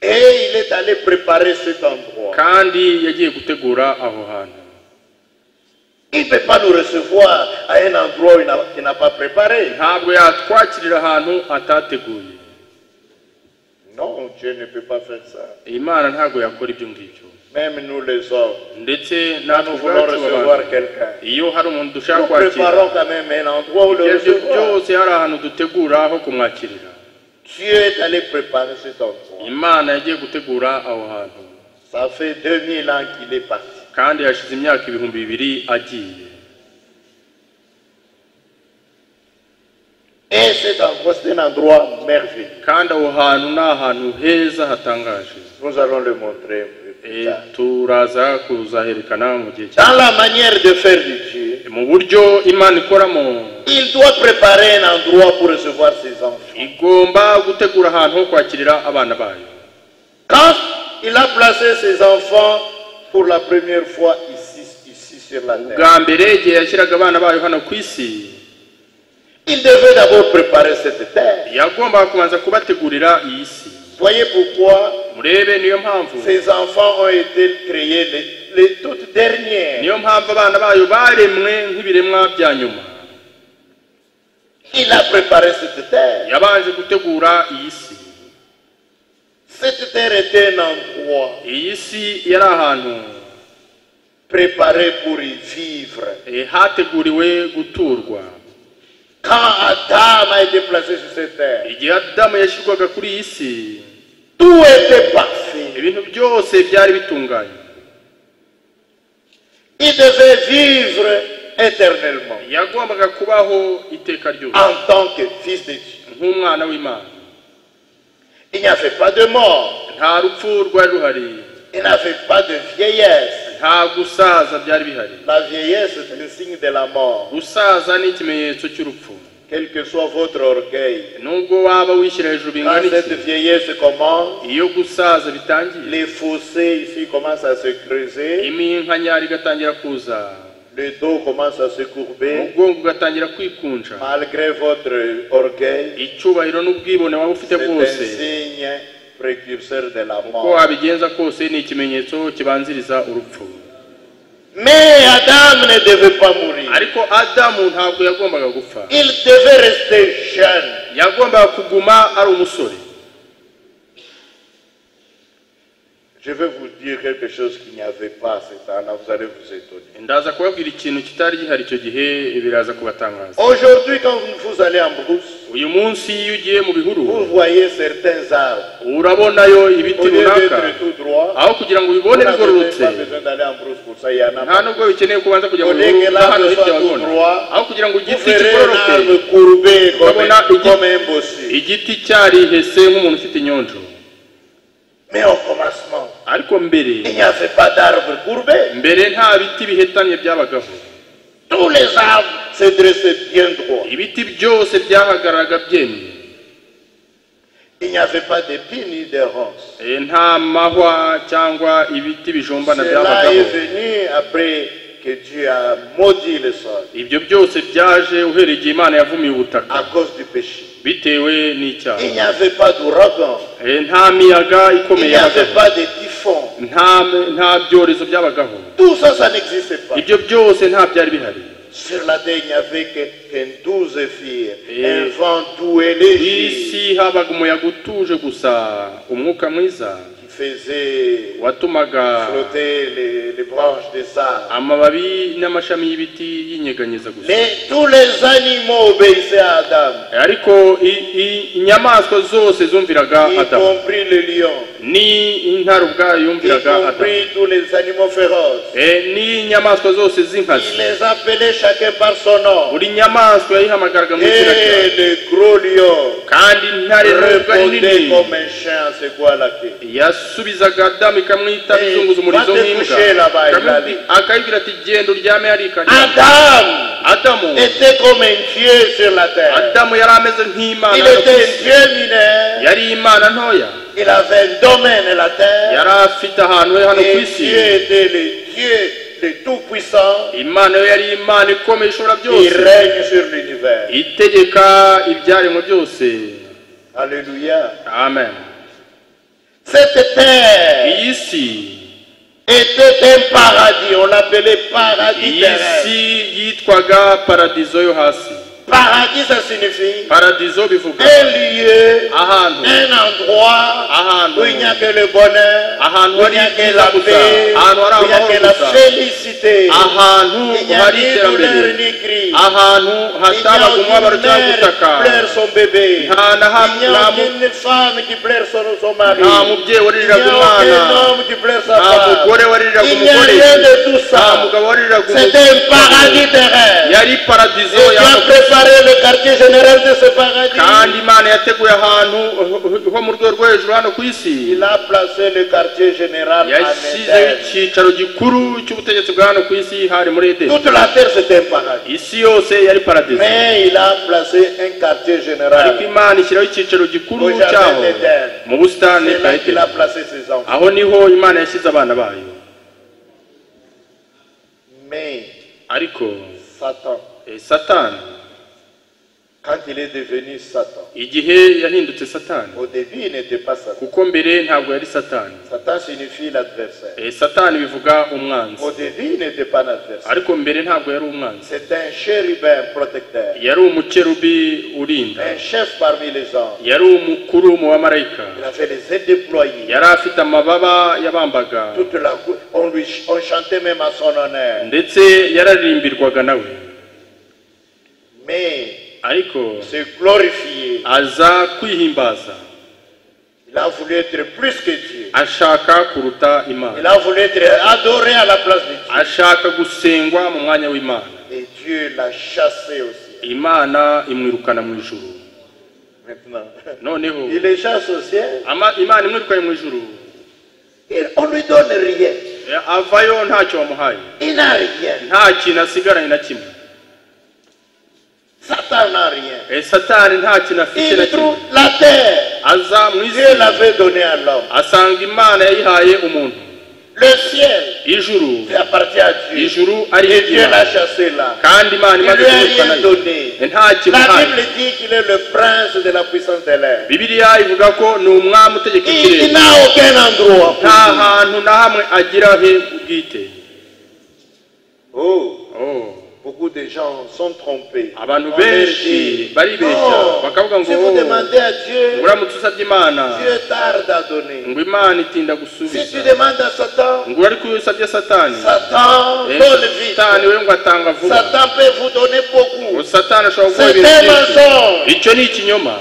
D: Et il est allé préparer cet endroit.
G: kandi yagiye gutegura aho hantu
D: Il ne peut pas nous recevoir à un endroit où il n'a- qu'il n'a pas préparé.
G: ntabwo yatwakirira ahantu atateguye
D: Non, Dieu ne peut pas faire ça.
G: imana ntabwo yakora ibyo ngibyo
D: Même nous les hommes,
G: ndetse
D: quand
G: natwe
D: nous voulons
G: ubwacu
D: recevoir
G: abantu,
D: quelqu'un,
G: iyo hari umuntu dushaka
D: nous
G: kwakira
D: préparons quand même un endroit où le
G: ibyo
D: recevoir.
G: byose hari ahantu dutegura aho kumwakirira
D: Dieu est allé préparer cet endroit.
G: imana yagiye gutegura aho hantu
D: Ça fait 2000 ans qu'il est parti.
G: kandi hashize imyaka ibihumbi bibiri agiye
D: Et
E: Et cet endroit, c'est un endroit merveilleux.
G: kandi aho hantu ni ahantu heza hatangaje
E: Nous allons le montrer un peu plus
G: Eh,
E: tard.
G: turaza kuzaherekana mu gihe cya
E: Dans la manière de faire de Dieu,
G: mu buryo imana ikoramo
E: il doit préparer un endroit pour recevoir ses enfants.
G: igomba gutegura ahantu ho kwakirira abana bayo
E: Quand il a placé ses enfants pour la première fois ici, ici sur la terre,
G: bwa mbere igihe yashyiraga abana bayo hano ku isi
E: il devait d'abord préparer cette terre.
G: yagombaga kubanza kubategurira iyi si
E: Voyez pourquoi
G: murebe niyo mpamvu
E: ces enfants ont été créés les, les toutes dernières.
G: niyo mpamvu abana bayo baremwe nk'ibiremwa bya nyuma
E: Il a préparé cette terre.
G: yabanje gutegura iyi si
E: Cette terre était un endroit
G: iyi si yari ahantu
E: préparé pour y vivre.
G: eh, hateguriwe guturwa
E: Quand Adam a été placé sur cette terre,
G: igihe adamu yashyirwaga kuri iyi si
E: tout était parfait.
G: ibintu byose byari bitunganye
E: Il devait vivre éternellement
G: yagombaga kubaho iteka ryose
E: en tant que fils de Dieu.
G: nk'umwana w'imana
E: Il n'y avait pas de mort,
G: nta rupfu rwari ruhari
E: il n'y avait pas de vieillesse.
G: nta gusaza byari bihari
E: La vieillesse est le signe de la mort,
G: gusaza ni ikimenyetso cy'urupfu
E: quel que soit votre orgueil.
G: nubwo waba wishyira hejuru
E: Quand
G: bingana
E: cette
G: iki
E: vieillesse commence,
G: iyo gusaza bitangiye
E: les fossés ici commencent à se creuser,
G: iminkanyari igatangira kuza
E: le dos commence à se courber,
G: ubwonko bugatangira kwikunja
E: malgré votre orgueil.
G: icyubahiro n'ubwibone waba ufite
E: C'est un
G: bwose
E: signe précurseur de la
G: uko
E: mort.
G: wabigenza kose ni ikimenyetso kibanziriza urupfu
E: Mais Adam ne devait pas mourir.
G: ariko adamu ntabwo yagombaga gupfa
E: Il devait rester jeune.
G: yagombaga kuguma ari umusore
E: Je vais vous dire quelque chose qu'il n'y avait pas à ce temps-là, vous allez vous étonner.
G: ndaza kubabwira ikintu kitari gihari icyo gihe biraza kubatangaza
E: Aujourd'hui, quand vous, vous allez en brousse,
G: uyu munsi iyo ugiye mu bihuru
E: vous voyez certains arbres.
G: urabonayo
E: Au
G: ibiti
E: lieu
G: runaka
E: d'être tout droit,
G: aho kugira ngo
E: vous
G: ubibone
E: n'avez
G: bigororotse
E: pas besoin d'aller en brousse pour ça, il y en a
G: nta
E: pas.
G: nubwo bikeneye kubanza kujya mu
E: Au lieu
G: bihuru
E: que
G: n'ahantu
E: l'arbre
G: hirya
E: soit tout
G: wabona
E: droit,
G: aho kugira ngo
E: Vous
G: igiti
E: verrez un
G: kigororoke
E: arbre courbé comme,
G: Kabona
E: un-
G: igi-
E: comme un bossu.
G: igiti cyarihese nk'umuntu ufite inyonjo
E: Mais au commencement,
G: ariko mbere
E: il n'y avait pas d'arbre courbé.
G: mbere nta biti bihetanye byabagaho
E: Tous les arbres se dressaient bien droit.
G: ibiti byose byahagararaga byemye
E: Il n'y avait pas d'épines ni de ronces.
G: Eh, nta mahwa cyangwa ibiti bijombana
E: Cela est
G: byabagaho
E: venu après que Dieu a maudit le sol
G: ibyo byose byaje uhereye igihe imana yavumiye ubutaka
E: à cause du péché.
G: bitewe
E: Il
G: n'icyaha
E: n'y avait pas d'ouragan,
G: Eh, nta miyaga
E: il
G: ikomeye
E: n'y avait
G: yabagaho
E: pas de typhon.
G: nta nta byorezo byabagaho
E: Tout ça, ça n'existait pas.
G: ibyo byose nta byari bihari
E: Sur la terre, il n'y avait que- qu'un douze filles,
G: Et-
E: un vent doux et
G: ku
E: léger
G: isi habaga umuyaga utuje gusa umwuka mwiza
E: qui faisait
G: watumaga
E: flotter les, les branches de sable.
G: amababi n'amashami y'ibiti yinyeganyeza gusa
E: Les- tous les animaux obéissaient à Adam,
G: Eh, ariko i- i- inyamaswa zose zumviraga
E: y
G: adamu
E: compris le lion,
G: ni intare ubwayo
E: y
G: yumviraga adamu
E: compris tous les animaux féroces.
G: Eh, n'inyamaswa zose
E: Il
G: z'inkazi
E: les appelait chacun par son nom.
G: buri nyamaswa yayihamagaraga mu izina
E: Et
G: ryayo
E: le gros lion
G: kandi intare nubwo ari
E: répondait
G: nini
E: comme un chien à secouant la queue.
G: yasubizaga adamu ikamwita
E: Eh,
G: bizunguza umurizo
E: bate
G: nk'imbwa
E: kushera bayi
G: Ikamubwi-
E: bari.
G: akayibwira ati genda uryame harika
E: Adam
G: adamu
E: était comme un dieu sur la terre.
G: adamu yari ameze
E: Il
G: nk'imana yo ku
E: était un
G: isi.
E: dieu mineur.
G: yari imana ntoya
E: Il avait un domaine à la terre.
G: yari afite ahantu he hano ku
E: Et
G: isi
E: Dieu était le Dieu le Tout-Puissant.
G: imana yo yari imana ikomeye ishobora
E: Il
G: byose
E: règne sur l'univers.
G: itegeka ibyaremwe byose
E: Alléluia.
G: amen
E: Cette terre
G: iyi si
E: était un paradis. On l'appelait paradis
G: iyi
E: terrestre.
G: si yitwaga paradizo yo hasi
E: Paradis, ça signifie
G: paradizo bivuga
E: un lieu,
G: ahantu
E: un endroit
G: ahantu
E: où il n'y a que le bonheur,
G: ahantu
E: où il
G: hari
E: n'y a que
G: ibyiza
E: la
G: gusa
E: paix,
G: ahantu hari
E: où il n'y a que la
G: amahoro gusa
E: félicité.
G: ahantu
E: Il n'y a
G: hari
E: ni douleur
G: iterambere
E: ni cri.
G: ahantu
E: Il n'y
G: hatabaga umubabaro
E: aucune
G: cyangwa
E: mère
G: ubutaka
E: qui pleure son bébé.
G: nta na
E: Il n'y
G: hamwe
E: a
G: nta mu-
E: aucune femme qui pleure son, son mari.
G: nta mubyeyi
E: Il n'y a
G: wariraga
E: aucun
G: umwana
E: homme qui pleure sa
G: nta
E: femme.
G: mugore wariraga
E: Il n'y a
G: umugore
E: rien de tout
G: nta
E: ça.
G: mugabo wariraga
E: C'était un paradis
G: umugore
E: terrestre.
G: yari
E: Et
G: paradizo
E: Dieu a
G: y'abakozi.
D: préparé le quartier général de ce paradis.
E: kandi imana yateguye ahantu ho mu rwego rwo hejuru hano ku isi
D: Il a placé le quartier général à
E: yashyizeho
D: Médène.
E: icyicaro gikuru cy'ubutegetsi bwa hano ku isi hari muri edeni
D: Toute la terre, c'était un paradis.
E: isi yose yari paradisi
D: Mais il a placé un quartier
E: ariko
D: général.
E: imana ishyiraho icyicaro gikuru
D: Au jardin
E: cyaho
D: d'Éden.
E: mu busitani
D: C'est
E: bwa
D: là qu'il
E: edeni
D: a placé ses enfants.
E: aho niho imana yashyize abana bayo
D: Mais
E: ariko
D: Satan,
E: eh, satani
D: quand il est devenu Satan,
E: igihe yahindutse satani
D: au début, il n'était pas Satan.
E: kuko mbere ntabwo yari satani
D: Satan signifie l'adversaire.
E: Eh, satani bivuga umwanzi
D: Au début, il n'était pas l'adversaire.
E: ariko mbere ntabwo yari umwanzi
D: C'est un chérubin protecteur,
E: yari umukerubi urinda
D: un chef parmi les anges.
E: yari umukuru mu bamarayika
D: Il avait les ailes déployées.
E: yari afite amababa yabambaga
D: Toute la cou- on, lui, on chantait même à son honneur.
E: ndetse yararirimbirwaga nawe
D: Mais
E: ariko
D: il se glorifier,
E: aza kwihimbaza
D: il a voulu être plus que Dieu.
E: ashaka kuruta
D: Il
E: imana
D: a voulu être adoré à la place de Dieu.
E: ashaka gusengwa mu mwanya w'imana
D: Et Dieu l'a chassé aussi.
E: imana imwirukana mu ijuru
D: Maintenant,
E: noneho
D: il est chasse au ciel.
E: ama- imana imwirukanye mu ijuru
D: Et on ne lui donne rien.
E: Eh, avayo ntacyo wamuhaye
D: Il n'a rien.
E: nta kintu asigaranye na kimwe
D: Satan n'a rien.
E: Eh, satani nta kintu afite na
D: Il
E: kimwe
D: trouve la terre.
E: aza mu
D: Dieu
E: isi
D: l'avait donnée à l'homme.
E: asanga imana yayihaye umuntu
D: Le ciel
E: ijuru
D: qui appartient à Dieu.
E: ijuru ari
D: Et Dieu l'a
E: iry'Imana.
D: chassé là.
E: kandi imana
D: Il
E: imaze
D: lui a
E: kumwirukana
D: rien
E: yo.
D: donné.
E: Eh, nta
D: La
E: kimuhaye
D: Bible dit qu'il est le prince de la puissance de l'air.
E: bibiliya ivuga ko ni umwami utegeka
D: Il, il
E: ikirere
D: n'a aucun endroit. pour
E: nta
D: lui.
E: hantu na hamwe agira he ubwite
D: Oh,
E: Oh,
D: beaucoup de gens sont trompés.
E: Abantu
D: On leur
E: benshi
D: dit,
E: baribeshya,
D: non,
E: bakavuga ngo,
D: si vous
E: oh,
D: demandez à Dieu,
E: uramutse usabye imana
D: Dieu tarde à donner.
E: ngo imana itinda
D: Si tu
E: gusubiza
D: demandes à Satan,
E: ngo ariko iyo usabye satani
D: Satan
E: eh,
D: donne vite.
E: satani we ngo atanga vuba
D: Satan peut vous donner
E: ngo
D: beaucoup.
E: satani ashobora gukora
D: C'est
E: ibintu
D: un
E: byinshi
D: mensonge.
E: icyo ni ikinyoma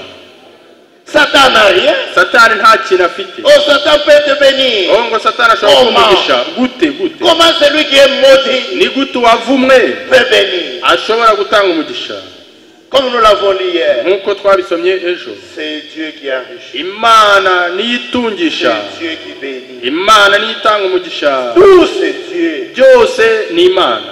D: Satan n'a rien.
E: satani nta kintu afite
D: Oh, Satan peut te bénir.
E: oh ngo satani ashobora
D: Oh,
E: kumugisha gute gute
D: Comment celui qui est maudit
E: ni gute uwavumwe
D: peut bénir
E: ashobora gutanga umugisha
D: Comme nous l'avons lu hier,
E: nk'uko twabisomye ejo
D: c'est Dieu qui enrichit.
E: imana niyo itungisha
D: C'est Dieu qui bénit.
E: imana niyo itanga umugisha
D: Tout c'est Dieu.
E: byose ni imana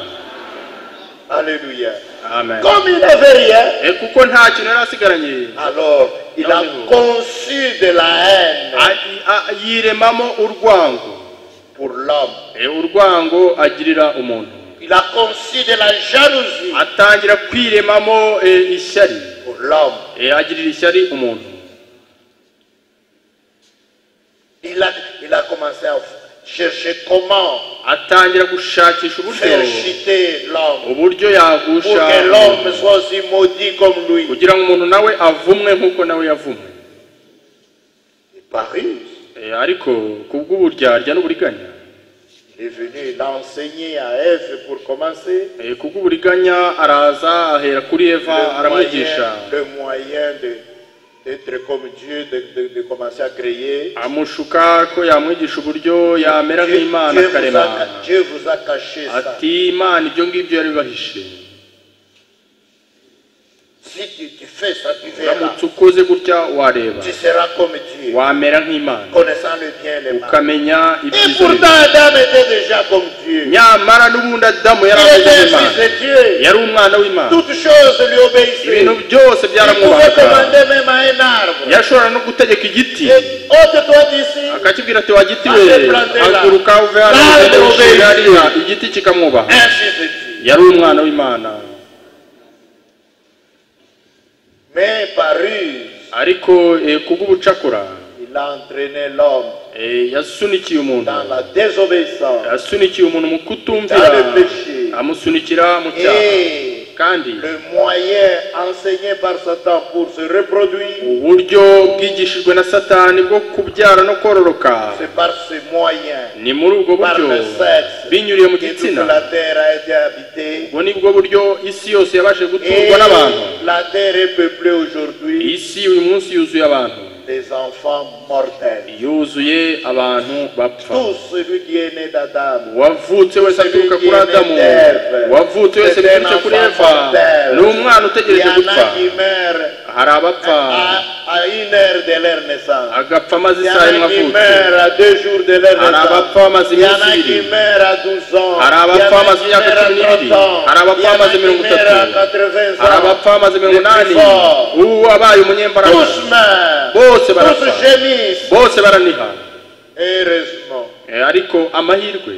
D: Alléluia.
E: amen
D: Comme il n'avait rien,
E: Eh, kuko nta kintu yari asigaranye
D: alors il a
E: Non,
D: conçu de la haine
E: A- a- yiremamo urwango
D: pour l'homme.
E: Eh, urwango agirira umuntu
D: Il a conçu de la jalousie
E: atangira kwiremamo eh, ishyari
D: pour l'homme.
E: Eh, agirira ishyari umuntu
D: Il a, il a commencé à chercher comment
E: atangira gushakisha uburyo
D: faire chuter l'homme
E: uburyo
D: pour
E: yagusha
D: que l'homme soit aussi maudit comme lui.
E: kugira ngo umuntu nawe avumwe nk'uko nawe yavumwe
D: Et Par ruse,
E: Eh, ariko kubw'uburyarya n'uburiganya
D: il est venu, il a enseigné à Ève pour commencer
E: Eh, kubw'uburiganya araza ahera kuri eva
D: le
E: aramwigisha
D: moyen, le moyen de- d'être comme Dieu, de, de- de commencer à créer.
E: amushuka ko yamwigisha uburyo yamera
D: Dieu,
E: nk'imana
D: Dieu vous
E: akarema
D: a, Dieu vous a caché ça.
E: ati imana ibyo ngibyo yabibahishe
D: Si tu, tu fais ça, tu verras.
E: uramutse ukoze gutya wareba
D: Tu seras comme Dieu,
E: wamera nk'imana
D: connaissant le bien et le mal.
E: ukamenya
D: Et
E: ibyiza
D: pourtant,
E: bibi.
D: Adam était déjà comme Dieu.
E: nyamara n'ubundi adamu
D: Il
E: yari
D: était
E: ameze
D: un fils
E: nk'imana
D: de Dieu.
E: yari umwana w'imana
D: Toutes choses lui obéissaient.
E: ibintu
D: Il
E: byose
D: pouvait
E: byaramwubaka
D: commander même à un arbre.
E: yashobora no gutegeka igiti
D: Et ôte-toi d'ici.
E: akakibwira ati wa giti
D: Ase
E: we
D: plantera.
E: haguruka uve hano
D: Nawe
E: ugende
D: ubeshye.
E: ushinge hariya igiti kikamwubaha
D: Un fils de Dieu.
E: yari umwana w'imana
D: Mais par ruse,
E: ariko eh, kubw'ubucakura
D: il a entraîné l'homme
E: Eh, yasunikiye umuntu
D: dans la désobéissance.
E: yasunikiye umuntu mu kutumvira amusunikira mu cyaha
D: Et
E: kandi
D: le moyen enseigné par Satan pour se reproduire,
E: uburyo bwigishijwe na satani bwo kubyara no kororoka
D: c'est par ce moyen,
E: ni muri ubwo
D: par
E: buryo
D: le sexe,
E: binyuriye mu
D: que toute
E: gitsina
D: la terre a été habitée.
E: ubwo ni bwo buryo isi yose yabashe
D: Et
E: guturwa n'abantu
D: la terre est peuplée aujourd'hui
E: iyi si uyu munsi yuzuye abantu
D: des enfants mortels.
E: yuzuye abantu bapfa
D: Tout celui qui est né d'Adam,
E: uwavutse wese aturuka kuri adamu uwavutse wese biturutse kuri eva ni umwana
D: il y
E: utegereje
D: en
E: gupfa
D: a qui meurent
E: hari abapfa
D: à, à une heure de leur naissance.
E: agapfa amaze
D: Il y en a
E: isaha imwe
D: qui
E: avutse
D: meurent à deux jours de leur
E: hari
D: naissance.
E: abapfa bamaze
D: Il y en a
E: iminsi
D: qui
E: ibiri
D: meurent à 12 ans.
E: Hari abapfa bamaze imyaka cumi n'ibiri hari abapfa bamaze mirongo itatu hari abapfa bamaze mirongo inani ubu wabaye umunyembaraga
D: Tous meurent.
E: bose barapfa
D: Tous gémissent.
E: bose baraniha
D: Heureusement,
E: Eh, ariko amahirwe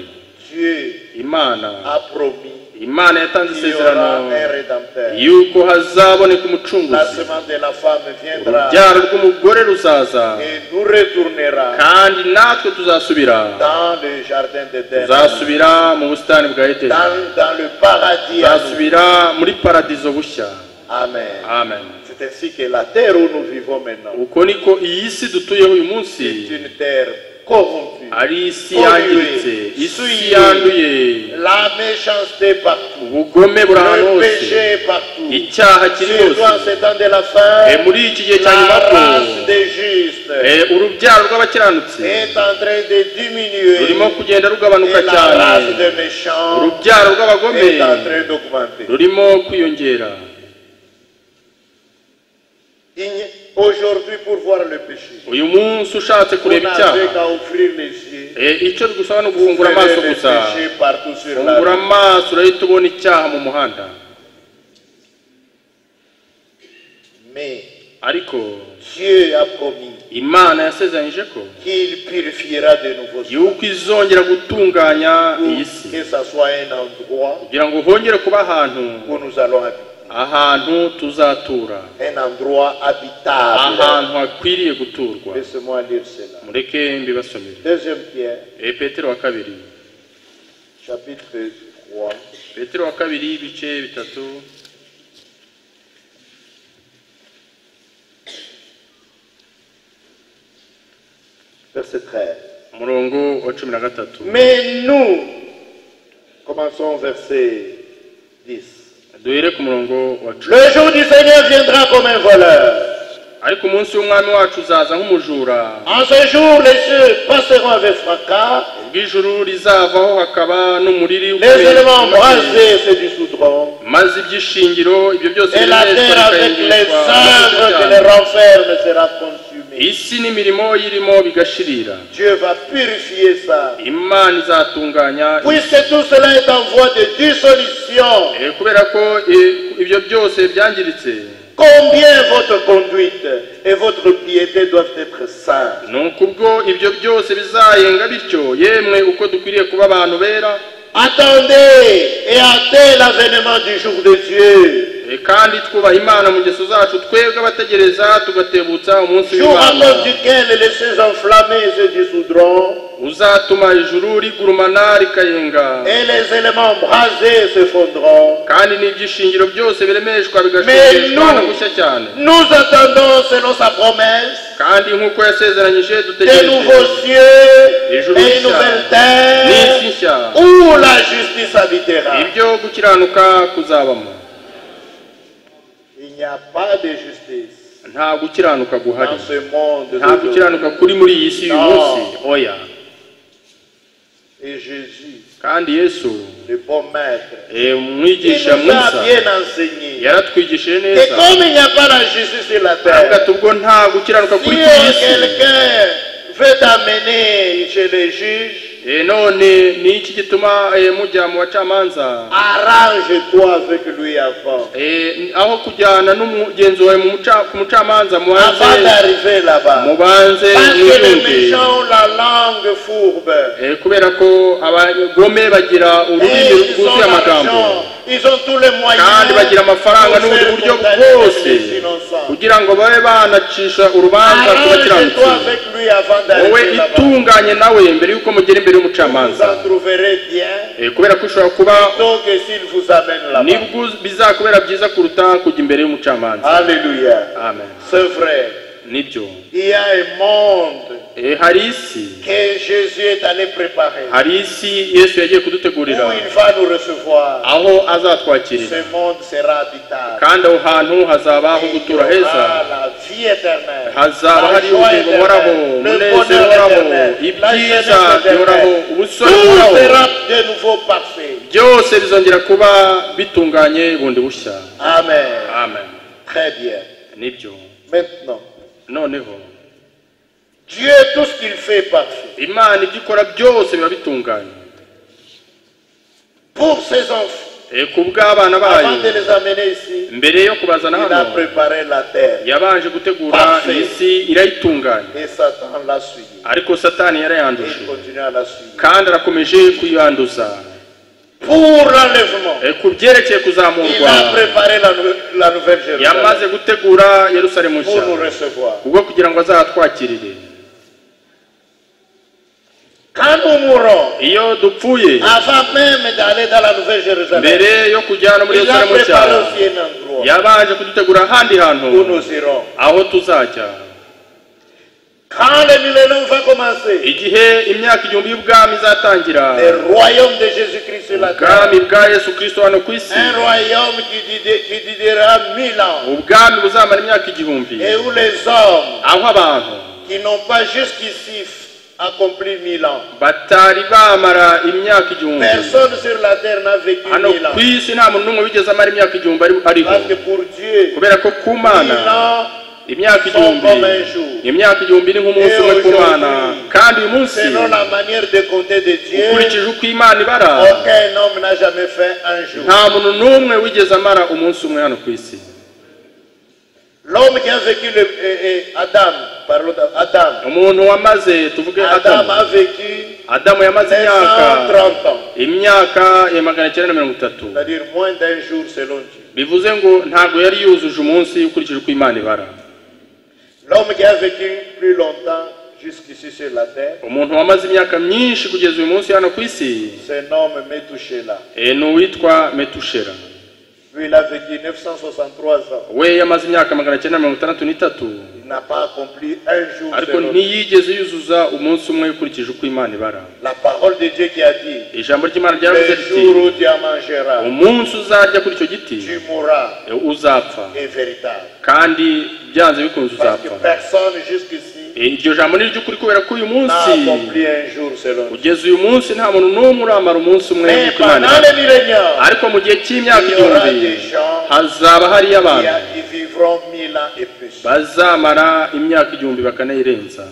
D: Dieu
E: imana
D: a promis
E: imana yatanze
D: qu'il y aura
E: isezerano
D: un rédempteur.
E: yuko hazaboneka
D: La
E: umucunguzi
D: semence de la femme viendra
E: urubyaro rw'umugore ruzaza
D: et nous retournera
E: kandi natwe tuzasubira
D: dans le jardin d'Éden,
E: tuzasubira mu busitani bwa edeni
D: dans, dans le paradis. à nous.
E: tuzasubira muri paradizo bushya
D: Amen.
E: amen
D: C'est ainsi que la terre où nous vivons maintenant
E: uko niko iyi si dutuyeho uyu munsi
D: est une terre corrompue.
E: ari isi yangiritse isi yanduye
D: La méchanceté partout.
E: ubugome buri ahantu
D: Le
E: hose
D: péché partout.
E: icyaha kiri
D: Surtout en
E: hose
D: ces temps de la
E: Eh,
D: fin,
E: muri iki gihe cya
D: la
E: nyubako
D: race des justes
E: urubyaro rw'abakiranutsi
D: est en train de diminuer
E: rurimo kugenda rugabanuka
D: et la
E: cyane
D: race des méchants
E: urubyaro rw'abagome
D: est en train d'augmenter.
E: rurimo kwiyongera
D: Il n'y- Aujourd'hui, pour voir le péché,
E: uyu munsi ushatse
D: on
E: kureba
D: n'avait
E: icyaha
D: qu'à ouvrir les yeux.
E: Eh, icyo bigusaba ni
D: Vous
E: uguhungura amaso
D: verrez le
E: gusa
D: péché partout sur la
E: hungura
D: rue.
E: amaso urahita ubona icyaha mu muhanda
D: Mais
E: ariko
D: Dieu a promis
E: imana yasezeranyije ko
D: qu'il purifiera de nouveau ce
E: yuko izongera gutunganya iyi si
D: pour que ça soit un endroit
E: kugira ngo hongere kuba ahantu
D: où nous allons habiter,
E: ahantu tuzatura
D: un endroit habitable.
E: ahantu hakwiriye guturwa
D: Laissez-moi lire cela.
E: mureke mbibasomere
D: Deuxième Pierre,
E: e petero wa kabiri
D: chapitre 3,
E: petero wa kabiri ibice bitatu
D: verset 13.
E: umurongo wa cumi na gatatu
D: Mais nous, commençons au verset 10.
E: duhere ku murongo wa cumi
D: Le jour du Seigneur viendra comme un voleur.
E: ariko umunsi w'umwami wacu uzaza nk'umujura
D: En ce jour, les cieux passeront avec fracas,
E: ubwo ijuru rizavaho hakaba n'umuriri
D: les
E: ukomeye.
D: éléments brasés se dissoudront,
E: maze iby'ishingiro ibyo byose
D: et la
E: biranezwa,
D: terre avec les
E: bikahindishwa,
D: œuvres qui les renferment sera consumée.
E: isi n'imirimo irimo bigashirira
D: Dieu va purifier ça.
E: imana izatunganya
D: Puisque tout cela est en voie de dissolution,
E: Eh, kubera ko eh, ibyo byose byangiritse
D: combien votre conduite et votre piété doivent être saintes.
E: nuko ubwo ibyo byose bizayenga bityo yemwe uko dukwiriye kuba abantu bera
D: Attendez et hâtez l'avènement du jour de Dieu.
E: Eh, kandi twubaha imana mu ngeso zacu twebwe abategereza tugatebutsa umunsi
D: Jour à
E: w'imana
D: cause duquel les cieux enflammés se dissoudront
E: uzatuma ijuru rigurumana rikayenga
D: et les éléments brasés s'effondront.
E: kandi n'ibyishingiro byose biremeshwa
D: Menu.
E: bigashongeshwa no gushya cyane
D: Nous attendons, selon sa promesse,
E: kandi nk'uko yasezeranyije
D: de
E: dutegereje
D: nouveaux cieux et une
E: Justice.
D: nouvelle
E: n'isi
D: terre
E: nshya
D: où la justice habitera.
E: ibyo gukiranuka kuzabamo
D: Il n'y a pas de justice
E: nta gukiranuka guhari
D: dans ce monde.
E: nta
D: de
E: gukiranuka kuri muri iyi si uyu
D: No.
E: munsi oya
D: Et Jésus,
E: kandi yesu
D: le bon maître,
E: eh,
D: il
E: umwigisha
D: nous a
E: mwiza
D: bien enseigné.
E: yaratwigishije
D: Et
E: neza
D: comme il n'y a pas la justice sur la
E: aravuga
D: terre,
E: ati ubwo nta gukiranuka
D: si
E: kuri iyi si
D: quelqu'un veut t'amener chez les juges,
E: Eh, none ni iki gituma eh, mujya mu bacamanza
D: arrange-toi avec lui avant.
E: Eh, aho kujyana n'umugenzi wawe mu muca- ku mucamanza
D: Avant
E: mubanze
D: d'arriver là-bas.
E: mubanze
D: Parce que les
E: mwiyunge
D: méchants ont la langue fourbe.
E: Eh, kubera ko abagome bagira
D: Et
E: ururimi
D: ils ont
E: rwuzuye amagambo
D: l'argent, ils ont tous les moyens
E: kandi bagira amafaranga
D: pour
E: n'ubundi
D: faire
E: buryo
D: condamner
E: bwose
D: les innocents.
E: kugira ngo babe banacisha urubanza ku bakiranutsi
D: Arrange-toi avec lui avant
E: wowe
D: d'arriver là-bas.
E: itunganye nawe mbere y'uko mugera imbere
D: Vous
E: y'umucamanza
D: en trouverez bien,
E: Eh, kubera ko ushobora kuba
D: plutôt que s'il vous amène là-bas.
E: nibwo bizakubera byiza kuruta kujya imbere y'umucamanza
D: Alléluia.
E: amen
D: C'est vrai.
G: nibyo
D: Il y a un monde
G: Eh, hari isi
D: que Jésus est allé préparer.
G: hari isi yesu yagiye kudutegurira
D: Où il va nous recevoir,
G: aho azatwakirira
D: ce monde sera habitable.
G: kandi aho hantu hazaba aho
D: Et il y
G: gutura
D: aura
G: heza
D: la vie éternelle,
G: hazaba
D: la
G: hari
D: joie
G: ubugingo buhoraho
D: éternelle, le
G: umunezero
D: bonheur
G: uhoraho
D: éternel, la jeunesse
G: ibyiza bihoraho
D: éternelle. Tout
G: ubusore buhoraho
D: sera de nouveau parfait.
G: byose bizongera kuba bitunganye bundi bushya
D: Amen.
G: amen
D: Très bien.
G: nibyo
D: Maintenant,
G: noneho
D: Dieu, tout ce qu'il fait est parfait.
G: imana ibyo ikora byose biba bitunganye
D: Pour ses enfants,
G: Eh, ku bw'abana bayo
D: avant de les amener ici,
G: mbere yo kubazana
D: il a
G: hano
D: préparé la terre
G: yabanje gutegura
D: Parfait.
G: iyi si irayitunganya
D: et Satan l'a suivi.
G: ariko satani
D: Et
G: yarayanduje
D: il continue à la suivre.
G: kandi arakomeje kuyanduza
D: Pour l'enlèvement,
G: Eh, ku byerekeye
D: il
G: kuzamurwa
D: a préparé la, nou- la nouvelle Jérusalem
G: yamaze gutegura yerusalemu
D: pour nous
G: nshya
D: recevoir.
G: ubwo kugira ngo azatwakirire
D: Quand nous mourrons,
G: iyo dupfuye
D: avant même d'aller dans la nouvelle Jérusalem,
G: mbere yo kujya no muri
D: il a
G: yerusalemu nshya
D: préparé aussi un endroit
G: yabanje kudutegura ahandi hantu
D: où nous irons.
G: aho tuzajya
D: Quand le millénaire va commencer,
G: igihe imyaka igihumbi y'ubwami izatangira
D: le royaume de Jésus-Christ sur la terre,
G: ubwami bwa yesu kirisito hano ku isi
D: un royaume qui didé- qui didera mille ans,
G: ubwami buzamara imyaka igihumbi
D: et où les hommes
G: aho abantu
D: qui n'ont pas jusqu'ici accompli mille ans,
G: batari bamara imyaka igihumbi
D: personne sur la terre n'a vécu
G: hano
D: mille ans.
G: ku isi nta muntu n'umwe wigeze amara imyaka igihumbi ari- ariho
D: Parce que pour Dieu,
G: kubera ko ku mana
D: mille ans,
G: imyaka igihumbi imyaka igihumbi ni nk'umunsi umwe ku mana kandi uyu munsi
D: selon la manière de compter de Dieu,
G: ukurikije uko imana ibara
D: aucun homme n'a jamais fait un jour.
G: nta muntu n'umwe wigeze amara umunsi umwe hano ku isi
D: L'homme qui a vécu, le, eh, eh, Adam, parlons d'Adam,
G: umuntu wamaze tuvuge
D: Adam
G: adamu
D: a vécu
G: adamu yamaze imyaka
D: 530 ans,
G: imyaka ya magana cyenda na mirongo itatu
D: c'est-à-dire moins d'un jour selon Dieu.
G: bivuze ngo ntabwo yari yujuje umunsi ukurikije uko imana ibara
D: L'homme qui a vécu plus longtemps jusqu'ici sur la terre,
G: umuntu wamaze imyaka myinshi kugeza uyu munsi hano ku isi
D: c'est un homme Metushéla.
G: eh, ni uwitwa metushera
D: Lui, il a vécu 963 ans.
G: we yamaze imyaka magana cyenda mirongo itandatu n'itatu
D: Il n'a pas accompli un jour
G: ariko
D: selon Dieu.
G: ntiyigeze yuzuza umunsi umwe ukurikije uko imana ibara
D: La parole de Dieu qui a dit,
G: ijambo ry'imana ryavuze
D: le
G: riti
D: jour où tu en mangeras,
G: umunsi uzarya kuri icyo giti
D: tu mourras
G: eh, uzapfa
D: est véritable.
G: kandi byanze bikunze
D: Parce que
G: uzapfa
D: personne jusqu'ici
G: Eh, iryo jambo ni iry'ukuri kubera ko uyu
D: n'a
G: munsi
D: accompli un jour selon Dieu.
G: kugeza uyu munsi nta muntu n'umwe uramara umunsi umwe
D: Mais
G: uko imana
D: pendant le
G: ibara
D: millénaire,
G: ariko mu gihe cy'imyaka
D: Il y aura
G: igihumbi
D: des gens
G: hazaba hariyo
D: il y
G: abantu
D: a- ils vivront mille ans et plus.
G: bazamara imyaka igihumbi bakanayirenza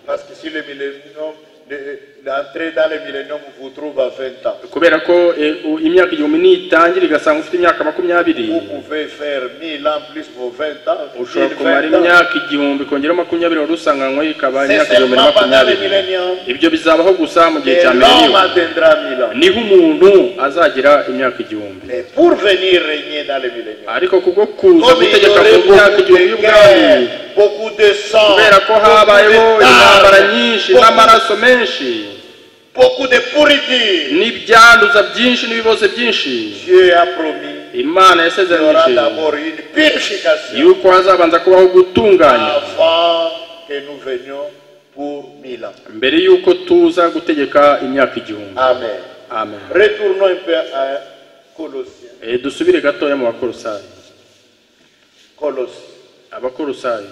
D: Parce que si le millénium, le- l'entrée dans le millénium vous trouve à 20 ans,
G: kubera ko eh, u- imyaka igihumbi niyitangira igasanga ufite imyaka makumyabiri
D: vous pouvez faire 1000 ans plus vos 20 ans.
G: ushobora
D: 1000,
G: kumara
D: 20 ans.
G: imyaka igihumbi kongeraho makumyabiri wari usanganywe ikaba
D: C'est
G: imyaka igihumbi na
D: seulement pendant le
G: makumyabiri
D: millénium
G: ibyo bizabaho gusa mu gihe
D: que
G: cya
D: l'homme
G: mileniyo
D: atteindra 1000 ans.
G: niho umuntu azagira imyaka igihumbi
D: Mais pour venir régner dans le millénium,
G: ariko kubwo kuza
D: comme il y
G: gutegeka
D: aurait
G: mu myaka
D: beaucoup
G: igihumbi
D: de
G: y'ubwami
D: guerres, beaucoup de sang,
G: kubera ko habayeho
D: beaucoup de
G: intambara
D: larmes,
G: nyinshi
D: beaucoup-
G: n'amaraso menshi
D: beaucoup de pourriture,
G: n'ibyanduza byinshi n'ibibazo byinshi
D: Dieu a promis
G: imana
D: qu'il y aura
G: yasezeranyije
D: d'abord une purification.
G: yuko hazabanza kubaho gutunganya
D: avant que nous venions pour Milan.
G: mbere y'uko tuza gutegeka imyaka igihumbi
D: Amen.
G: amen
D: Retournons un peu à Colossiens.
G: Eh, dusubire gatoya mu bakorosayi
D: Colossiens,
G: abakorosayi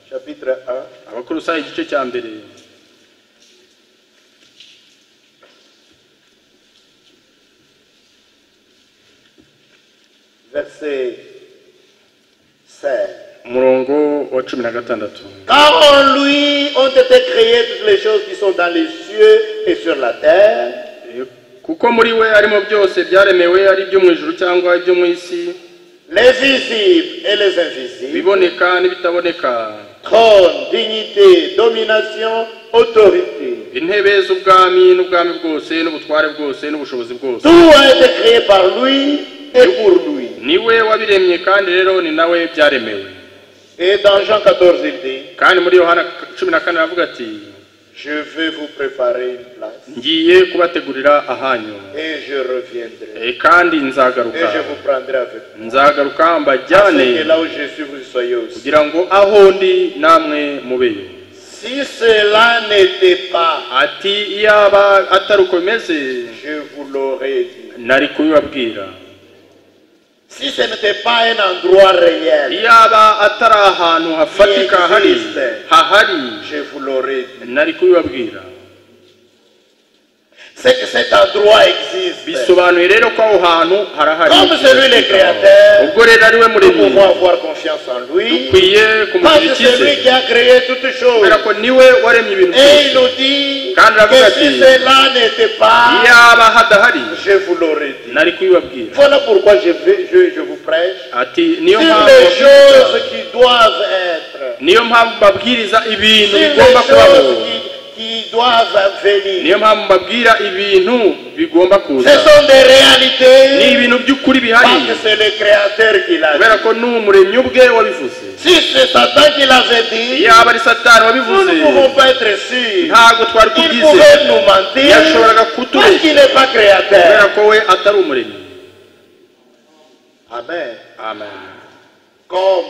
D: chapitre 1,
G: abakorosayi igice cya mbere
D: verset 16.
G: umurongo wa cumi na gatandatu
D: Car en lui ont été créées toutes les choses qui sont dans les cieux et sur la terre,
G: Eh, kuko muri we harimo byose byaremewe ari ibyo mu ijuru cyangwa ibyo mu isi
D: les visibles et les invisibles,
G: ibiboneka n'ibitaboneka
D: trône, dignité, domination, autorité.
G: intebe z'ubwami n'ubwami bwose n'ubutware bwose n'ubushobozi bwose
D: Tout a été créé par lui et pour lui.
G: ni we wabiremye kandi rero ni nawe byaremewe
D: Et dans Jean 14, il dit,
G: kandi muri yohana cumi na kane aravuga ati
D: Je vais vous préparer une place
G: ngiye kubategurira ahanyu
D: et je reviendrai.
G: Eh, kandi
D: Et
G: nzagaruka
D: je vous prendrai avec moi.
G: nzagaruka mbajyane
D: Afin que là où je suis, vous soyez aussi.
G: kugira ngo aho ndi namwe mubeyo
D: Si cela n'était pas,
G: ati iyaba atari uko bimeze
D: je vous l'aurais dit.
G: nari kubibabwira
D: Si ce n'était pas un endroit réel,
G: iyaba atari ahantu hafatika hari hahari
D: je vous l'aurais dit.
G: nari kubibabwira
D: C'est que cet endroit existe.
G: bisobanuye rero ko aho hantu harahari
D: Comme celui le créateur,
G: ubwo rero ari we
D: nous
G: muremyi
D: pouvons avoir confiance en lui.
G: dukwiye
D: Parce
G: kumugirira
D: que c'est lui
G: icyizere
D: qui a créé toutes choses.
G: kubera ko niwe waremye ibintu
D: Et il
G: byose
D: nous dit
G: Quand la
D: que
G: vocation-
D: si cela n'était pas,
G: iyaba hadahari
D: je vous l'aurais dit.
G: nari kubibabwira
D: Voilà pourquoi je, vais, je, je vous prêche
G: ati niyo
D: sur
G: mpamvu
D: les choses qui doivent être,
G: niyo mpamvu babwiriza ibintu
D: sur les
G: bigomba kubaho
D: choses qui, qui doivent venir.
G: niyo mpamvu babwira ibintu bigomba
D: Ce
G: kuza
D: sont des
G: ni
D: réalités
G: ibintu by'ukuri
D: parce que
G: bihari
D: c'est le Créateur qui l'a
G: kubera
D: dit.
G: ko ni umuremyi ubwe wabivuze
D: Si c'est Satan qui l'avait dit,
G: iyaba ari satani
D: nous
G: wabivuze
D: ne pouvons pas être sûrs.
G: ntabwo twari
D: Il
G: tubize
D: pouvait nous mentir
G: yashoboraga
D: parce
G: kutubeshya
D: qu'il n'est pas
G: kubera
D: créateur.
G: ko we atari umuremyi
D: Amen.
G: amen
D: Comme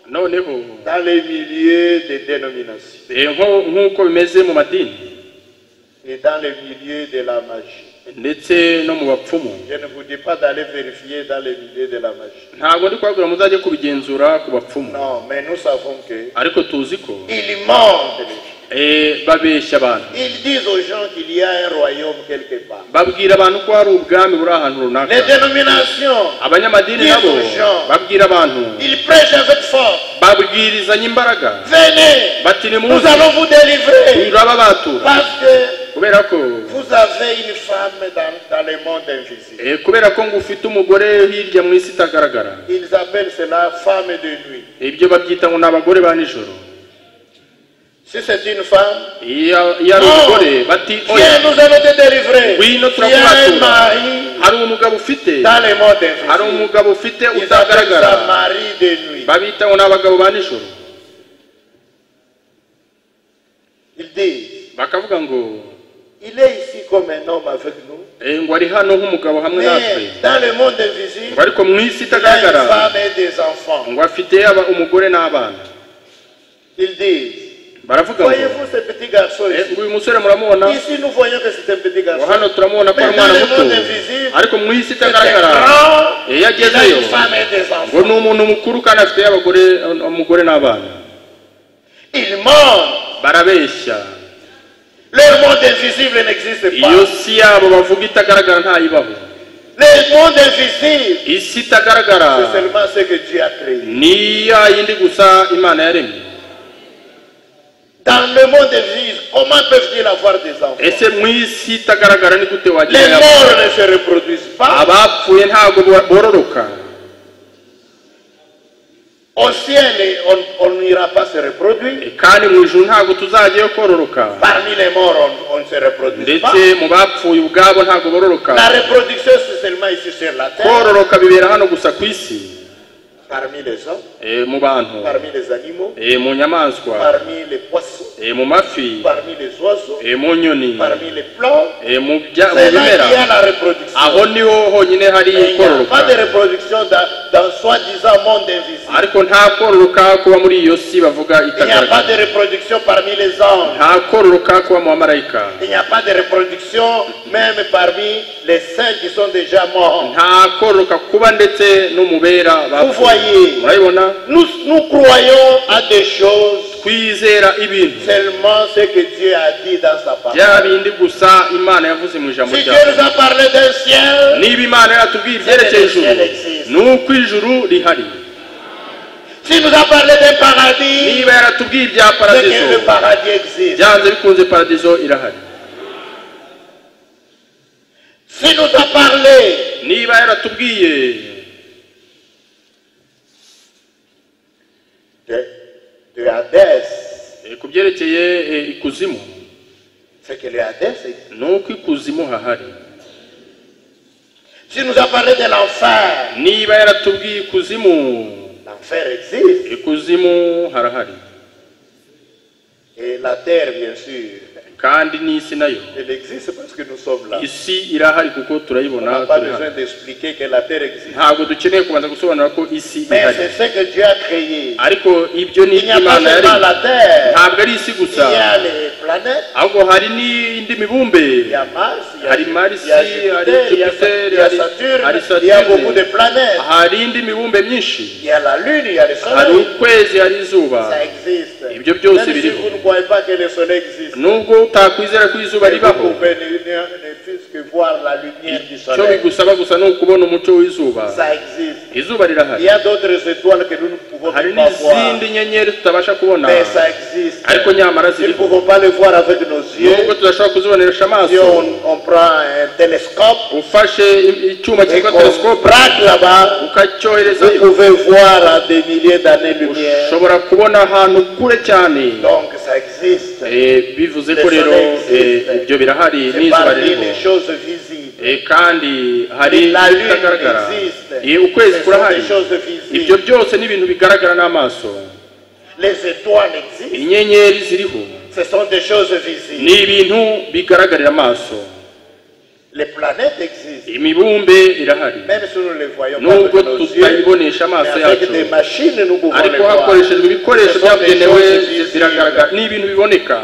G: noneho
D: dans les milieux des dénominations
G: eh, nko- nk'uko bimeze mu madini
D: et dans les milieux de la magie.
G: ndetse no mu bapfumu
D: Je ne vous dis pas d'aller vérifier dans les milieux de la magie.
G: ntabwo ndi kubabwira muzajye kubigenzura ku bapfumu
D: Non, mais nous savons que
G: ariko tuzi ko
D: ils mentent. les gens.
G: eh, babeshya abantu
D: Ils disent aux gens qu'il y a un royaume quelque part.
G: babwira abantu ko hari ubwami buri ahantu runaka
D: Les dénominations,
G: abanyamadini nabo babwira abantu
D: ils prêchent avec force.
G: babwirizanya imbaraga
D: Venez,
G: bati ni
D: nous
G: muze
D: allons vous délivrer
G: turababatura
D: parce que
G: kubera ko
D: vous avez une femme dans, dans le monde invisible.
G: eh, kubera ko ngo ufite umugore hirya mu isi itagaragara
D: Ils appellent cela femme de nuit.
G: ibyo babyita ngo ni abagore ba nijoro
D: Si c'est une femme,
G: iyo iyo ari
D: No.
G: umugore bati
D: viens,
G: oya
D: nous allons te délivrer.
G: Oui, notre
D: Il y a un
G: collaborateur.
D: mari
G: hari umugabo ufite
D: dans le monde
G: hari
D: invisible.
G: umugabo ufite
D: Ils appellent
G: utagaragara
D: ça mari de nuit.
G: babita ngo ni abagabo ba nijoro
D: Ils disent,
G: bakavuga ngo
D: il est ici comme un homme avec nous,
G: eh, ngo ari hano nk'umugabo hamwe natwe
D: mais dans le monde
G: ngo
D: invisible,
G: ariko mu isi
D: il a une
G: itagaragara
D: femme et des enfants.
G: ngo afite aba- umugore n'abana
D: Ils disent,
G: baravuga ngo
D: voyez-vous ce petit garçon
G: "Eh,
D: ici
G: ngo uyu musore muramubona
D: Ici, nous voyons que c'est un petit
G: ngo
D: garçon.
G: hano turamubona ko ari
D: Mais dans
G: umwana
D: le
G: muto
D: monde invisible,
G: ariko mu isi
D: c'est un
G: itagaragara
D: grand,
G: iyo
D: il a
G: agezeyo
D: une femme et des
G: ngo ni
D: enfants.
G: umuntu mukuru kandi afite abagore umugore n'abana
D: Ils mentent.
G: barabeshya
D: Le monde invisible n'existe pas.
G: iyo si yabo bavuga itagaragara ntayibaho
D: Le monde invisible,
G: isi itagaragara
D: c'est seulement ce que Dieu a créé.
G: ni ya yindi gusa imana yaremye
D: Dans le monde invisible, comment peuvent-ils avoir des enfants
G: ese mu isi itagaragara ni gute
D: Les
G: wagira abo?
D: morts ne se reproduisent pas.
G: abapfuye ntabwo bo- bororoka
D: Au ciel, on- on n'ira pas se reproduire.
G: kandi mu ijuru ntabwo tuzajyayo kororoka
D: Parmi les morts, on- on ne se reproduit pas.
G: ndetse mu bapfuye ubwabo ntabwo bororoka
D: La reproduction, c'est seulement ici sur la terre,
G: kororoka bibera hano gusa ku isi
D: parmi les hommes,
G: Eh, mu bantu
D: parmi les animaux,
G: Eh, mu nyamaswa
D: parmi les poissons,
G: Eh, mu mafi
D: parmi les oiseaux,
G: Eh, mu nyoni
D: parmi les plantes.
G: Eh, mu bya- mu
D: C'est là qu'il y a
G: bimera
D: la reproduction.
G: aho niho honyine
D: Mais
G: hari
D: il n'y a pas de
G: kororoka
D: reproduction dans, dans soi-disant monde invisible.
G: ariko nta kororoka kuba muri iyo si bavuga
D: Il n'y a pas de
G: itagaragara
D: reproduction parmi les anges.
G: nta kororoka kuba mu bamarayika
D: Il n'y a pas de reproduction même parmi les saints qui sont déjà morts.
G: nta kororoka kuba ndetse no mu bera
D: Vous
G: bapfuye
D: voyez,
G: murabibona
D: nous, nous croyons à des choses
G: twizera ibintu
D: seulement ce que Dieu a dit dans sa
G: bya
D: parole.
G: bindi gusa imana yavuze mu ijambo
D: Si Dieu
G: ryayo
D: nous a parlé d'un ciel,
G: niba imana yatubwiye ibyerekeye ijuru ni uko ijuru rihari
D: si nous a parlé d'un paradis,
G: niba yaratubwiye ibya
D: c'est que
G: paradizo
D: le paradis existe.
G: byanze bikunze paradizo irahari
D: Si nous a parlé
G: niba yaratubwiye
D: de, de Hadès,
G: eh, ku byerekeye eh, ikuzimu
D: c'est que le Hadès existe.
G: ni uko ikuzimu hahari
D: Si nous a parlé de l'enfer,
G: niba yaratubwiye ikuzimu
D: l'enfer existe.
G: ikuzimu harahari
D: Et la terre, bien sûr,
E: kandi n'isi nayo
D: elle existe parce que nous sommes là.
E: isi irahari kuko
D: On n'a
E: turayibona
D: pas
E: turi hano.
D: besoin d'expliquer que la terre existe.
E: ntabwo dukeneye kubanza gusobanura ko isi
D: Mais
E: ihari
D: c'est ce que Dieu a créé.
E: ariko ibyo ni
D: Il n'y a pas
E: imana
D: seulement
E: yaremye
D: la terre,
E: ntabwo ari isi
D: il y
E: gusa
D: a les planètes,
E: ahubwo hari n'indi mibumbe
D: il y a Mars, il y a
E: hari
D: Jupiter,
E: Marisi
D: il y a Jupiter, il y a Sa- il y a
E: hari hari
D: Saturne, il y a beaucoup de
E: Saturne
D: planètes.
E: hari indi mibumbe myinshi
D: Il y a la Lune, il y a le
E: hari
D: Soleil.
E: ukwezi hari izuba
D: Ça existe.
E: Ibyo
D: Même
E: byose
D: si
E: biriho.
D: vous ne croyez pas que le Soleil existe,
E: nubwo utakwizera ko izuba
D: mais vous
E: ribaho
D: pouvez ne, ne- ne fût-ce que voir la lumière du
E: icyo
D: Soleil.
E: bigusaba gusa ni ukubona umucyo w'izuba
D: Ça existe.
E: izuba
D: Il
E: rirahari
D: y a d'autres étoiles que nous ne pouvons
E: hari
D: pas voir.
E: n'izindi nyenyeri tutabasha kubona
D: Mais ça existe.
E: ariko nyamara
D: Nous ne
E: ziriho
D: pouvons pas le voir avec nos
E: nubwo
D: yeux.
E: tudashobora kuzibonesha
D: Si
E: amaso
D: on, on prend un télescope
E: ufashe i- icyuma
D: et
E: cyitwa
D: qu'on
E: telescope
D: braque là-bas, vous
E: ukacyoherezayo
D: pouvez voir à des milliers d'années-lumière.
E: ushobora kubona ahantu kure cyane
D: Donc ça existe.
E: Eh, bivuze ko
D: Le
E: rero
D: soleil existe.
E: eh, ibyo birahari
D: C'est
E: n'izuba
D: parmi
E: ririho
D: les choses visibles.
E: Eh, kandi hari
D: La lune
E: ibitagaragara
D: existe.
E: Eh, ukwezi
D: Ce sont
E: kurahari
D: des choses
E: ibyo
D: visibles.
E: byose ni ibintu bigaragara n'amaso
D: Les étoiles existent.
E: inyenyeri ziriho
D: Ce sont des choses
E: ni
D: visibles.
E: ibintu bigaragarira amaso
D: Les planètes existent.
E: imibumbe irahari
D: Même si nous ne les voyons pas
E: Nubwo
D: avec nos yeux,
E: tutayibonesha amaso
D: mais avec
E: yacu.
D: des machines nous pouvons les
E: ariko
D: voir.
E: hakoreshejwe ibikoresho
D: Ce sont des
E: byabugenewe
D: choses
E: zi-
D: visibles.
E: ziragaragara ni ibintu biboneka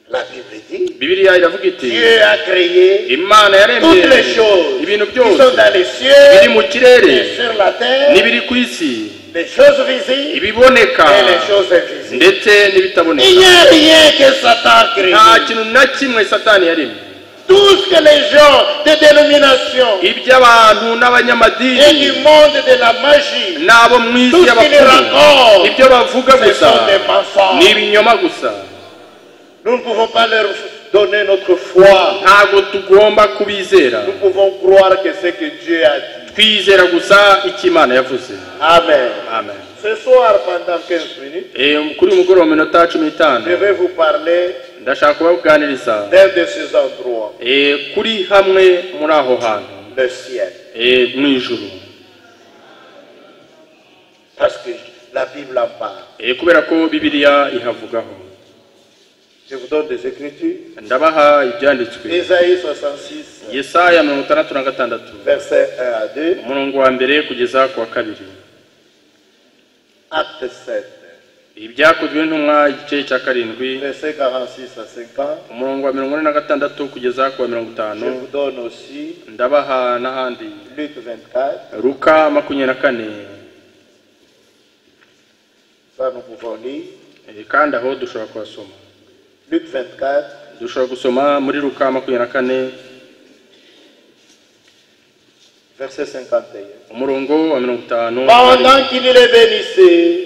D: La Bible dit,
E: bibiliya iravuga iti
D: Dieu a créé
E: imana yaremye
D: toutes les choses
E: ibintu
D: qui
E: byose
D: sont dans les
E: biri
D: cieux
E: mu kirere
D: et sur la terre,
E: n'ibiri ku isi
D: les choses visibles
E: ibiboneka
D: et les choses invisibles.
E: ndetse
D: Il
E: n'ibitaboneka
D: n'y a rien que Satan crée.
E: nta kintu na kimwe satani yaremye
D: Tout ce que les gens des dénominations
E: iby'abantu
D: et
E: n'abanyamadini
D: du monde de la magie,
E: n'abo mu isi
D: tout ce qui les
E: y'abakuru
D: racontent,
E: ibyo bavuga
D: ce
E: gusa
D: sont des enfants.
E: ni ibinyoma gusa
D: Nous ne pouvons pas leur donner notre foi.
E: ntabwo tugomba kubizera
D: Nous pouvons croire que c'est que Dieu a dit.
E: twizera gusa icyo imana yavuze
D: Amen.
E: amen
D: Ce soir, pendant 15 minutes,
E: Eh, kuri uyu mugoroba mu minota cumi n'itanu
D: je vais vous parler
E: ndashaka kubaganiriza
D: d'un de ces endroits,
E: Eh, kuri hamwe muri aho hantu
D: le ciel.
E: Eh, mu ijuru
D: Parce que la Bible en parle.
E: Eh, kubera ko bibiliya ihavugaho
D: Je vous donne des écritures.
E: ndabaha ibyanditswe
D: Ésaïe 66,
E: yesaya mirongo itandatu na gatandatu
D: versets 1 à 2,
E: umurongo wa mbere kugeza ku wa kabiri
D: acte 7,
E: ibyakozwe n'intumwa igice cya karindwi
D: versets 46 à 50.
E: umurongo wa mirongo ine na gatandatu kugeza ku wa mirongo itanu
D: Je vous donne aussi
E: ndabaha n'ahandi
D: Luc 24,
E: ruka makumyabiri na kane
D: ça nous pouvons lire.
E: Eh, kandi aho dushobora kuhasoma
D: Luc 24,
E: dushobora gusoma muri ruka makumyabiri na kane
D: verset 51.
E: umurongo wa mirongo itanu
D: Pendant qu'il les bénissait,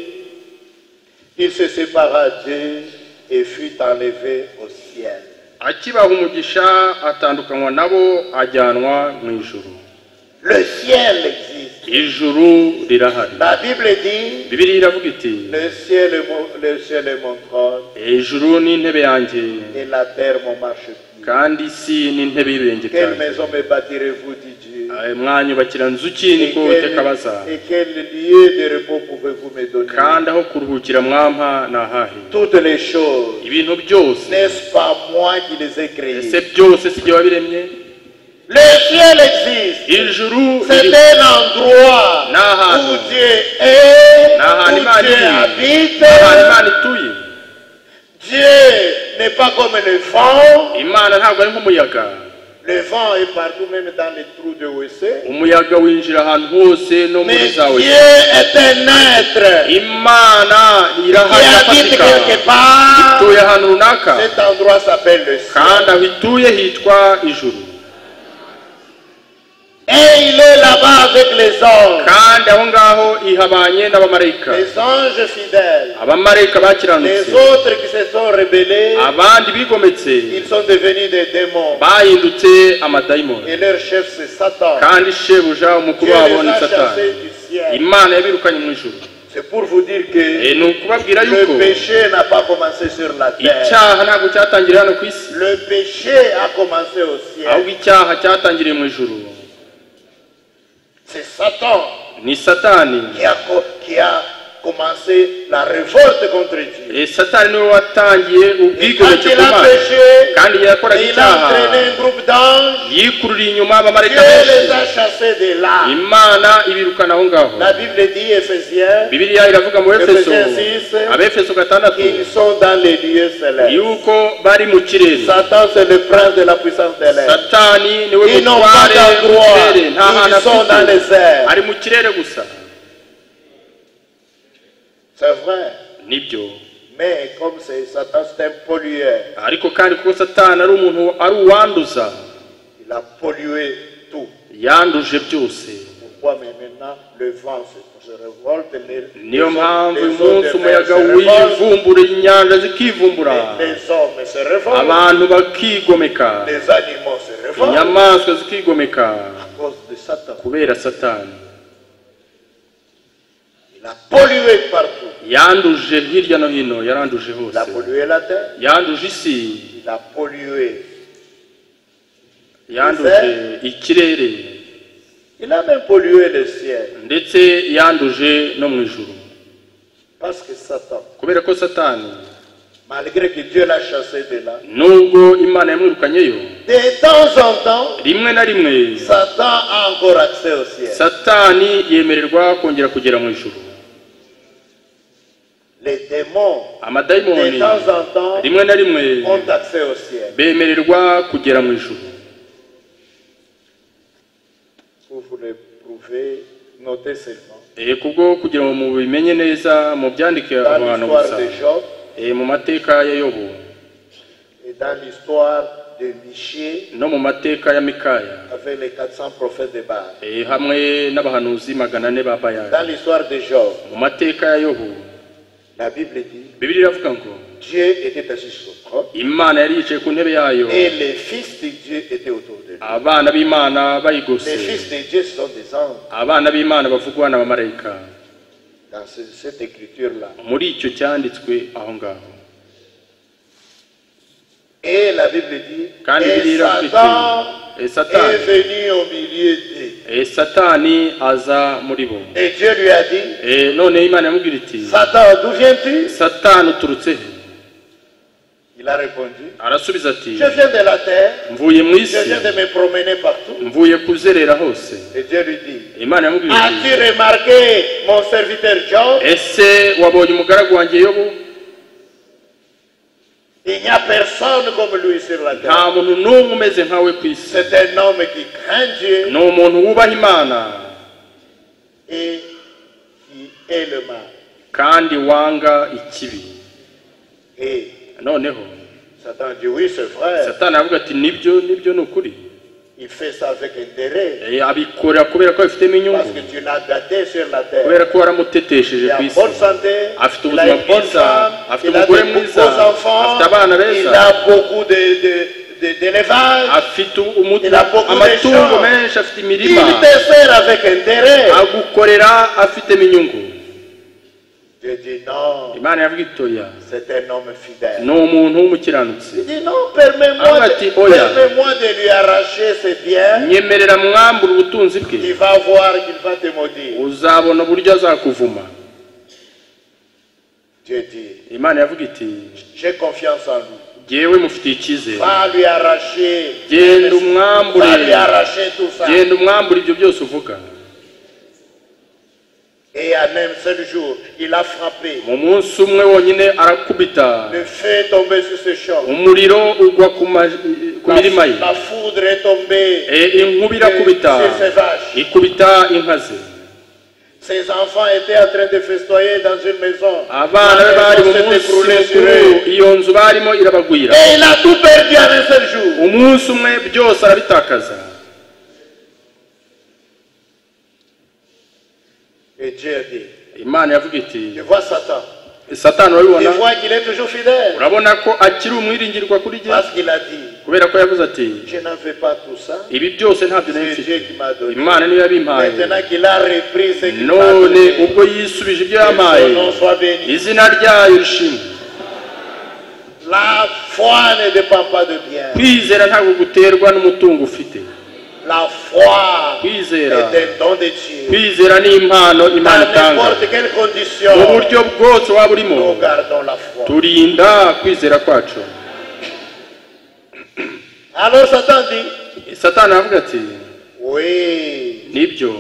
D: il se sépara d'eux et fut enlevé au ciel.
E: akibaha umugisha atandukanywa nabo ajyanwa mu ijuru
D: Le ciel existe.
E: ijuru rirahari
D: La Bible dit
E: bibiri iravuga iti
D: le ciel, est mon- le ciel est mon trône
E: ijuru ni intebe yanjye
D: et la terre mon marchepied.
E: kandi isi ni intebe y'ibirenge
D: Quelle
E: byanjye
D: maison me bâtirez-vous, dit Dieu
E: Eh, mwanyubakira nzu ki
D: et
E: niko
D: quel,
E: uwiteka abaza
D: et quel lieu de repos pouvez-vous me donner
E: kandi aho kuruhukira mwampa ni ahahe
D: Toutes les choses,
E: ibintu byose
D: n'est-ce pas moi qui les ai
E: ese
D: créées
E: byose si jye wabiremye
D: Le ciel existe.
E: ijuru
D: C'est
E: riri-
D: un endroit
E: Nahan.
D: où Dieu est,
E: ni ahantu
D: où
E: imana
D: Dieu
E: iri
D: habite.
E: ni ahantu imana ituye
D: Dieu n'est pas comme le vent.
E: imana ntabwo ari nk'umuyaga
D: Le vent est partout, même dans les trous de WC.
E: umuyaga winjira ahantu hose no muri
D: Mais Dieu
E: zawe
D: est un être
E: imana
D: qui
E: irahari
D: habite
E: irafatika
D: quelque part.
E: ituye ahantu runaka
D: Cet endroit s'appelle le ciel.
E: kandi aho ituye hitwa ijuru
D: Et il est là-bas avec les anges.
E: kandi aho ngaho ihabanye n'abamarayika
D: Les anges fidèles.
E: abamarayika
D: Les
E: bakiranutse
D: autres qui se sont rebellés,
E: abandi bigometse
D: ils sont devenus des démons.
E: bahindutse amadayimoni
D: Et leur chef, c'est Satan.
E: kandi shebuja umukuru
D: Dieu
E: wabo
D: les
E: ni
D: a
E: satani
D: chassés du ciel.
E: imana yabirukanye mu ijuru
D: C'est pour vous dire que
E: Eh, ni ukubabwira yuko
D: le péché n'a pas commencé sur la terre.
E: icyaha ntabwo cyatangiriye hano ku isi
D: Le péché a commencé au
E: ahubwo
D: ciel.
E: icyaha cyatangiriye mu ijuru
D: C'est Satan
E: ni satani
D: qui a, co- qui a commencé la révolte contre Dieu.
E: Eh, satani niwe watangiye
D: Et quand
E: ubwigomeke
D: il
E: ku
D: a
E: mana kandi
D: péché,
E: yakoraga
D: il a
E: icyaha
D: entraîné un groupe d'anges.
E: yikururiye inyuma abamarayika
D: Dieu les a
E: benshi
D: chassés de là.
E: imana ibirukana aho ngaho
D: La Bible dit, Éphésiens,
E: bibiliya iravuga mu efeso
D: Efesiens 6,
E: abefeso gatandatu
D: qu'ils sont dans les lieux célestes.
E: yuko bari mu kirere
D: Satan, c'est le prince de la puissance de l'air.
E: satani niwe
D: Ils n'ont pas
E: mutware mu
D: d'endroit.
E: kirere nta hantu
D: Ils sont dans les
E: afite
D: airs.
E: ari mu kirere gusa
D: C'est vrai.
E: nibyo
D: Mais comme c'est Satan, c'est un pollueur.
E: ariko kandi kuko satani ari umuntu ari uwanduza
D: Il a pollué tout.
E: yanduje byose
D: Pourquoi mais maintenant le vent se, se révolte, les, les,
E: niyo mpamvu uyu
D: les eaux
E: munsi
D: de mer se
E: umuyaga
D: révoltent,
E: wivumbura inyanja zikivumbura
D: les, les hommes se révoltent,
E: abantu bakigomeka
D: les animaux se révoltent
E: inyamaswa zikigomeka
D: à cause de Satan.
E: kubera satani
D: Il a pollué partout.
E: yanduje hirya no hino yaranduje
D: Il a
E: hose
D: pollué la terre,
E: yanduje isi
D: il a pollué.
E: yanduje ikirere
D: Il a même pollué le ciel
E: ndetse yanduje no mu ijuru
D: parce que Satan,
E: kubera ko satani
D: malgré que Dieu l'a chassé de là,
E: nubwo imana yamwirukanyeyo
D: de temps en temps,
E: rimwe na rimwe
D: Satan a encore accès au ciel.
E: satani yemererwa kongera kugera mu ijuru
D: Les démons, de
E: amadayimoni
D: temps en temps,
E: rimwe na rimwe
D: ont accès au ciel.
E: bemererwa kugera mu ijuru
D: Pour vous le prouver, notez seulement.
E: Eh, kubwo kugira ngo mubimenye neza mu byandike
D: Dans
E: abantu
D: l'histoire
E: gusa
D: de Job
E: Eh, mu mateka ya yobu
D: et dans l'histoire de Michée
E: no mu mateka ya mikaya
D: avec les 400 prophètes de Baal.
E: Eh, hamwe n'abahanuzi magana ane ba bayani
D: Dans l'histoire de Job,
E: mu mateka ya yobu
D: la Bible dit
E: bibiri iravuga ngo
D: Dieu était assis sur le trône
E: imana yari yicaye ku ntebe yayo
D: et les fils de Dieu étaient autour de lui.
E: abana b'imana
D: Les
E: bayigose
D: fils de Dieu sont des anges.
E: abana b'imana bavugwa n'abamarayika
D: Dans ce- cette écriture-là.
E: muri icyo cyanditswe aho ngaho
D: Et la Bible dit,
E: kandi
D: et
E: bibiri iravuga
D: Satan est
E: iti eh, satani
D: venu au milieu d'eux.
E: Eh, satani aza muri bo
D: Et Dieu lui a dit,
E: Eh, none imana yamubwira iti
D: Satan, d'où viens-tu
E: satani uturutse he
D: Il a répondu,
E: arasubiza ati
D: je viens de la terre,
E: mvuye mu
D: je
E: isi
D: viens de me promener partout.
E: mvuye kuzerera hose
D: Et Dieu lui dit,
E: imana yamubwira ati
D: As-tu remarqué mon serviteur Job
E: ese wabonye umugaragu wanjye yobu
D: Il n'y a personne comme lui sur la
E: nta
D: terre.
E: muntu n'umwe umeze nkawe ku isi
D: C'est un homme qui craint Dieu
E: ni umuntu wubaha imana
D: et qui est le mal.
E: kandi wanga ikibi
D: Et
E: noneho
D: Satan dit oui, c'est vrai.
E: satani aravuga ati nibyo nibyo ni ukuri
D: Il fait ça avec intérêt
E: Eh, abikorera kubera ko abifitemo
D: parce
E: inyungu
D: que tu l'as gâté sur la terre.
E: kubera ko waramutetesheje
D: Il a
E: ku
D: une
E: isi
D: bonne santé,
E: Afite
D: il a
E: ubuzima
D: une bonne
E: bwiza,
D: femme,
E: afite
D: il a
E: umugore
D: de
E: mwiza,
D: beaux enfants,
E: afite abana beza.
D: il a beaucoup de- de- de- d'élevage.
E: afite umuti
D: Il a beaucoup de
E: amatungo
D: gens.
E: menshi afite
D: Il
E: imirima
D: te sert avec intérêt.
E: agukorera afitemo inyungu
D: Je dis non,
E: imana yavuga itoya
D: c'est un homme fidèle.
E: ni umuntu w'umukiranutsi
D: Il dit non, permets-moi
E: Ah,
D: de,
E: bah, tu- oh, yeah.
D: permets-moi de lui arracher ses biens.
E: nyemerera mwambura ubutunzi
D: Il
E: bwe
D: va voir qu'il va te maudire.
E: uzabona uburyo azakuvuma
D: Dieu dit,
E: imana yavuga iti
D: j'ai confiance en lui.
E: jyewe mufitiye icyizere
D: Va lui arracher.
E: genda umwambure
D: Va lui arracher tout ça.
E: genda umwambure ibyo byose uvuga
D: Et en un seul jour, il a frappé.
E: mu munsi umwe wonyine arakubita
D: Le feu est tombé sur ce champ.
E: umuriro ugwa ku ma- ku
D: La,
E: mirima ye
D: la foudre est tombée.
E: E, inkuba irakubita
D: Sur ses vaches.
E: ikubita inka ze
D: Ses enfants étaient en train de festoyer dans une maison.
E: abana be
D: La
E: bari mu
D: maison s'est
E: munsi
D: écroulée sur
E: mukuru
D: eux.
E: iyo nzu barimo irabagwira
D: Et il a tout perdu en un seul jour.
E: umunsi umwe byose arabitakaza
D: Et Dieu a dit,
E: imana yavuga iti
D: je vois Satan.
E: satani
D: Il
E: urabibona
D: voit qu'il est toujours fidèle.
E: urabona ko akiri umwiringirwa kuri jye
D: Parce qu'il a dit,
E: kubera ko yavuze ati
D: je n'en fais pas tout ça.
E: ibi byose ntabyo nari
D: C'est
E: mfite
D: Dieu qui m'a donné.
E: imana niyo yabimpaye
D: Maintenant qu'il a repris ce qu'il m'a
E: none
D: donné,
E: ubwo yisubije ibyo
D: que
E: yampaye
D: son nom soit béni.
E: izina ryayo rishimwe
D: La foi ne dépend pas de bien.
E: kwizera ntabwo guterwa n'umutungo ufite
D: la foi est
E: kwizera
D: un don de Dieu.
E: kwizera ni impano imana
D: Dans
E: itanga
D: n'importe quelle
E: mu
D: condition,
E: buryo bwose waba
D: nous
E: urimo
D: gardons la foi.
E: turinda kwizera kwacu
D: Alors Satan dit,
E: satani aravuga ati
D: oui,
E: nibyo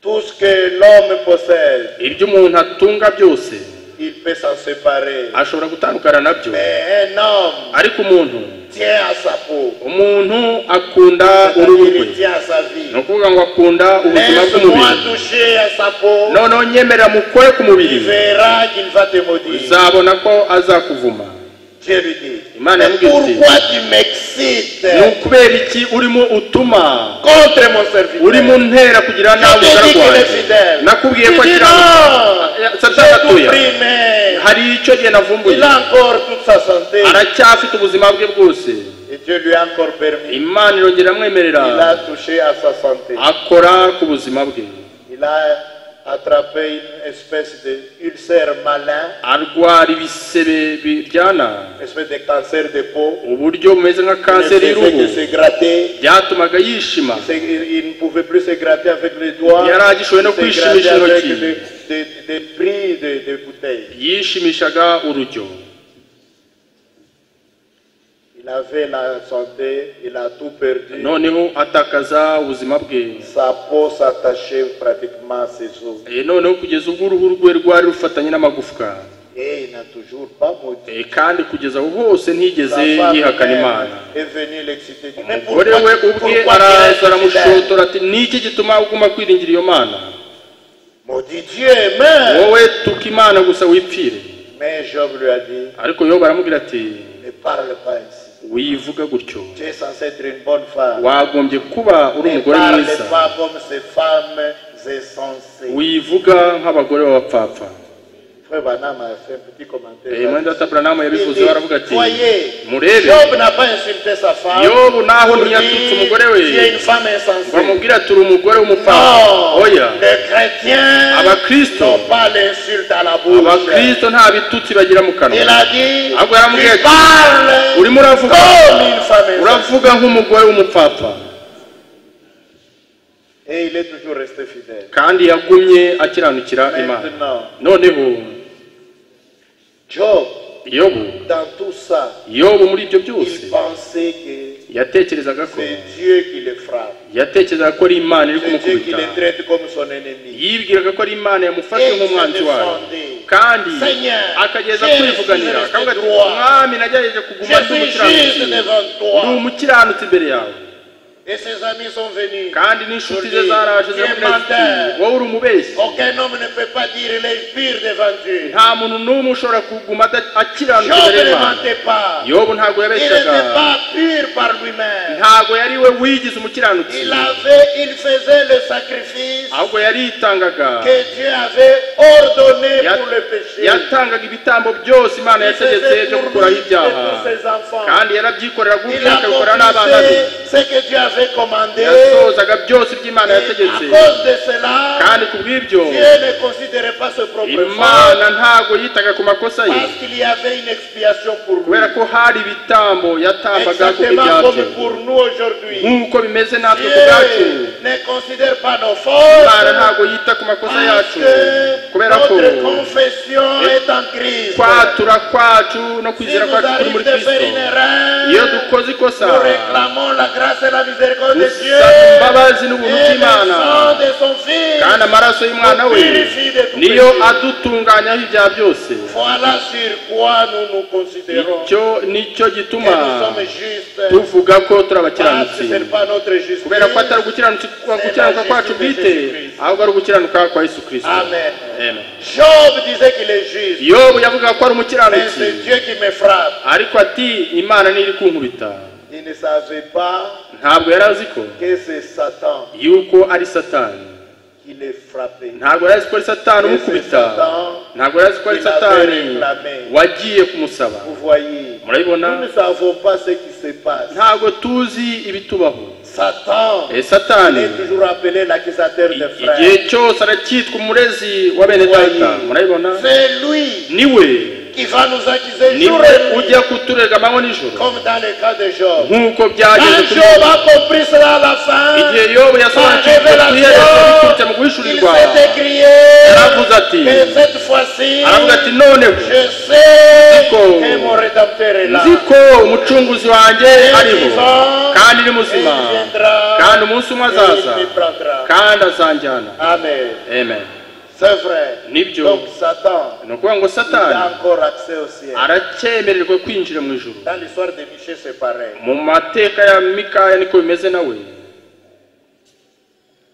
D: tout ce que l'homme possède,
E: ibyo umuntu atunga byose
D: il peut s'en séparer.
E: ashobora gutandukana nabyo
D: Mais un homme
E: ariko umuntu
D: tient à sa peau,
E: umuntu akunda uruhu
D: c'est-à-dire
E: rwe
D: il tient à sa vie.
E: ni ukuvuga ngo akunda ubuzima
D: Laisse-moi
E: bw'umubiri
D: toucher à sa peau,
E: noneho nyemera mukore ku
D: tu
E: mubiri
D: verras qu'il va te maudire.
E: uzabona ko azakuvuma
D: Dieu lui dit,
E: Imana
D: mais
E: yamubwiye iti,
D: pourquoi tu m'excites
E: ni ukubera iki urimo utuma
D: contre mon serviteur
E: urimo ntera kugira
D: Je
E: nabi
D: t'ai dit qu'il est
E: uzarwaye
D: fidèle.
E: nakubwiye ko
D: Tu dis
E: akira
D: non,
E: satani
D: j'ai tout
E: atuye
D: pris, mais
E: hari icyo gihe navumbuye
D: il a encore toute sa santé.
E: aracyafite ubuzima bwe bwose
D: Et Dieu lui a encore permis.
E: imana irongera amwemerera
D: Il a touché à sa santé.
E: akora ku buzima bwe
D: Il a attrapé une espèce de ulcère malin,
E: arwara ibisebe bi- byana
D: une espèce de cancer de peau.
E: uburyo bumeze nka
D: Il ne
E: kanseri
D: faisait
E: y'uruhu
D: que se gratter.
E: byatumaga yishima
D: C'est- Il il ne pouvait plus se gratter avec les doigts.
E: Il y a là, je suis
D: se
E: un homme qui
D: gratter
E: chimie, je suis un homme
D: avec
E: qui-
D: des, des, des prix de, de bouteilles.
E: yishimishaga urujyo
D: Il avait la santé, il a tout perdu.
E: noneho atakaza ubuzima bwe
D: Sa peau s'attachait pratiquement à ses os.
E: Eh, noneho kugeza ubwo uruhu rwe rwari rufatanye n'amagufwa
D: Et il n'a toujours pas maudit.
E: Eh, kandi kugeza aho hose
D: Sa
E: ntiyigeze
D: femme
E: yihakana
D: même
E: imana
D: est venue l'exciter. dit, Mais
E: umugore we ubwe
D: pourquoi tu restes
E: araza
D: fidèle
E: aramushotora ati niki gituma uguma kwiringira iyo mana
D: Maudit Dieu, mais...
E: wowe tuka imana gusa wipfire
D: Mais Job lui a dit,
E: ariko yoba aramubwira ati
D: ne parle pas ici.
E: wivuga gutyo
D: Tu es censé être une bonne femme.
E: wagombye kuba uri
D: Ne
E: umugore
D: parle
E: mwiza
D: pas comme ces femmes insensées.
E: wivuga nk'abagore b'abapfapfa
D: Frère Banam a fait un petit commentaire.
E: Eh, mwenda
D: là-dessus.
E: ataburahamu
D: Il
E: yabivuze baravuga
D: dit,
E: ati
D: Voyez,
E: murebe
D: Job n'a pas insulté sa femme.
E: yobu naho
D: pour dire,
E: ntiyatutse umugore we
D: Tu es une femme insensée.
E: bamubwira ati uri umugore w'umupfapfa
D: Non,
E: oya
D: les chrétiens
E: Abakristo.
D: n'ont pas l'insulte à la bouche.
E: abakristo nta bitutsi bagira mu
D: Il
E: kanwa
D: a dit,
E: Ahubwo yaramubwiye
D: tu
E: ati,
D: parles
E: urimo uravuga
D: comme une femme insensée.
E: uravuga nk'umugore w'umupfapfa
D: Et il est toujours resté fidèle.
E: kandi yagumye akiranukira imana
D: Maintenant,
E: noneho
D: Job,
E: yobu
D: dans tout ça,
E: yobu muri ibyo byose
D: il pensait que
E: yatekerezaga ko
D: c'est Dieu qui le frappe.
E: yatekerezaga ko ari imana iri
D: C'est Dieu qui
E: kumukubita
D: le traite comme son ennemi.
E: yibwiraga ko ari imana yamufashe
D: Et
E: nk'umwanzi
D: il se
E: wayo
D: défendait.
E: kandi
D: Seigneur,
E: akageza
D: Jésus,
E: kwivuganira
D: Jésus,
E: akavuga ati
D: droit.
E: mwami nagerageje kuguma ndi
D: Je suis juste
E: umukiranutsi
D: devant
E: ndi
D: toi.
E: umukiranutsi imbere yawe
D: Et ses amis sont venus.
E: kandi n'inshuti ze
D: Jordi,
E: zaraje
D: tu es
E: ziravuga ziti
D: menteur.
E: wowe uri umubeshyi
D: Aucun homme ne peut pas dire il est pire devant Dieu.
E: nta muntu n'umwe ushobora kuguma ada-
D: Job
E: akiranutse imbere
D: ne
E: y'imana
D: mentait pas.
E: yobu ntabwo
D: Il
E: yabeshyaga
D: n'était pas pur par lui-même.
E: ntabwo yari we wigize umukiranutsi
D: Il avait, il faisait le sacrifice
E: ahubwo yaritangaga
D: que Dieu avait ordonné
E: Ya-
D: pour le péché.
E: yatangaga ibitambo byose imana
D: Il
E: yategetse
D: faisait
E: byo
D: pour
E: gukuraho
D: lui et
E: ibyaha
D: pour ses enfants.
E: kandi yarabyikoreraga
D: Il
E: ubwe akabikora n'abana be
D: accomplissait ce que Dieu avait commandé. Et
E: yasohozaga byose iby'imana
D: à
E: yategetse
D: cause de cela,
E: kandi ku bw'ibyo
D: Dieu ne considérait pas ce propre fort
E: imana ntabwo yitaga ku makosa ye
D: parce qu'il y avait une expiation pour lui.
E: kubera ko hari ibitambo yatambaga ku
D: Exactement
E: bw'ibyabyo
D: comme pour nous aujourd'hui.
E: nk'uko bimeze natwe ku bwacu
D: Dieu ne considère pas nos
E: imana
D: forces
E: ntabwo yita ku makosa
D: parce
E: yacu
D: que
E: kubera ko
D: notre confession est en Christ.
E: kwatura kwacu no
D: Si
E: kwizera
D: nous
E: kwacu kuri
D: arrive
E: muri
D: de faire une
E: kristo iyo
D: erreur,
E: dukoze ikosa
D: nous réclamons la grâce et la miséricorde de Dieu
E: dusaba imbabazi n'ubuntu
D: et le
E: bw'imana
D: sang de son Fils.
E: kandi amaraso y'umwana we niyo adutunganyaho ibyaha byose
D: Voilà sur quoi nous nous considérons.
E: icyo nicyo
D: que
E: gituma
D: nous sommes justes.
E: tuvuga ko turi
D: Parce que
E: abakiranutsi
D: ce n'est pas notre justice.
E: kubera ko atari ugukiranuka gukiranuka kwacu bwite ahubwo ari ugukiranuka kwa yesu kirisito
D: Amen.
E: Amen.
D: Job disait qu'il est juste.
E: yobu yavugaga ko ari
D: Mais
E: umukiranutsi
D: c'est Dieu qui me frappe.
E: ariko ati imana niyo iri kunkubita
D: Il ne savait pas
E: ntabwo yari azi ko
D: que c'est Satan
E: yuko ari satani
D: qui le frappait.
E: ntabwo yari azi ko ari satani umukubita ntabwo yari azi ko ari satani wagiye kumusaba
D: Vous voyez, nous ne
E: murabibona
D: savons pas ce qui se passe.
E: ntabwo tuzi ibitubaho
D: Satan
E: Eh, satani
D: est toujours appelé l'accusateur
E: i-
D: des
E: igihe
D: frères.
E: cyose aracyitwa umurezi wa bene
D: Voyez.
E: data murabibona
D: C'est lui
E: niwe
D: qui va nous attiser
F: ni
D: jour et nuit,
F: ujya kuturega amanywa n'ijoro
D: comme dans le cas de Job.
F: nk'uko byageze
D: Quand
F: kuri
D: Job
F: Yobu.
D: a compris cela à la
F: igihe
D: fin,
F: yobu
D: par
F: yasobanukirwa kuyereka biturutse mu
D: révélation, il
F: guhishurirwa
D: s'est écrié,
F: yaravuze ati
D: mais cette fois-ci,
F: aravuga ati noneho
D: je sais
F: Ziko.
D: que mon Rédempteur est là.
F: nzi ko umucunguzi wanjye
D: Il est
F: ariho
D: vivant,
F: kandi ni
D: et
F: muzima
D: il viendra,
F: kandi umunsi umwe
D: et
F: azaza
D: il me prendra.
F: kandi azanjyana
D: Amen.
F: amen
D: C'est vrai.
F: Nibyo.
D: Donc Satan
F: ni ukuvuga ngo
D: il a
F: satani
D: encore accès au ciel.
F: aracyemererwa kwinjira mu ijuru
D: Dans l'histoire de Michel, c'est pareil.
F: mu mateka ya mikaya niko bimeze nawe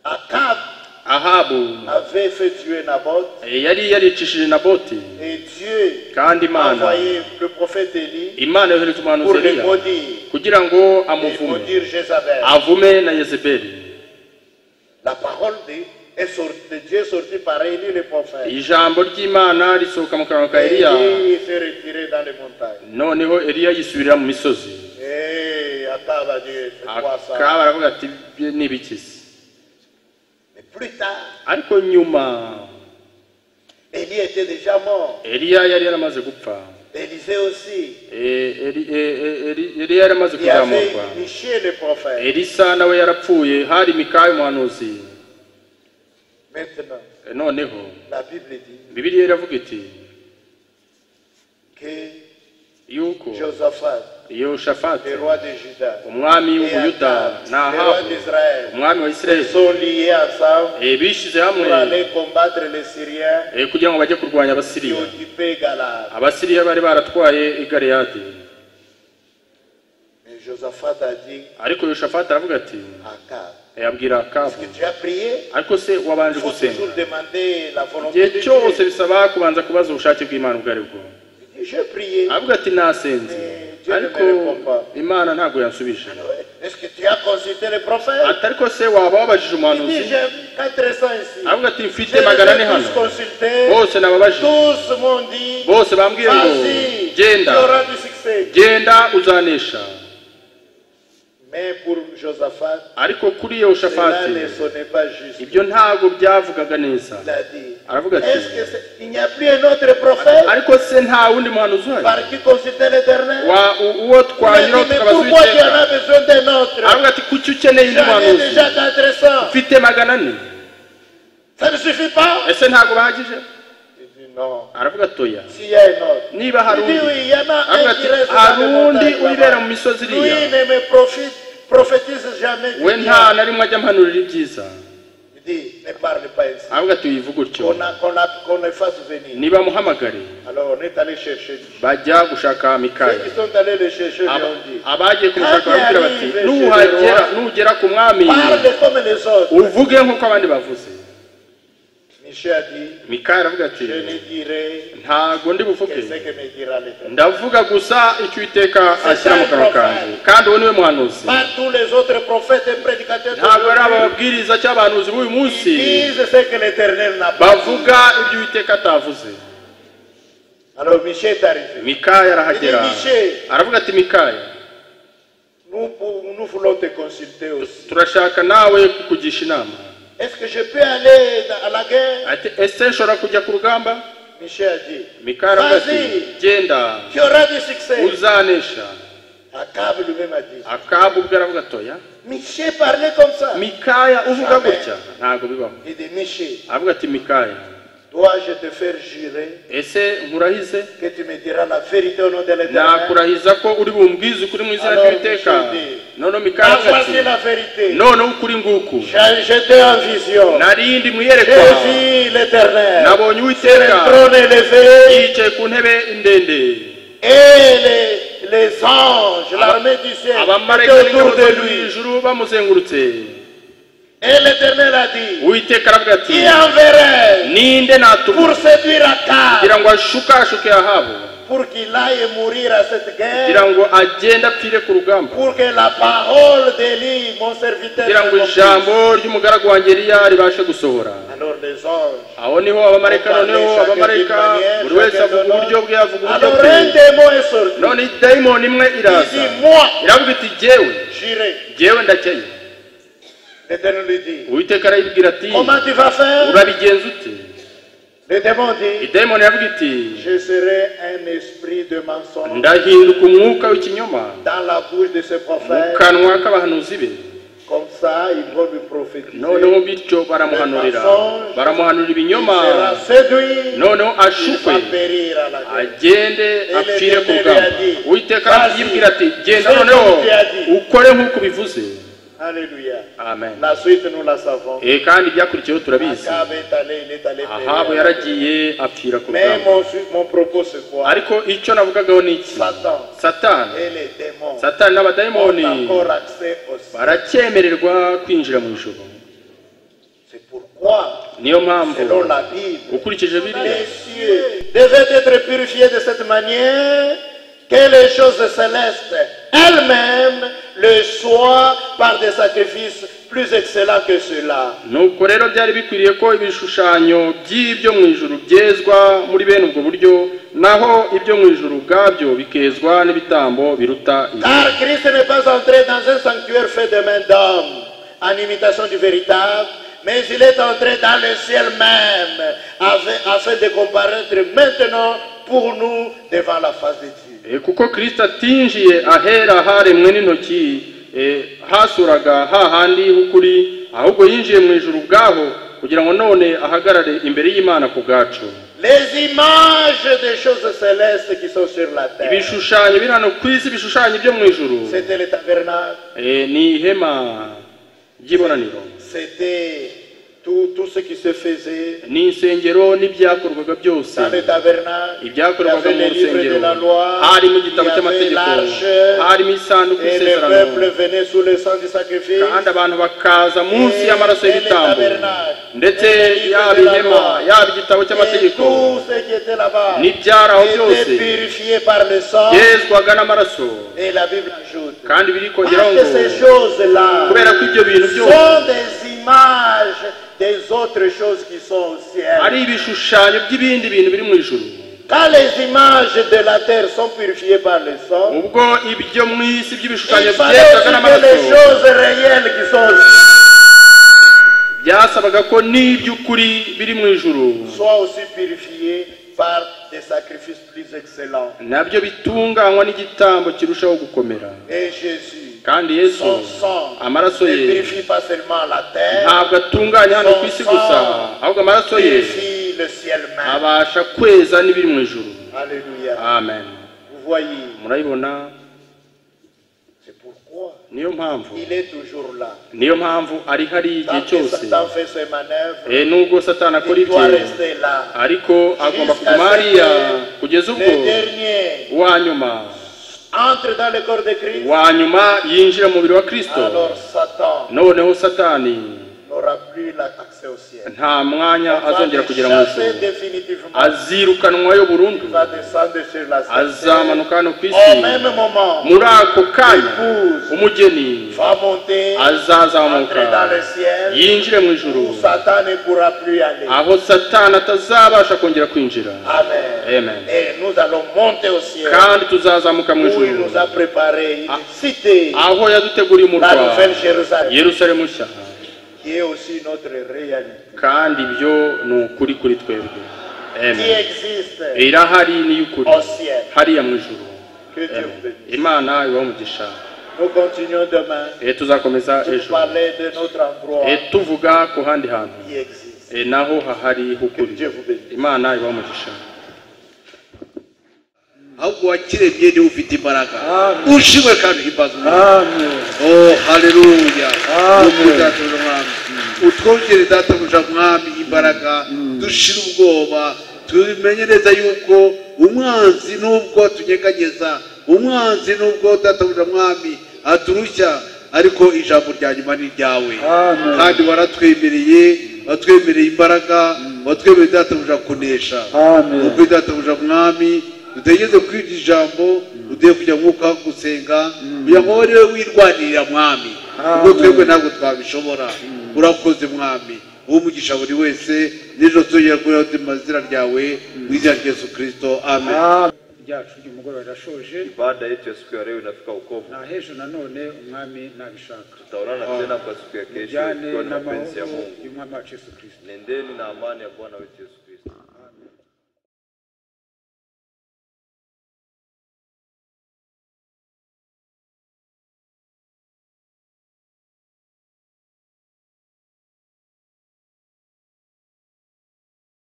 D: Akab
F: ahabu
D: avait fait tuer Naboth
F: yari yaricishije na boti
D: et Dieu
F: kandi
D: a
F: imana
D: envoyé le prophète Élie
F: imana yohereza
D: pour
F: umuhanuzi
D: le
F: eliya
D: maudire
F: kugira ngo
D: et
F: amuvume
D: maudire Jézabel.
F: avume na yezebeli
D: La parole de, est sorti- de Dieu est sortie par Élie le prophète.
F: ijambo ry'imana risohoka mu kanwa ka
D: Et
F: eliya
D: Élie s'est retiré dans les montagnes.
F: noneho eliya yisubirira mu misozi
D: Et Akab a dit, c'est quoi ça
F: akaba aravuga ati "Ibyo ni ibikizi
D: Mais plus tard,
F: ariko nyuma
D: Élie était déjà mort.
F: eliya yari yaramaze gupfa
D: Élisée aussi.
F: Eh, Eli- eh, eh, Eli- eliya yari amaze
D: Il y avait
F: kuzamurwa
D: Michel le prophète.
F: elisa nawe yarapfuye hari mikaya umuhanuzi
D: Maintenant,
F: Eh, noneho
D: la Bible dit
F: bibiliya iravuga iti
D: que
F: yuko
D: Josaphat,
F: iyo
D: le
F: shafati
D: roi de Juda,
F: umwami
D: et
F: w'ubuyuda
D: Akab,
F: na
D: le roi
F: ahabu
D: d'Israël,
F: umwami wa isirayeli
D: sont liés ensemble
F: Eh, bishyize
D: pour
F: hamwe
D: aller combattre les Syriens
F: eh, kugira ngo bajye kurwanya
D: qui
F: abasiriya
D: occupaient Galade.
F: abasiriya bari baratwaye i galeyadi
D: Mais Josaphat a dit
F: ariko yoshafati aravuga ati
D: Akab,
F: eh, abwira
D: est-ce
F: akabu
D: que tu as prié
F: ariko se
D: Il
F: wabanje
D: faut toujours
F: gusenga
D: demander la volonté de
F: igihe cyose
D: Dieu.
F: bisaba kubanza kubaza ubushake bw'imana ubwo ari bwo
D: Il dit, J'ai prié.
F: aravuga ati nasenze ariko imana ntabwo yansubije
D: Est-ce que tu as consulté les prophètes
F: atari ko se waba wabajije
D: Il dit
F: umuhanuzi
D: J'ai 400 ici.
F: aravuga ati
D: Je
F: mfite magana
D: les
F: ane
D: ai
F: hano
D: tous consultés.
F: bose nababajije
D: Tous m'ont dit
F: bose bambwiye ngo
D: Vas-y, tu
F: genda
D: auras du succès.
F: genda uzanesha
D: Mais pour Josaphat,
F: ariko kuri
D: cela
F: yehoshafati
D: ne sonnait pas juste.
F: ibyo ntabwo byavugaga neza
D: Il a dit
F: aravuga ati
D: Est-ce que c'est- il n'y a plus un autre prophète
F: ariko se nta wundi muhanuzi uhari
D: par qui consulter l'éternel
F: Wa- u-
D: Il
F: uwo
D: a dit,
F: twanyura
D: Mais
F: tukabaza
D: pourquoi tu en as
F: uwiteka
D: besoin d'un autre
F: aravuga ati kuki ukeneye undi
D: J'en ai
F: muhanuzi
D: déjà 400.
F: mfite magana ane
D: Ça ne suffit pas
F: ese ntabwo bahagije
D: Il dit Non.
F: aravuga atoya
D: S'il y a un autre.
F: niba hari
D: Il dit
F: undi
D: Oui, il y en a
F: aravuga
D: un qui reste
F: ati
D: dans
F: hari
D: les
F: undi
D: montagnes
F: uribera mu
D: là-bas.
F: misozi
D: Lui
F: iriya
D: ne me profite, prophétise jamais du
F: we nta
D: bien.
F: na rimwe ajya ampanurira ibyiza
D: Il dit Ne parle pas ainsi.
F: aravuga ati uyivuge utyo
D: Qu'on a- qu'on a- qu'on les fasse venir.
F: nibamuhamagare
D: Alors on est allé chercher lui.
F: bajya gushaka
D: Ceux
F: mikaya
D: qui sont allés le chercher lui
F: Aba-
D: ont dit
F: abagiye kumushaka baramubwira bati
D: Kandi
F: nuhagera
D: arrive
F: nugera ku mwami
D: Parle comme les autres.
F: uvuge nk'uko abandi bavuze
D: Michel a dit
F: mikaya aravuga ati
D: Je ne dirai
F: ntago ndi
D: que
F: buvuge
D: ce que me dira l'Éternel.
F: ndavuga gusa icyo iteka ashyira mu kanwa kanjye kandi uwo niwe muhanuzi
D: Pas tous les autres prophètes et prédicateurs
F: ntabwo ari
D: d'aujourd'hui
F: ababwiriza cyangwa abahanuzi b'uyu munsi
D: disent ce que l'Éternel n'a pas dit.
F: bavuga ibyo uwiteka atavuze
D: Alors Michel est arrivé.
F: mikaya
D: Il dit
F: arahagera
D: Michel,
F: aravuga ati mikaya
D: nous, pour- nous voulons te consulter aussi.
F: turashaka nawe kukugisha inama
D: Est-ce que je peux aller dans- à la guerre
F: ati ese nshobora kujya ku rugamba
D: Michel a dit
F: mikaya aravuga ati
D: Vas-y.
F: genda
D: Tu auras du succès.
F: uzanesha
D: Akab lui-même a dit
F: akabu ubwo aravuga atoya
D: Michel parlait comme ça.
F: mikaya uvuga
D: Amen.
F: gutya ntabwo bibaho
D: Il dit Michel,
F: aravuga ati mikaya
D: dois-je te faire jurer
F: ese nkurahize
D: que tu me diras la vérité au nom de l'Éternel
F: nakurahiza ko uri bumbwize ukuri mu izina
D: Alors,
F: ry'uwiteka
D: Michel dit,
F: noneho mikaya
D: Ah,
F: aravuga
D: voici la
F: ati
D: vérité.
F: noneho ukuri nguku
D: J'ai- J'étais en vision.
F: narindi mu
D: J'ai
F: iyerekwa
D: vu l'Éternel.
F: nabonye
D: Le
F: uwiteka
D: trône élevé
F: yicaye ku ntebe ndende
D: et les, les anges, l'armée du ciel, étaient
F: abamarayika
D: autour
F: n'ingabo zo
D: de
F: mu
D: lui.
F: ijuru bamuzengurutse
D: Et l'Éternel a dit
F: uwiteka aravuga ati
D: Qui enverrai
F: ninde natuma
D: pour séduire Akab,
F: kugira ngo ashukashuke ahabu
D: pour qu'il aille mourir à cette
F: kugira
D: guerre,
F: ngo agende apfire ku rugamba
D: pour que la parole d'Élie, mon serviteur,
F: kugira ngo
D: s'accomplisse.
F: ijambo ry'umugaragu wanjye riya ribashe gusohora
D: Alors les anges.
F: aho niho abamarayika noneho abamarayika buri wese avuga uburyo bwe avuga uburyo
D: Alors
F: bwe
D: un démon est sorti.
F: none dayimoni imwe
D: Il
F: iraza
D: dit Moi,
F: iravuga iti jyewe
D: j'irai.
F: jyewe ndakeye
D: L'Éternel lui dit
F: uwiteka arayibwira ati
D: Comment tu vas faire
F: urabigenza ute
D: Le démon dit,
E: idayimoni yavuga iti
D: je serai un esprit de mensonge
E: ndahinduka umwuka w'ikinyoma
D: dans la bouche de ce
E: mu
D: prophète.
E: kanwa k'abahanuzi be
D: Comme ça, ils vont lui prophétiser.
E: noneho
D: Il
E: bityo baramuhanurira baramuhanurira ibinyoma
D: sera séduit,
E: noneho
D: il
E: ashukwe
D: va périr à la guerre.
E: agende apfire ku rugamba uwiteka arayibwira ati genda noneho ukore nk'uko ubivuze
D: Alléluia.
E: amen
D: La suite, nous la savons.
E: Eh, kandi ibyakurikiyeho turabizi
D: Akab est allé, il est allé
E: ahabu
D: périr.
E: yaragiye apfira ku
D: Mais
E: rugamba
D: mon, su- mon propos, c'est quoi
E: ariko icyo navugagaho ni iki
D: Satan
E: satani
D: et les démons
E: satani n'abadayimoni
D: ont encore accès au ciel.
E: baracyemererwa kwinjira mu ijoro
D: C'est pourquoi,
E: niyo mpamvu
D: selon la Bible,
E: ukurikije
D: les
E: biriya
D: cieux devaient être purifiés de cette manière que les choses célestes elles-mêmes le soient par des sacrifices plus excellents que ceux-là.
E: nuko rero byari bikwiriye ko ibishushanyo by'ibyo mu ijuru byezwa muri bene ubwo buryo naho ibyo mu ijuru ubwabyo bikezwa n'ibitambo biruta ibi
D: Car Christ n'est pas entré dans un sanctuaire fait de main d'homme, en imitation du véritable, mais il est entré dans le ciel même, avec- afin de comparaître maintenant pour nous devant la face de Dieu.
E: Eh, kuko kirisita atinjiye ahera haremwe n'intoki eh, hasuraga hahandi h'ukuri ahubwo yinjiye mu ijuru ubwaho kugira ngo none ahagarare imbere y'imana ku bwacu
D: Les images des choses célestes qui sont sur la terre,
E: ibishushanyo biri hano ku isi ibishushanyo byo mu ijuru
D: c'était le tabernacle,
E: Eh, ni ihema ry'ibonaniro
D: c'était tout, tout ce qui se faisait
E: ni insengero n'ibyakorwaga byose
D: dans le tabernacle. Il y
E: ibyakorwaga
D: avait
E: mu
D: les livres
E: rusengero
D: de la loi,
E: harimo
D: il
E: igitabo
D: y avait
E: cy'amategeko
D: l'arche,
E: harimo isanduku
D: et le
E: y'isezerano
D: peuple venait sous le sang du sacrifice.
E: kandi abantu bakaza munsi y'amaraso y'ibitambo ndetse yaba ihema yaba igitabo
D: Et
E: cy'amategeko
D: tout ce qui était là-bas
E: n'ibyari aho byose
D: était purifié par le sang.
E: yezwaga n'amaraso
D: Et la Bible ajoute
E: kandi biri kongeraho
D: parce
E: ngo
D: que ces choses-là
E: kubera ko ibyo bintu byose
D: sont des images des autres choses qui sont au
E: ari
D: ciel.
E: ibishushanyo by'ibindi bintu biri mu ijuru
D: Quand les images de la terre sont purifiées par le sang,
E: ubwo ibyo mu isi
D: il
E: by'ibishushanyo
D: fallait
E: byezwaga
D: aussi que les
E: n'amaraso
D: choses réelles qui sont au ciel
E: byasabaga ko n'iby'ukuri biri mu ijuru
D: soient aussi purifiées par des sacrifices plus excellents.
E: nabyo bitunganywa n'igitambo kirushaho gukomera
D: Et Jésus,
E: kandi yesu
D: son sang
E: amaraso
D: ne
E: ye
D: purifie pas seulement la terre,
E: ntabwo atunganya hano ku isi gusa ahubwo amaraso ye
D: purifie le ciel même.
E: abasha kweza n'ibiri mu ijuru
D: Alléluia.
E: amen
D: Vous voyez,
E: murabibona
D: c'est pourquoi
E: niyo mpamvu
D: il est toujours là.
E: niyo mpamvu ari hariya igihe
D: Tant que
E: cyose
D: Satan fait ses manœuvres,
E: Eh, nubwo satani akora
D: il
E: ibye
D: doit rester là.
E: ariko agomba kuguma hariya kugeza ubwo
D: Le dernier
E: uwa nyuma
D: entre dans le corps de Christ,
E: wa nyuma yinjira mu mubiri wa kristo
D: alors Satan
E: noneho satani
D: n'aura plus l'accès au ciel.
E: nta mwanya
D: On va
E: azongera kugera mu
D: chasser
E: ijuru
D: définitivement.
E: azirukanwayo burundu
D: Il va descendre sur la terre.
E: azamanuka hano ku isi
D: Au même moment,
E: muri ako kanya
D: Épouse.
E: umugeni
D: va monter,
E: azazamuka
D: entrer dans le ciel,
E: yinjire mu ijuru
D: où Satan ne pourra plus y aller.
E: aho satani atazabasha kongera kwinjira
D: Amen.
E: amen
D: Et nous allons monter au ciel,
E: kandi tuzazamuka mu
D: où il
E: ijuru
D: nous a préparé
E: Ah.
D: une cité,
E: aho yaduteguriye umurwa
D: la nouvelle Jérusalem,
E: yerusalemu nshya
D: qui est aussi notre réalité,
E: kandi ibyo ni ukuri kuri twebwe
D: qui
E: amen
D: existe
E: irahari ni iy'ukuri
D: au ciel.
E: hariya mu ijuru
D: Que Dieu
E: Amen.
D: vous bénisse.
E: imana ibahe umugisha
D: Nous continuons demain
E: Eh, tuzakomeza
D: pour
E: ejo
D: parler de notre endroit
E: Eh, tuvuga ku handi hantu
D: qui existe.
E: Eh, naho hahari
D: Que
E: hukuri
D: Dieu vous bénisse.
E: imana ibaha umugisha
C: ahubwo wakiremye niwe ufite imbaraga ushimwe kandi uhimbaza umwami o haleluya nuko databuja mwami utwongere databuja mwami imbaraga dushire ubwoba tumenye neza yuko umwanzi nubwo atunyeganyeza umwanzi nubwo databuja mwami aturushya ariko ijambo rya nyuma ni iryawe kandi waratwemereye watwemereye imbaraga watwemereye databuja kunesha ubwo databuja mwami utegeze kwiga ijambo udeye kujya mwuka wo gusenga kugira ngo wowe wirwanirira mwami ubwo twebwe ntabwo twabishobora urakoze mwami uwo umugisha buri wese n'ijoro tuzongera kubera amazina ryawe mu izina rya yesu kirisito amen
B: ryacu ry'umugoroba rirashoje
A: Baada yetu ya siku ya leo inafika ukomo,
B: na h'ejo nanone umwami nabishaka
A: tutaonana tena kwa siku ya kesho,
B: tujyane
A: ikiwa ni mapenzi ya
B: n'amahoro
A: Mungu.
B: y'umwami wacu yesu kirisito
A: Nendeni na amani ya Bwana wetu Yesu Kristo.